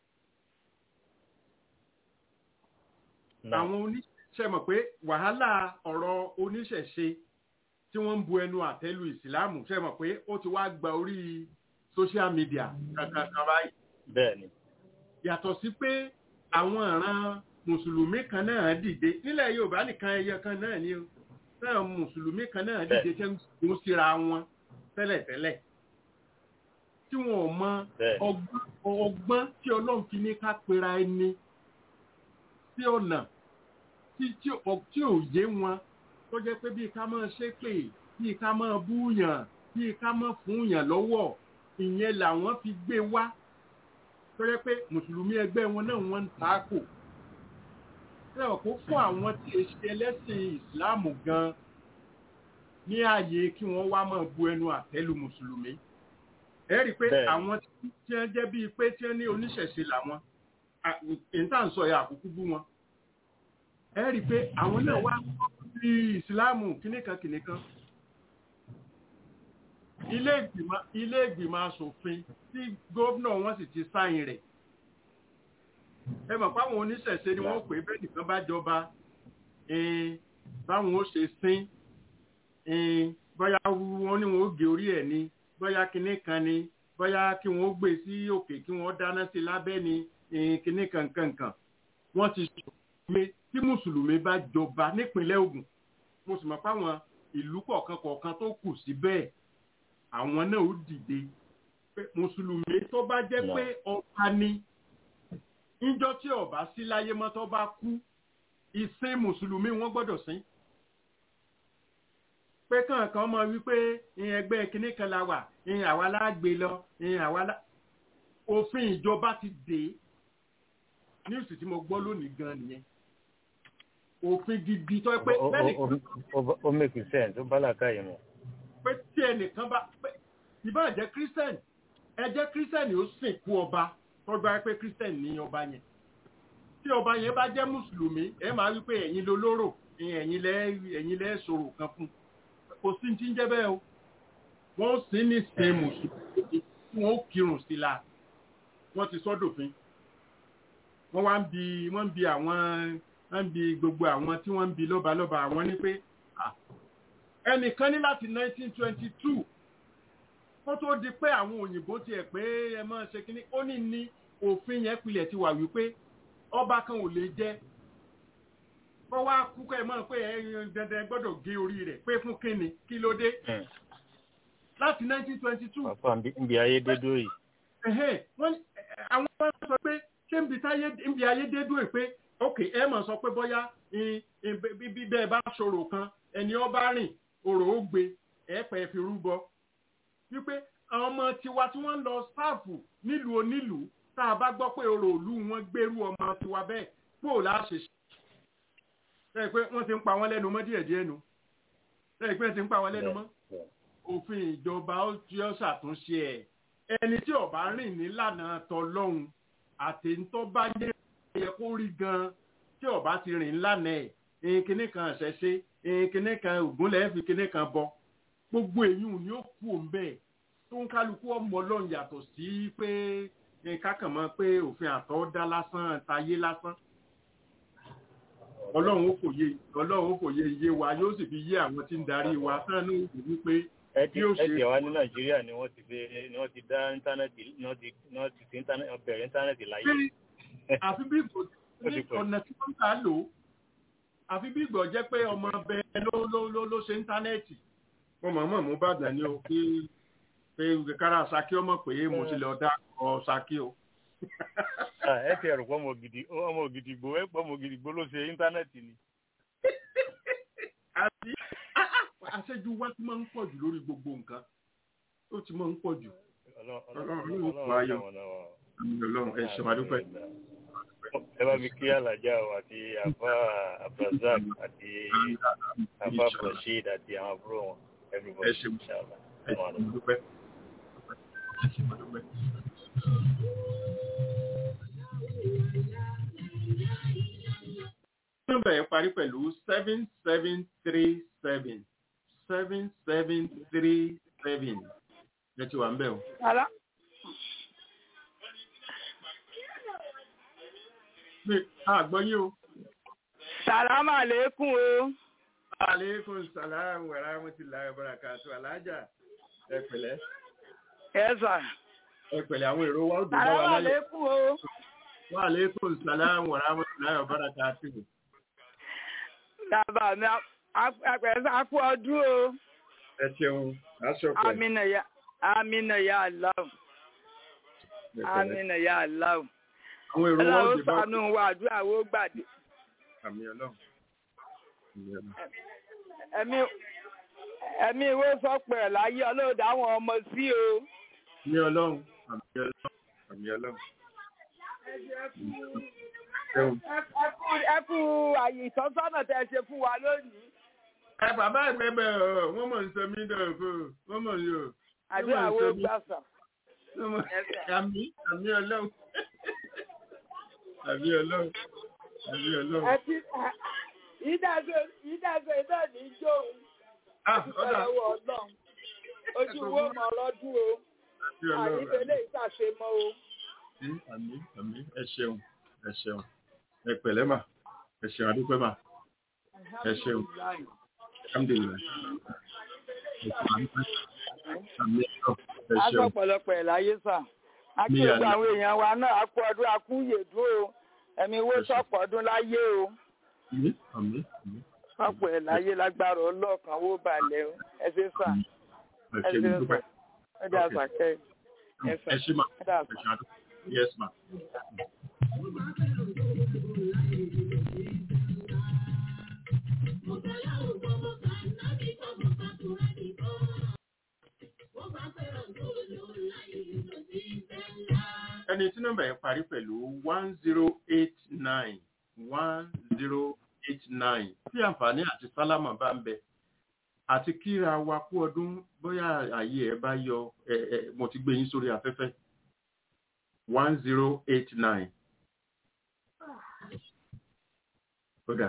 àwọn oníṣẹ̀mọ̀ pé wàhálà ọ̀rọ̀ oníṣẹ̀ṣe tí wọ́n ń bu ẹnu àtẹ́lu ìsìláàmù ṣẹ̀mọ̀ pé ó ti wá gba orí social media kankan kan báyìí. bẹ́ẹ̀ni yàtọ̀ sí pé àwọn ìran mùsùlùmí kan náà dìde nílẹ̀ yorùbá nìkan ẹyẹ kan náà ni náà mùsùlùmí kan náà dìde tẹ́ ń kún síra wọn tẹ́lẹ̀tẹ́lẹ̀ tí wọn ò mọ ọgbọ́n tí ọlọ́run fi ní ká pera ẹni sí ọ̀nà tí ò yé wọn tó jẹ́ pé bí ká máa ṣépè bí ká máa búyàn bí ká máa fúnyàn lọ́wọ́ ìyẹn làwọn fi gbé wá tó yẹ pé mùsùlùmí ẹgbẹ́ wọn náà wọ́n ń takò sẹ́wọ̀n kó fún àwọn tí è ṣe ẹlẹ́sìn ìsìláàmù gan ní ààyè kí wọ́n wá máa bu ẹnu àtẹ́lu mùsùlùmí ẹ rí i pé àwọn tí wọ́n jẹ́ bíi pé tí wọ́n ní oníṣẹ̀ṣe làwọn ìta ń sọ ya àkókò bú wọn ẹ rí i pé àwọn náà wá sí ìsìláàmù kìnìkan kìnìkan ilé ìgbìmọ̀ ilé ìgbìmọ̀ asòfin tí gómìnà wọn sì ti sáyìn rẹ̀ ẹ mọ̀ páwọn oníṣẹ̀ṣe ni wọ́n pè bẹ́ẹ̀ nìkan bá jọba ẹn, báwọn ó ṣe sín ẹn, bóyá wọn ní wọn ó gé orí ẹ̀ ni bóyá kinní kan ni bóyá kí wọn ó gbé sí òkè kí wọn ó dáná sí lábẹ́ ni ẹn, kinní kan kankan wọ́n ti sọ pé tí mùsùlùmí bá jọba nípínlẹ̀ Ògùn mo sì mọ̀ páwọn ìlú kọ̀ọ̀kan kọ̀ọ̀kan tó kù sí bẹ́ẹ̀ àwọn náà ó dìde pé mùsùlùmí tó bá jẹ́ pé ọba ni níjọ́ tí ọba sí láyé mọ́ tó bá kú ìsìn mùsùlùmí wọ́n gbọ́dọ̀ sìn pé kànkan mọ wípé ìyẹn ẹgbẹ́ kínní kan la wà ìyẹn àwa la gbé lọ ìyẹn àwa la òfin ìjọba ti dé níwùsì tí mo gbọ́ lónìí gan nìyẹn òfin gidi tó pé Ó- ó- bẹ́ẹ̀ ó- ó- ó make sense ó bá làákàyè mu. pé tí ẹnìkan bá pé ìbá jẹ́ christian ẹ jẹ́ christian ó sìnkú ọba tó gba pé christian ní ọba yẹn tí ọba yẹn bá jẹ́ mùsùlùmí ẹ máa wí pé ẹ̀yin ló lóró ẹ̀yin lẹ́ ẹ̀yin lẹ́ sọ̀rọ̀ kan fún kò sí ní tí ń jẹ́ bẹ́ẹ̀ o wọ́n sì ní sin mùsùlùmí tí wọ́n ó kírun sí la wọ́n ti sọ́dọ̀fin wọ́n wá ń bi wọ́n ń bi àwọn wọ́n ń bi gbogbo àwọn tí wọ́n ń bi lọ́balọ́ba àwọn ní pé ah, ẹnìkan ní láti 1922 kó tó di pé àwọn òyìnbó tiẹ̀ pé ẹ máa ṣe kínní ó ní ní òfin yẹn pilẹ̀ ti wà wípé ọba kan ò lè jẹ́ kó wá kú kẹ́ ẹ mọ̀ pé ẹ dandan gbọ́dọ̀ gé orí rẹ̀ pé fún kínni kí ló dé láti 1922 Pàpà ń bi ayé dé dúró yìí. ẹ̀hẹ́n, wọ́n ní- ẹ̀, àwọn ọmọ sọ pé ṣé ń bi táyé ń bi ayé dé dúró yìí pé ok ẹ mọ̀ sọ pé bóyá ìn- ìn- bí bí bẹ́ẹ̀ bá ṣòro kan ẹni ọba rìn òrò ó gbé ẹ pẹ́ fi rúbọ wípé àwọn ọmọ tiwa tí wọ́n ń lọ sáàfù nílùú onílùú tá a bá gbọ́ pé òrò òlú wọn gbérú ọmọ tiwa bẹ́ẹ̀ pò láṣẹ ṣe lẹ́yìn pé wọ́n ti ń pa wọ́n lẹ́nu mọ́ díẹ̀díẹ̀ nu lẹ́yìn pé wọ́n ti ń pa wọ́n lẹ́nu mọ́ òfin ìjọba ó tí ó ṣàtúnṣe ẹ̀ ẹni tí ó bá rìn nílànà tọlọ́hun àtẹ̀ntọ́ bá yẹ yẹ kó rí gan tí ó bá ti rìn nílànà ẹ̀ ẹ̀yìn kinní kan ṣẹ̀ṣe ẹ̀yìn kinní kan ògúnlẹ̀ fi kinní kan bọ gbogbo èyí ni ó kú òun bẹ́ẹ̀ tó ń kálukú ọmọ ọlọ́run yàtọ̀ sí pé nǹkan kàn mọ́ pé òfin àtọ́dá lásán tayé lásán ọlọ́run ó fòye ọlọ́run ó fòye iye wa yóò sì fi yé àwọn tí ń darí wa tán ní òkú wípé ẹ ti bí ó ẹ ṣe ti wá ní nàìjíríà ni wọ́n ti fi ni wọ́n ti dá íńtánẹ́ẹ̀tì ni wọ́n ti ni wọ́n ti fi íńtánẹ́ẹ̀tì bẹ̀rẹ̀ íńtánẹ́ẹ̀tì láyé. pé àfi bí ìgbò Ó ti ní pọ̀. ọ̀nà tí wọ́n ń kà á lò ó àfi bí ìgbò jẹ́ pé ọmọ ọbẹ̀ ló ló ló ló ṣe íńtánẹ́ẹ̀tì mo mọ̀ mọ̀ mú bàdàn ni o pé pé kára Ṣakí ọmọ pé mo ti lọ dá ọ Ṣakí o. Ah, ẹ ti ẹ̀rù pọ̀ ọmọ ògidì ọmọ ògidì gbò ẹ pọ̀ ọmọ ògidì gbò ló ṣe íńtánẹ́ẹ̀tì ni. àti àṣejù wa ti máa ń pọ̀ jù lórí gbogbo nǹkan ó ti máa ń pọ̀ jù. Ọlọ́run ló ń pa ayọ̀. Ọlọ́run ẹ ṣe máa dúpẹ́. ẹ bá mi kí alájà o àti àfa abdulrasaq àti àfa abdulrasheed àti àwọn àbúrò wọn everybody Ẹ ṣe inshallah. ẹ ṣe máa dúpẹ́. Ẹ ṣe máa dúpẹ́. nọ́mbà yẹn parí pẹ̀lú seven seven three seven seven seven three seven ẹ ti wà ń bẹ̀ o. Hello? mi àgbọ̀ yín o. Sàlámù àlékún o. aleykum salaam wa rahmatulahi wa barakatu alájà ẹ pẹ̀lẹ́ Ẹ sà. ẹ pẹ̀lẹ́ àwọn èrò wa ó dùn bá Sàlámù wa lálẹ́. àlékún o. wa aleykum salaam wa rahmatulahi wa barakatu. Bàbá mi àpẹẹrẹ àpò ọdún o. ẹ ṣeun aṣọ pẹ. Amina ya Amina ya Allah. Amina ya Allah. àwọn èrò wa ó Ọlọ́run dùn bá ṣàánú wa àdúrà wo gbàdé. àmì ọlọ́run. Àmì ọlọ́run. Ẹ̀mí ẹ̀mí ìwé sọ̀pẹ̀ láyé ọlọ́dà àwọn ọmọ sí o. àmì ọlọ́run àmì ọlọ́run àmì ọlọ́run. ṣeun. Ẹ kú- Ẹ kú àyè ìtọ́sọ́nà tẹ́ ẹ ṣe fún wa lónìí. ẹ bàbá ìgbẹ́bẹ̀ ọ̀ wọ́n mọ̀ ń sọ mí dọ̀fọ̀ wọ́n mọ̀ ń yọ. Àdúrà wo gbàsà. Wọ́n mọ̀- àmì àmì ọlọ́run. àmì ọlọ́run àmì ọlọ́run. Ẹ ti ìdájọ́ ìdájọ́ iná ní jóun. Ah, Dúpẹ́ ọ̀dà. lọ́wọ́ Ọlọ́run. Ó ojú wo mọ̀ lọ́dún o sí ọlọ́run àyíkélé ìṣàṣe mọ́ o. sí àmì àmì ẹ ṣeun ẹ ṣeun ẹ pẹ̀lẹ́ mà ẹ ṣeun adúpẹ́ mà ẹ ṣeun alhamdulilayi ẹ ṣeun adúpẹ́ àmì ọ̀ ẹ a sọ ṣeun pọ̀lọpọ̀ ẹ̀ láyé sà a kí Mi gbogbo àná. àwọn èèyàn wa náà a kú ọdún a kú yèdún o ẹ̀mí wo sọ̀pọ̀ ọdún láyé o àmì àmì àmì sọ̀pọ̀ ẹ̀ láyé lágbára ọlọ́ọ̀kan wó balẹ̀ o ẹ ṣe sà ẹ ẹ ṣeun ṣe dúpẹ́ sà ẹ dà Okay. sà kẹ́ ẹ sà ẹ ṣe mà ẹ dà ẹ ṣe adúpẹ́ yes ma. ẹni tí nọ́mbà yẹn parí pẹ̀lú one zero eight nine one zero eight nine tí àǹfààní àti sálámà bá ń bẹ àti kíra wa kú ọdún bóyá ààyè ẹ bá yọ ẹ ẹ mo ti gbé yín sórí afẹ́fẹ́ one zero eight nine. Kódà.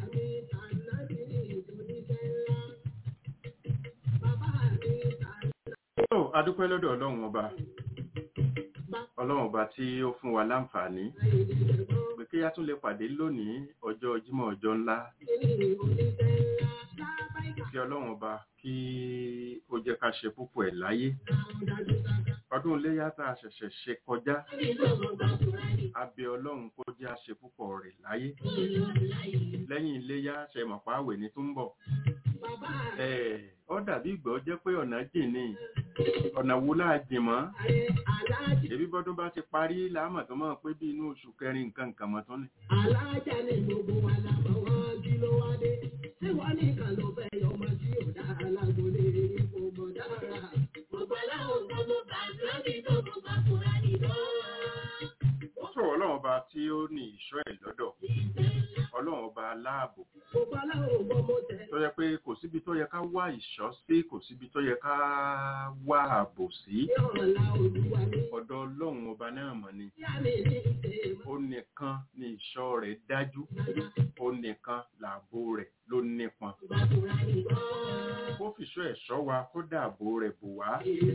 Ó adúpẹ́ lọ́dọ̀ ọlọ́run ọba. Ọlọ́run ọba tí ó fún wa láǹfààní. Pé kí á tún lè pàdé lónìí ọjọ́ Jímọ̀ ọjọ́ ńlá. Kí ọlọ́run ọba kí ó jẹ́ ká ṣe púpọ̀ ẹ̀ láyé. Ọdún iléyá tá a ṣẹ̀ṣẹ̀ ṣe kọjá. A bẹ ọlọ́run kó jẹ́ àṣẹ púpọ̀ rẹ̀ láyé. Lẹ́yìn iléyá ṣe mọ̀pá àwẹ̀ ní tó ń bọ̀. Ẹ̀, Ó dàbí ìgbọ́ jẹ́ pé ọ̀nà jìn ni ọ̀nà wo láà jìn mọ́. Èbí bọ́dún bá ti parí láàmọ̀ tó mọ̀ pé bí inú oṣù kẹrin nǹkan nǹkan mọ̀ tó ní. Alájà ni gbogbo wa la mọ̀ wọ́n kí ló wá dé. Ṣé wọ́n nìkan ló fẹ́ yọ ọmọ tí ò dá alágbólé ipò mọ̀ dára? Gbogbo aláwọ̀ gbogbo bàtà ní gbogbo bàtà ní lọ́wọ́. Ó sọ̀rọ̀ ọlọ́run ọba tí ó ní ìṣọ́ ẹ̀ lọ́dọ̀. Ọlọ́run ọba aláàbò. Gbogbo aláwọ̀ gbogbo tẹ̀. Tó yẹ pé kò síbi tó yẹ ká wá ìṣọ́ sí, kò síbi tó yẹ ká wá ààbò sí. Ní ọ̀la olúwa ní. Ọ̀dọ̀ ọlọ́run ọba náà mọ̀ ni. Yá mi ní ìṣe Ó nìkan ni ìṣọ́ rẹ̀ dájú. Ó nìkan làbò rẹ̀ ló nípọn. bàtà ní lọ́wọ́. Kó fìṣọ́ ẹ̀ṣọ́ wa kó dáàbò rẹ̀ bò wá.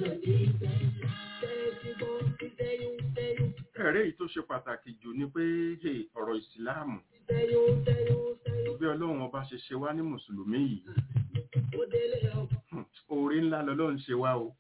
Ẹ̀rẹ́ èyí tó ṣe pàtàkì jù ni pé hey, ọ̀rọ̀ ìsìláàmù bí ọlọ́run ọba ṣe ṣe wá ní mùsùlùmí yìí hmm, oore ńlá lọ́lọ́run ṣe wá o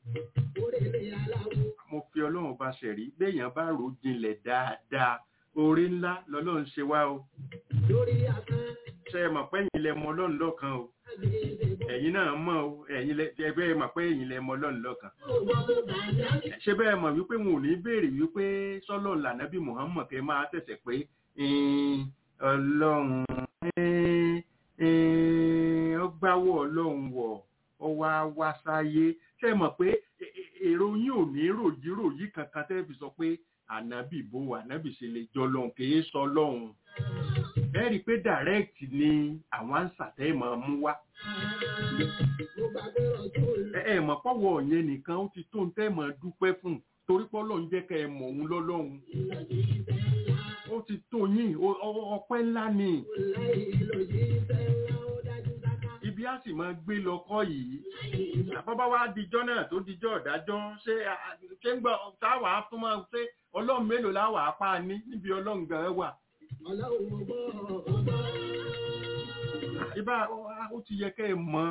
mo fi ọlọ́run ọba ṣẹ̀rí béèyàn bá rò ó jinlẹ̀ dáadáa oore ńlá lọ́lọ́run ṣe wá o ṣe é mọ̀ pé ẹ̀yin lẹ mọ ọlọ́run lọ́kan o ẹ̀yin náà mọ̀ o ẹ̀yin lẹ ẹgbẹ́ ẹ mọ̀ pé ẹ̀yin lẹ mọ ọlọ́run lọ́kan ṣé bẹ́ẹ̀ mọ̀ wípé wọn ò ní béèrè wípé sọ́lọ́ lànàbí Muhammad kẹ́ máa tẹ̀sẹ̀ pé "Ẹn, ọlọ́run ẹn, ẹn, ó gbáwọ́ ọlọ́run wọ̀ ó wá wá sáyé ṣé ẹ mọ̀ pé ẹ- ẹ- èrò yín ò ní ròyíròyí kankan tẹ́ fi sọ pé ànábì bó ànábì ṣe lè jọ lọ́hùn kì í sọ lọ́hùn ẹ rí i pé direct ni àwọn ànsà tẹ́ ẹ máa mú wá ẹ ẹ mọ̀ pọ́wọ́ yẹn nìkan ó ti tó ń tẹ́ máa dúpẹ́ fún torí pé Ọlọ́run jẹ́ kẹ́ ẹ mọ̀ òun lọ́lọ́run ó ti tó yín o- o- ọpẹ́ ńlá ni ibi á sì máa gbé lọ kọ́ yìí àbábá wa dijọ́ náà tó dijọ́ ọ̀dájọ́ ṣé a- ṣé ń gbọ́ táwa fún máa ṣe ọlọ́run mélòó láwà apá ní níbi ọlọ́run gan wà ibà ó ti yẹ kẹ́ ẹ mọ̀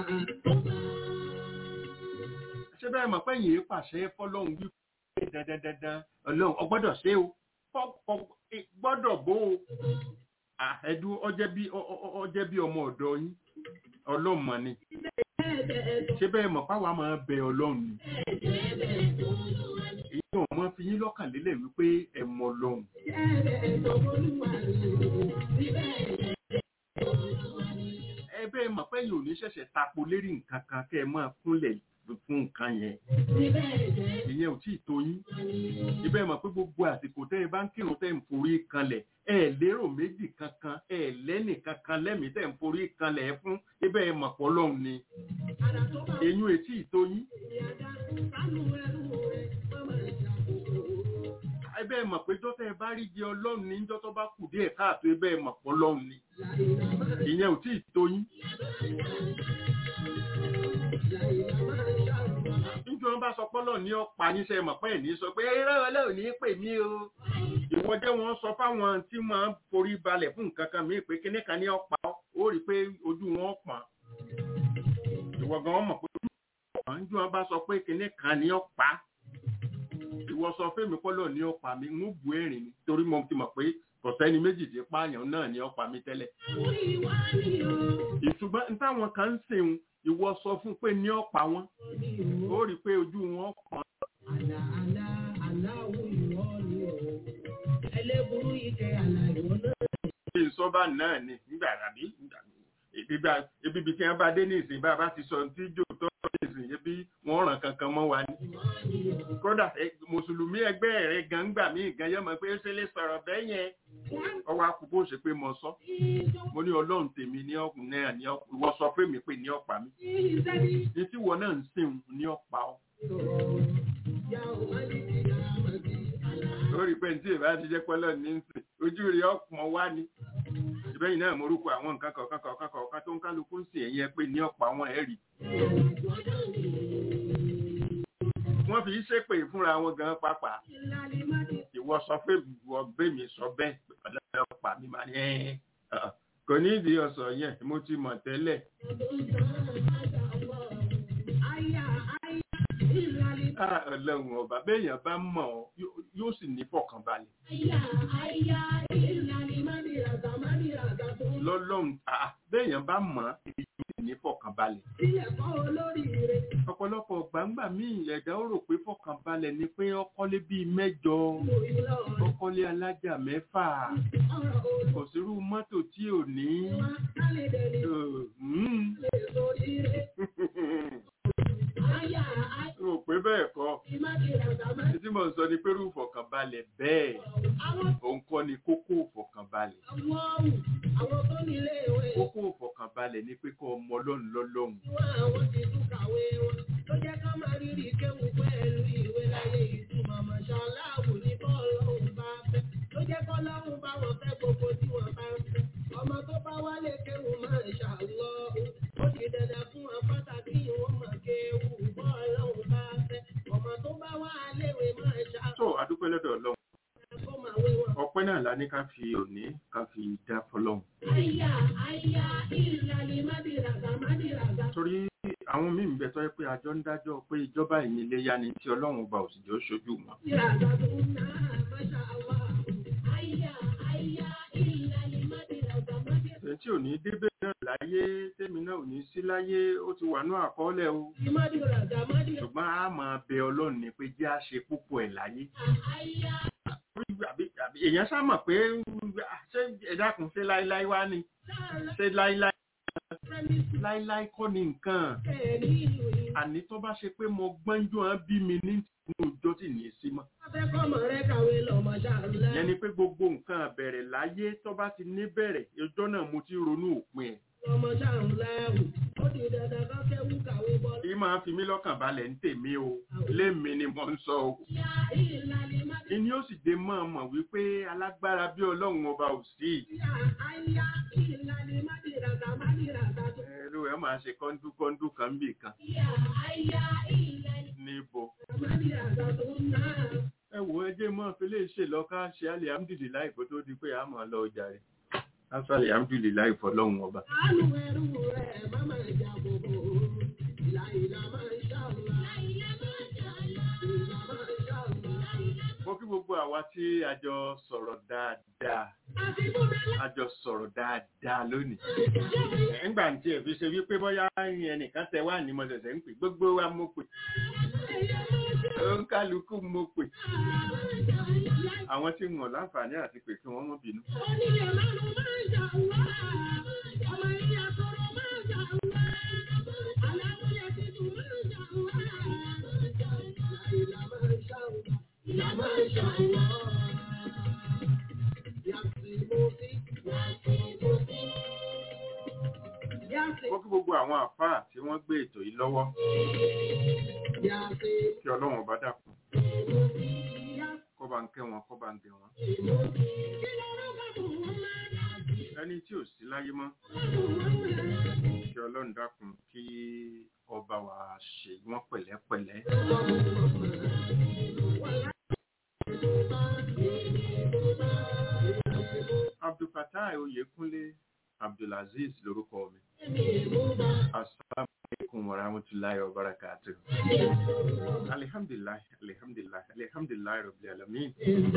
ṣé bẹ́ẹ̀ mọ̀ pé yìí pàṣẹ fọlọ́run wípé dandandandan ọlọ́run ọgbọ́dọ̀ ṣe o Fọ́- fọ́- ẹ- gbọ́dọ̀ bó o Ah, ẹ̀dú ọjẹ́ bí ọ- ọ- ọjẹ́ bí ọmọ ọ̀dọ́ yín ọlọ́run mọ̀ ni ṣé bẹ́ẹ̀ mọ̀ páwa máa bẹ ọlọ́run ni èyí náà mọ́ fi yín lọ́kàn lélẹ̀ wípé ẹ mọ ọlọ́run ẹ bẹ́ẹ̀ mọ̀ pé yìí ò ní ṣẹ̀ṣẹ̀ tapo lérí nǹkan kan kẹ́ ẹ máa kúnlẹ̀ fún nǹkan yẹn ìyẹn ò tí ì tó yín ibẹ̀ mọ̀ pé gbogbo àsìkò tẹ́ ẹ bá ń kírun tẹ́ ẹ ń forí kanlẹ̀ ẹ lérò méjì kankan ẹ lẹ́nì kankan lẹ́mìí tẹ́ ẹ ń forí kanlẹ̀ ẹ fún ibẹ̀ ẹ mọ̀ pọ̀ lọ́hùn ni eyín etí ì tó yín ibẹ̀ mọ̀ pé jọ́tẹ́ ẹ bá rí jẹ ọlọ́run ní jọ́tọ́ bá kù díẹ̀ káàtó ibẹ̀ ẹ mọ̀ pọ̀ lọ́hùn ni ìyẹn ò tí ì tó yín bá sọ pọ́lọ̀ ní ọ̀pá níṣẹ́ mọ̀ pé ní sọ pé ẹ̀rọ ọlọ́run ní pè mí o ìwọ jẹ́ wọn sọ fáwọn tí máa ń forí balẹ̀ fún nǹkan kan mí pé kíní kan ní ọ̀pá ó rí i pé ojú wọn pọ̀n ìwọ gan mọ̀ pé ojú wọn pọ̀n ju wọn bá sọ pé kíní kan ní ọ̀pá ìwọ sọ fẹ́mi pọ́lọ̀ ní ọ̀pá mi ń bu ẹ̀rìn ni torí mo ti mọ̀ pé kò sẹ́ni méjì tí pààyàn náà ní ọ̀pá mi tẹ́lẹ̀ ìṣùgbọ́n ní táwọn kan ń sìn ìwọ sọ fún pé ní ọ̀pá wọn ó rí i pé ojú wọn pọ̀n Àlà àlà aláwọ̀ ìwọ ni o. Ẹlẹ́burú ike àlà ìwọ náà. ṣe ìsọba náà ni nígbà àbí ìgbà ebi bí kí wọn bá dé ní ìsìn bá a bá ti sọ ní jò tó ní ìsìn ebi wọn ràn kankan mọ́ wa ni. kódà ẹ, mùsùlùmí ẹgbẹ́ rẹ̀ gan gbà mí gan yẹn mọ̀ pé ó ṣe lè sọ̀rọ̀ bẹ́ẹ̀ yẹn ọwọ́ akúbó ṣe pé mo sọ mo ní ọlọ́run tèmi ní ọkùnrin náà ní ọkùnrin ìwọ sọ pé mi pé ní ọ̀pá mi ní tí wọn náà ń sìn ní ọ̀pá ọ. lórí pé ní tí ìbá ti jẹ́ pẹ́lọ́ ní ń sìn ojú rẹ̀ ọ̀pọ̀ wá ni ìbẹ́yìn náà morúkọ àwọn nǹkan kọ̀ọ̀kan kọ̀ọ̀kan kọ̀ọ̀kan tó ń kálukú ń sìn ẹ̀yẹ pé ní ọ̀pọ̀ àwọn ẹ̀rí. wọ́n fi ṣépè fúnra wọn gan pápá ìwọ sọ pé ìwọ gbé mi sọ bẹ́ẹ̀ pẹ̀lú ọ̀pá mi máa ní ẹ̀ kò ní ìdí ọ̀sọ̀ yẹn mo ti mọ̀ tẹ́lẹ̀. Ah, ọlọ́run ọba béèyàn bá mọ̀ ọ́ yóò- yóò sì ní fọkànbalẹ̀. lọ́lọ́run ah, béèyàn bá mọ̀ ọ́ yóò sì ní fọkànbalẹ̀. ọ̀pọ̀lọpọ̀ gbàǹgbà míì ẹ̀dá ó rò pé fọkànbalẹ̀ ni pé ọkọ́lé bíi mẹ́jọ ọkọ́lé alájà mẹ́fà kò sírú mọ́tò tí ò ní. Mm. rò pé bẹ́ẹ̀ kọ́ tí mo ń sọ ni pé irú ìfọ̀kànbalẹ̀ bẹ́ẹ̀ òun kọ́ ni kókó ìfọ̀kànbalẹ̀ kókó ìfọ̀kànbalẹ̀ ni pé kọ́ ọmọ ọlọ́run lọ́lọ́run Ọmọ tó bá wálé kéwù máa ṣàlọ́ ó ti dandan fún wọn pàtàkì wọn mọ̀ kéwù bọ́ọ̀lọ́hùn bá fẹ́. Ọmọ tó bá wá léwe máa ṣàlọ́ tó adúpẹ́ lọ́dọ̀ ọlọ́run kó máa wé wọn. ọpẹ́ náà la ní ká fi òní ká fi dá fọlọ́run Àyà àyà ìlàlẹ̀ mádìràgà mádìràgà. torí àwọn míì ń bẹ tọ́ pé àjọ ń dájọ́ pé ìjọba ìní ilé yá ni tí ọlọ́run ọba òsìjọ́ ṣojú wọn Mádìràgà tó ń ná máṣá àwà. Àyà àyà ìlàlẹ̀ mádìràgà mádìràgà. ẹni tí ò ní débẹ̀ náà láyé tẹ́mi náà ò ní sí láyé ó ti wà ní àkọọ́lẹ̀ o Mádìràgà mádìràgà. ṣùgbọ́n a máa bẹ ọlọ́run ni pé jẹ́ à ṣe púpọ̀ ẹ̀ láyé Àyà àbí- àbí èèyàn sá mọ̀ pé ṣé ẹ̀dá kan ṣe láíláí wá ni ṣé láíláí láíláí kọ́ ni nǹkan bẹ́ẹ̀ni ìlú yìí. àní tó bá ṣe pé mo gbọ́njú hàn bí mi ní inú ọjọ́ tí ní í sí mọ́ Afẹ́kọ́mọ rẹ̀ kàwé lọ máṣá ńlá. ìyẹn ni pé gbogbo nǹkan bẹ̀rẹ̀ láyé tó bá ti ní bẹ̀rẹ̀ ọjọ́ náà mo ti ronú òpin ẹ̀ Ọmọ ṣáà ńlá ẹ̀wù. Ó di dandan kọ́ kẹ́wù kàwé bọ́. kí máa fi mí lọ́kàn balẹ̀ ń tèmi o lémi ni mo ń sọ o Àyà ìlàlẹ̀ mádìràgà. ìní ó sì dé mọ́ ọmọ wípé alágbára bí ọlọ́run ọba ò sí Àyà ìlàlẹ̀ mádìràgà mádìràgà tó. ẹrú ẹ máa ṣe kọ́ńdúkọ́ńdú kan bì kan Àyà àyà ìlàlẹ̀ níbo mádìràgà tó ń ná. ẹ wò ẹ jẹ́ mọ́ fi lè ṣe lọ ká ṣe alihamudulilayi kó tó di pé a máa lọ ọjà rẹ̀ ká sọ alihamudulilayi fọlọ́run ọba. Àánú ẹrú rẹ̀ má máa jà bòbò. Ìlà ìlà máa ń ṣàlùwà. Ìlà máa ń ṣàlùwà. Ìlà máa ń ṣàlùwà. mo kí gbogbo àwa tí a jọ sọ̀rọ̀ dáadáa a jọ sọ̀rọ̀ dáadáa lónìí. nígbà tí ẹ fi ṣe wípé bóyá ẹnìkan tẹ wá ní mo ṣẹ̀ṣẹ̀ ń pè gbogbo wa mo pè ó ń kálukú mo pè àwọn tí wọn láǹfààní àti pè kí wọ́n mọ́ bínú. Onílé márùn-ún máa ń ṣàlùwà. Ọmọ ilé àtọrọ máa ń ṣàlùwà. Aláwọ̀ tuntun máa ń ṣàlùwà. Ìlà máa ń ṣàlùwà. Ìlà máa ń ṣàlùwà. Yàtì mo sí. Yàtì mo sí. Yàtì mo kí gbogbo àwọn àfáà tí wọ́n gbé ètò yìí lọ́wọ́ yàtì kí ọlọ́run ọba dàpọ̀ mo sí. Yàtì kó bá ń kẹ́ wọn kó bá ń gẹ̀ wọn. mo sí. Kí ló ló bá bò wọ́n máa yàtì? ẹ ẹni tí ò sí láyé mọ́ kí ọlọ́run dákun kí ọba wa ṣe wọ́n pẹ̀lẹ́pẹ̀lẹ́. abdulfatai oyekunle abdulaziz lorúkọ mi asalaamualeykum warahmatulahi wabarakatu alihamdulilayi alihamdulilayi alihamdulilayi rabbil alamin.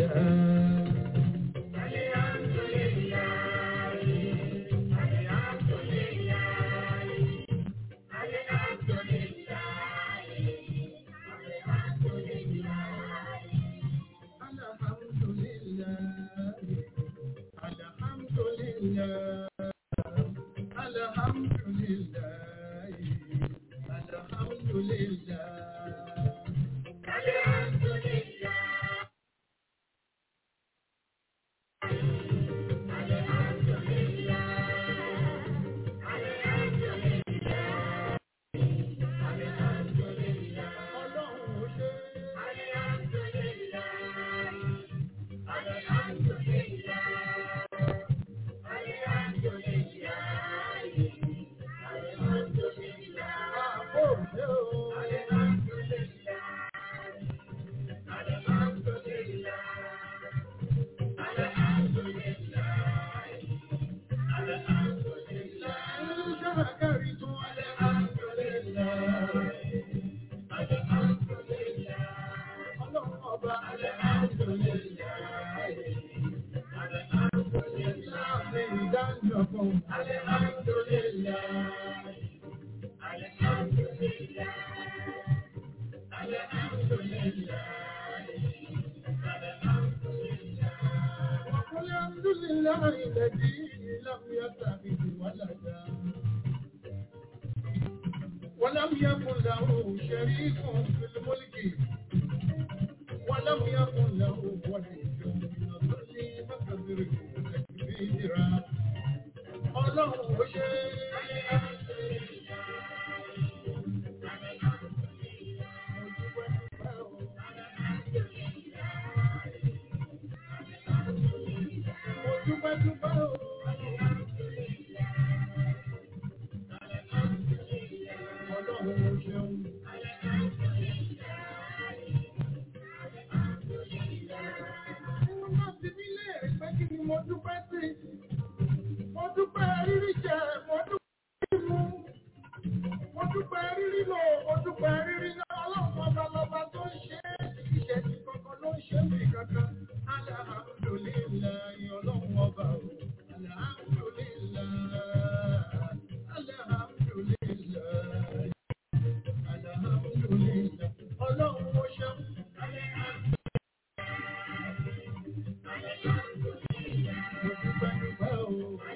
ولم يكن له شريك في الملك ولم يكن له ولي من الظل فكبره تكبيرا ọlọ́run ó ṣe mo dúpẹ́ dúpẹ́ o. Ọlọ́run ó ṣeun. Wọ́n máa fi mí léèrè pé kí ni mo dúpẹ́ sí. Mo dúpẹ́ rírí jẹ, mo dúpẹ́ rírí mu. Mo dúpẹ́ rírí lò, mo dúpẹ́ rírí náà. Ọlọ́run ọba lọba tó ń ṣe é. Ìṣẹ́ ti kankan ló ń ṣe mí kankan. Alhamdulillahi ọlọ́run ọba o. Alhamdulillahi. Alhamdulillahi. Alhamdulillahi. Ọlọ́run ó ṣeun. Mo dúpẹ́ dúpẹ́ o.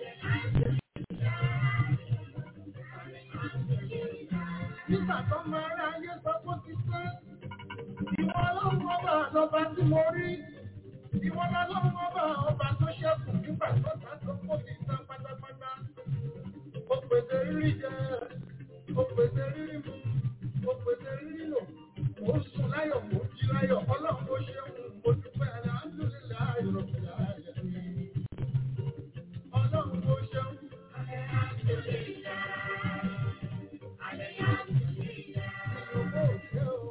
Nígbà tó máa rá ayé sọ fún ti pé ìwọ ọlọ́run ọba lọba tí mo rí. Ìwọ ọlọ́run ọba ọba tó ṣẹ́kù nígbà tó ta tó kó mi tán pátápátá. Ó pèsè rírí jẹ, ó pèsè rírí mu, ó pèsè rírí lò. Mo sùn láyọ̀, mo jí láyọ̀, ọlọ́run ó ṣeun, mo dúpẹ́ alhamdulillahi rabbil alamin. Ọlọ́run ó ṣeun. Ìyókò ṣe o.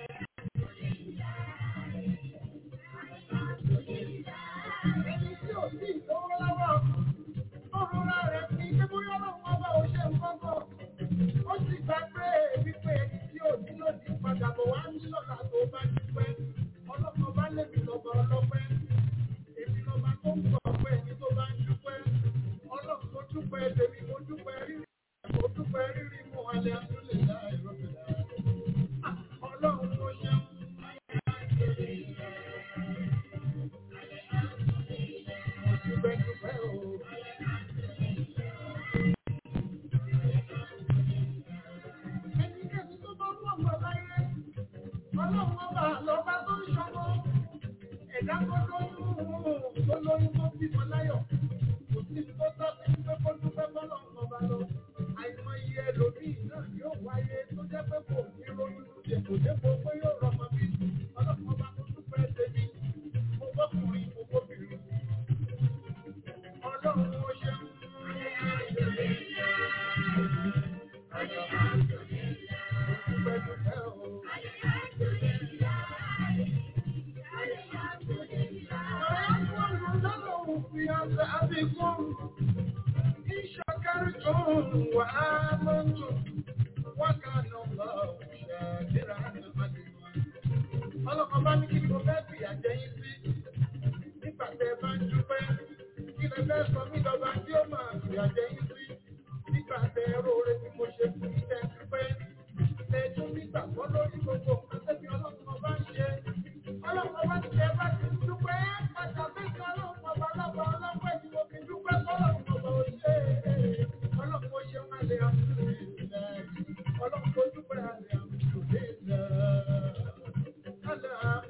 Ẹni tí ò sí ìlówó lọ́wọ́, ó rọra rẹ̀ sí pé bóyá ọlọ́run ọba ò ṣe nǹkan kan. Ó sì gbà pé wípé ẹni tí ò ní lòdì padà bọ̀ wá ní lọ́la tó bá dúpẹ́. Ọlọ́run ọba lèmi lọ́ba ọlọ́pẹ́. Èmi lọ́ba tó ń gbọ́ ọpẹ́ ẹni tó bá ń dúpẹ́. Ọlọ́run mo dúpẹ́ tèmi, mo dúpẹ́ rírí. Mo dúpẹ́ rírí mú alẹ́ àtúnlẹ̀ láì rọ́bìlà. Ọlọ́run mo ṣeun. Mo dúpẹ́ dúpẹ́ o. Ẹnikẹ́ni tó bá wọ̀ mọ́ láyé, ọlọ́run ọba lọ́ba tó ń ṣọmọ. Ẹ̀dá tó lóyún tó lóyún tó bímọ láyọ̀. Kò sí tó tọ́ sí pé kó dúpẹ́ bọ́lọ́run ọba lọ. Àìmọye ẹlòmíì náà yóò wáyé tó jẹ́ pé kò ní ronú dèpòdépò pé yóò rọmọ bí. Ọlọ́run ọba tó dúpẹ́ tèmi. Mo bọ́kùnrin, mo bóbìnrin. Ọlọ́run ó ṣeun. أزيدكم إن شكرتم وآمنتم وكان الله شاكرا عليما ọlọ́kan bá ní kí ni mo fẹ́ fi àjẹyìn sí nígbà tẹ ẹ bá ń dúpẹ́ kí lẹ fẹ́ sọ mí lọ́ba tí ó máa fi àjẹyìn sí nígbà tẹ ẹ róore tí mo ṣe fún yín tẹ ẹ dúpẹ́ ẹ tún nígbàgbọ́ lórí gbogbo nǹkan tẹ́bi ọlọ́kan ọba ń ṣe ọlọ́kan ọba ti ẹ bá ti dúpẹ́ padà bẹ́ẹ̀ ọlọ́kan ọba lọ́ba ọlọ́pẹ́ tí mo fi dúpẹ́ ọlọ́kan ọba ò ṣe é ọlọ́kan ó ṣe máa lè àmúlò ìlẹ̀ ọlọ́kan ó dúpẹ́ àlè àmúlò ìlẹ̀.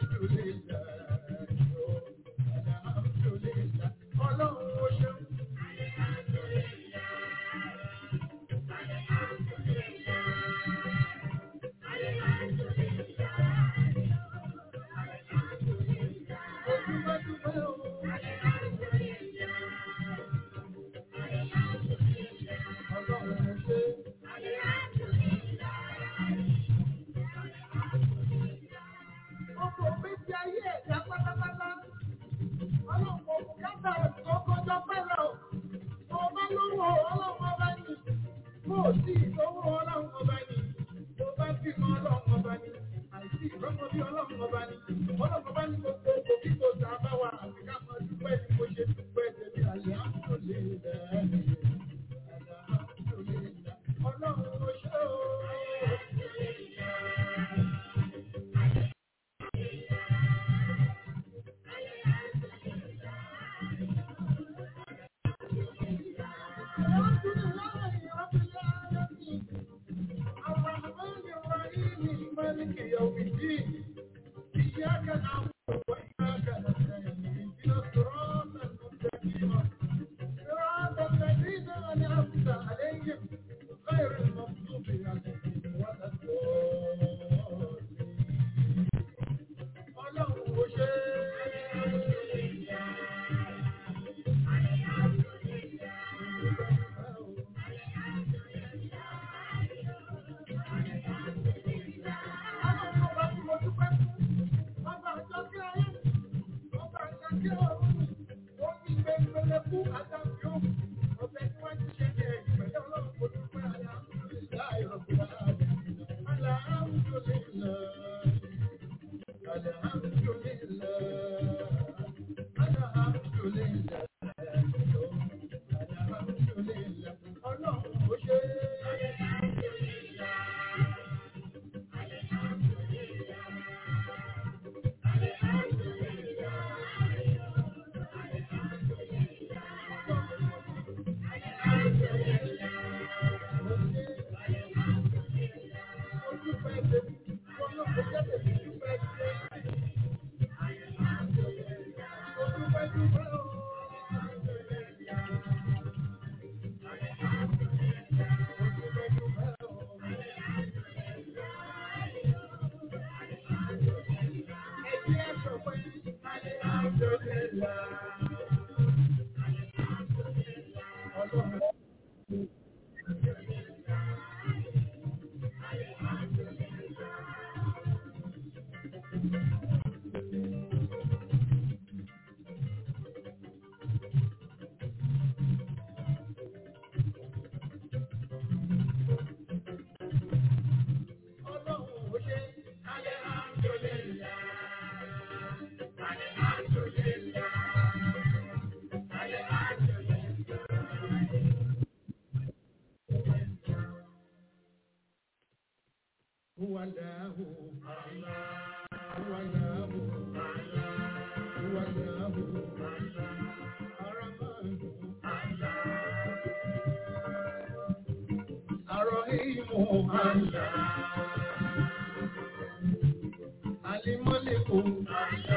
Ọkọ̀ ògbésí ayé ẹ̀dá pátápátá. Ọlọ́run kò bùkátà tó kọjọ pẹ́lẹ̀ o. Mo bá lówó ọlọ́run ọba ní. Mo ò sí ìlówó ọlọ́run ọba ní. Mo bá bímọ ọlọ́run ọba ní. Àìsí ìrọ́mọ bí ọlọ́run ọba ní. Ọlọ́run ọba ní gbogbo òkò kí kò tà bá wà àti ká máa dúpẹ́ ní mo ṣe dúpẹ́ tèmi àlẹ́ àmúlò lè rẹ̀. Ọlọ́run ó ṣe o. الرحمن الرحيم مالك يوم الدين إياك نعبد وإياك نستعين اهدنا الصراط المستقيم صراط الذين أنعمت عليهم غير المغضوب عليهم ولا الضالين ọlọ́run ò ṣe ọlọ́run ọba tí mo dúpẹ́ fún ọba àjọ kí ayé ọba àjọ kí ọ̀run ó ní gbẹngbẹlẹ fún àtàkì òun ọbẹ̀ tí wọ́n ti ṣe ní ẹ̀yìn pẹ̀lú ọlọ́run kò dúpẹ́ àyà ìlà ìrọ̀kùnrin àlà àwùjọ lè lọ. هو الله هو الله هو الله الرحمن الرحيم الله الملك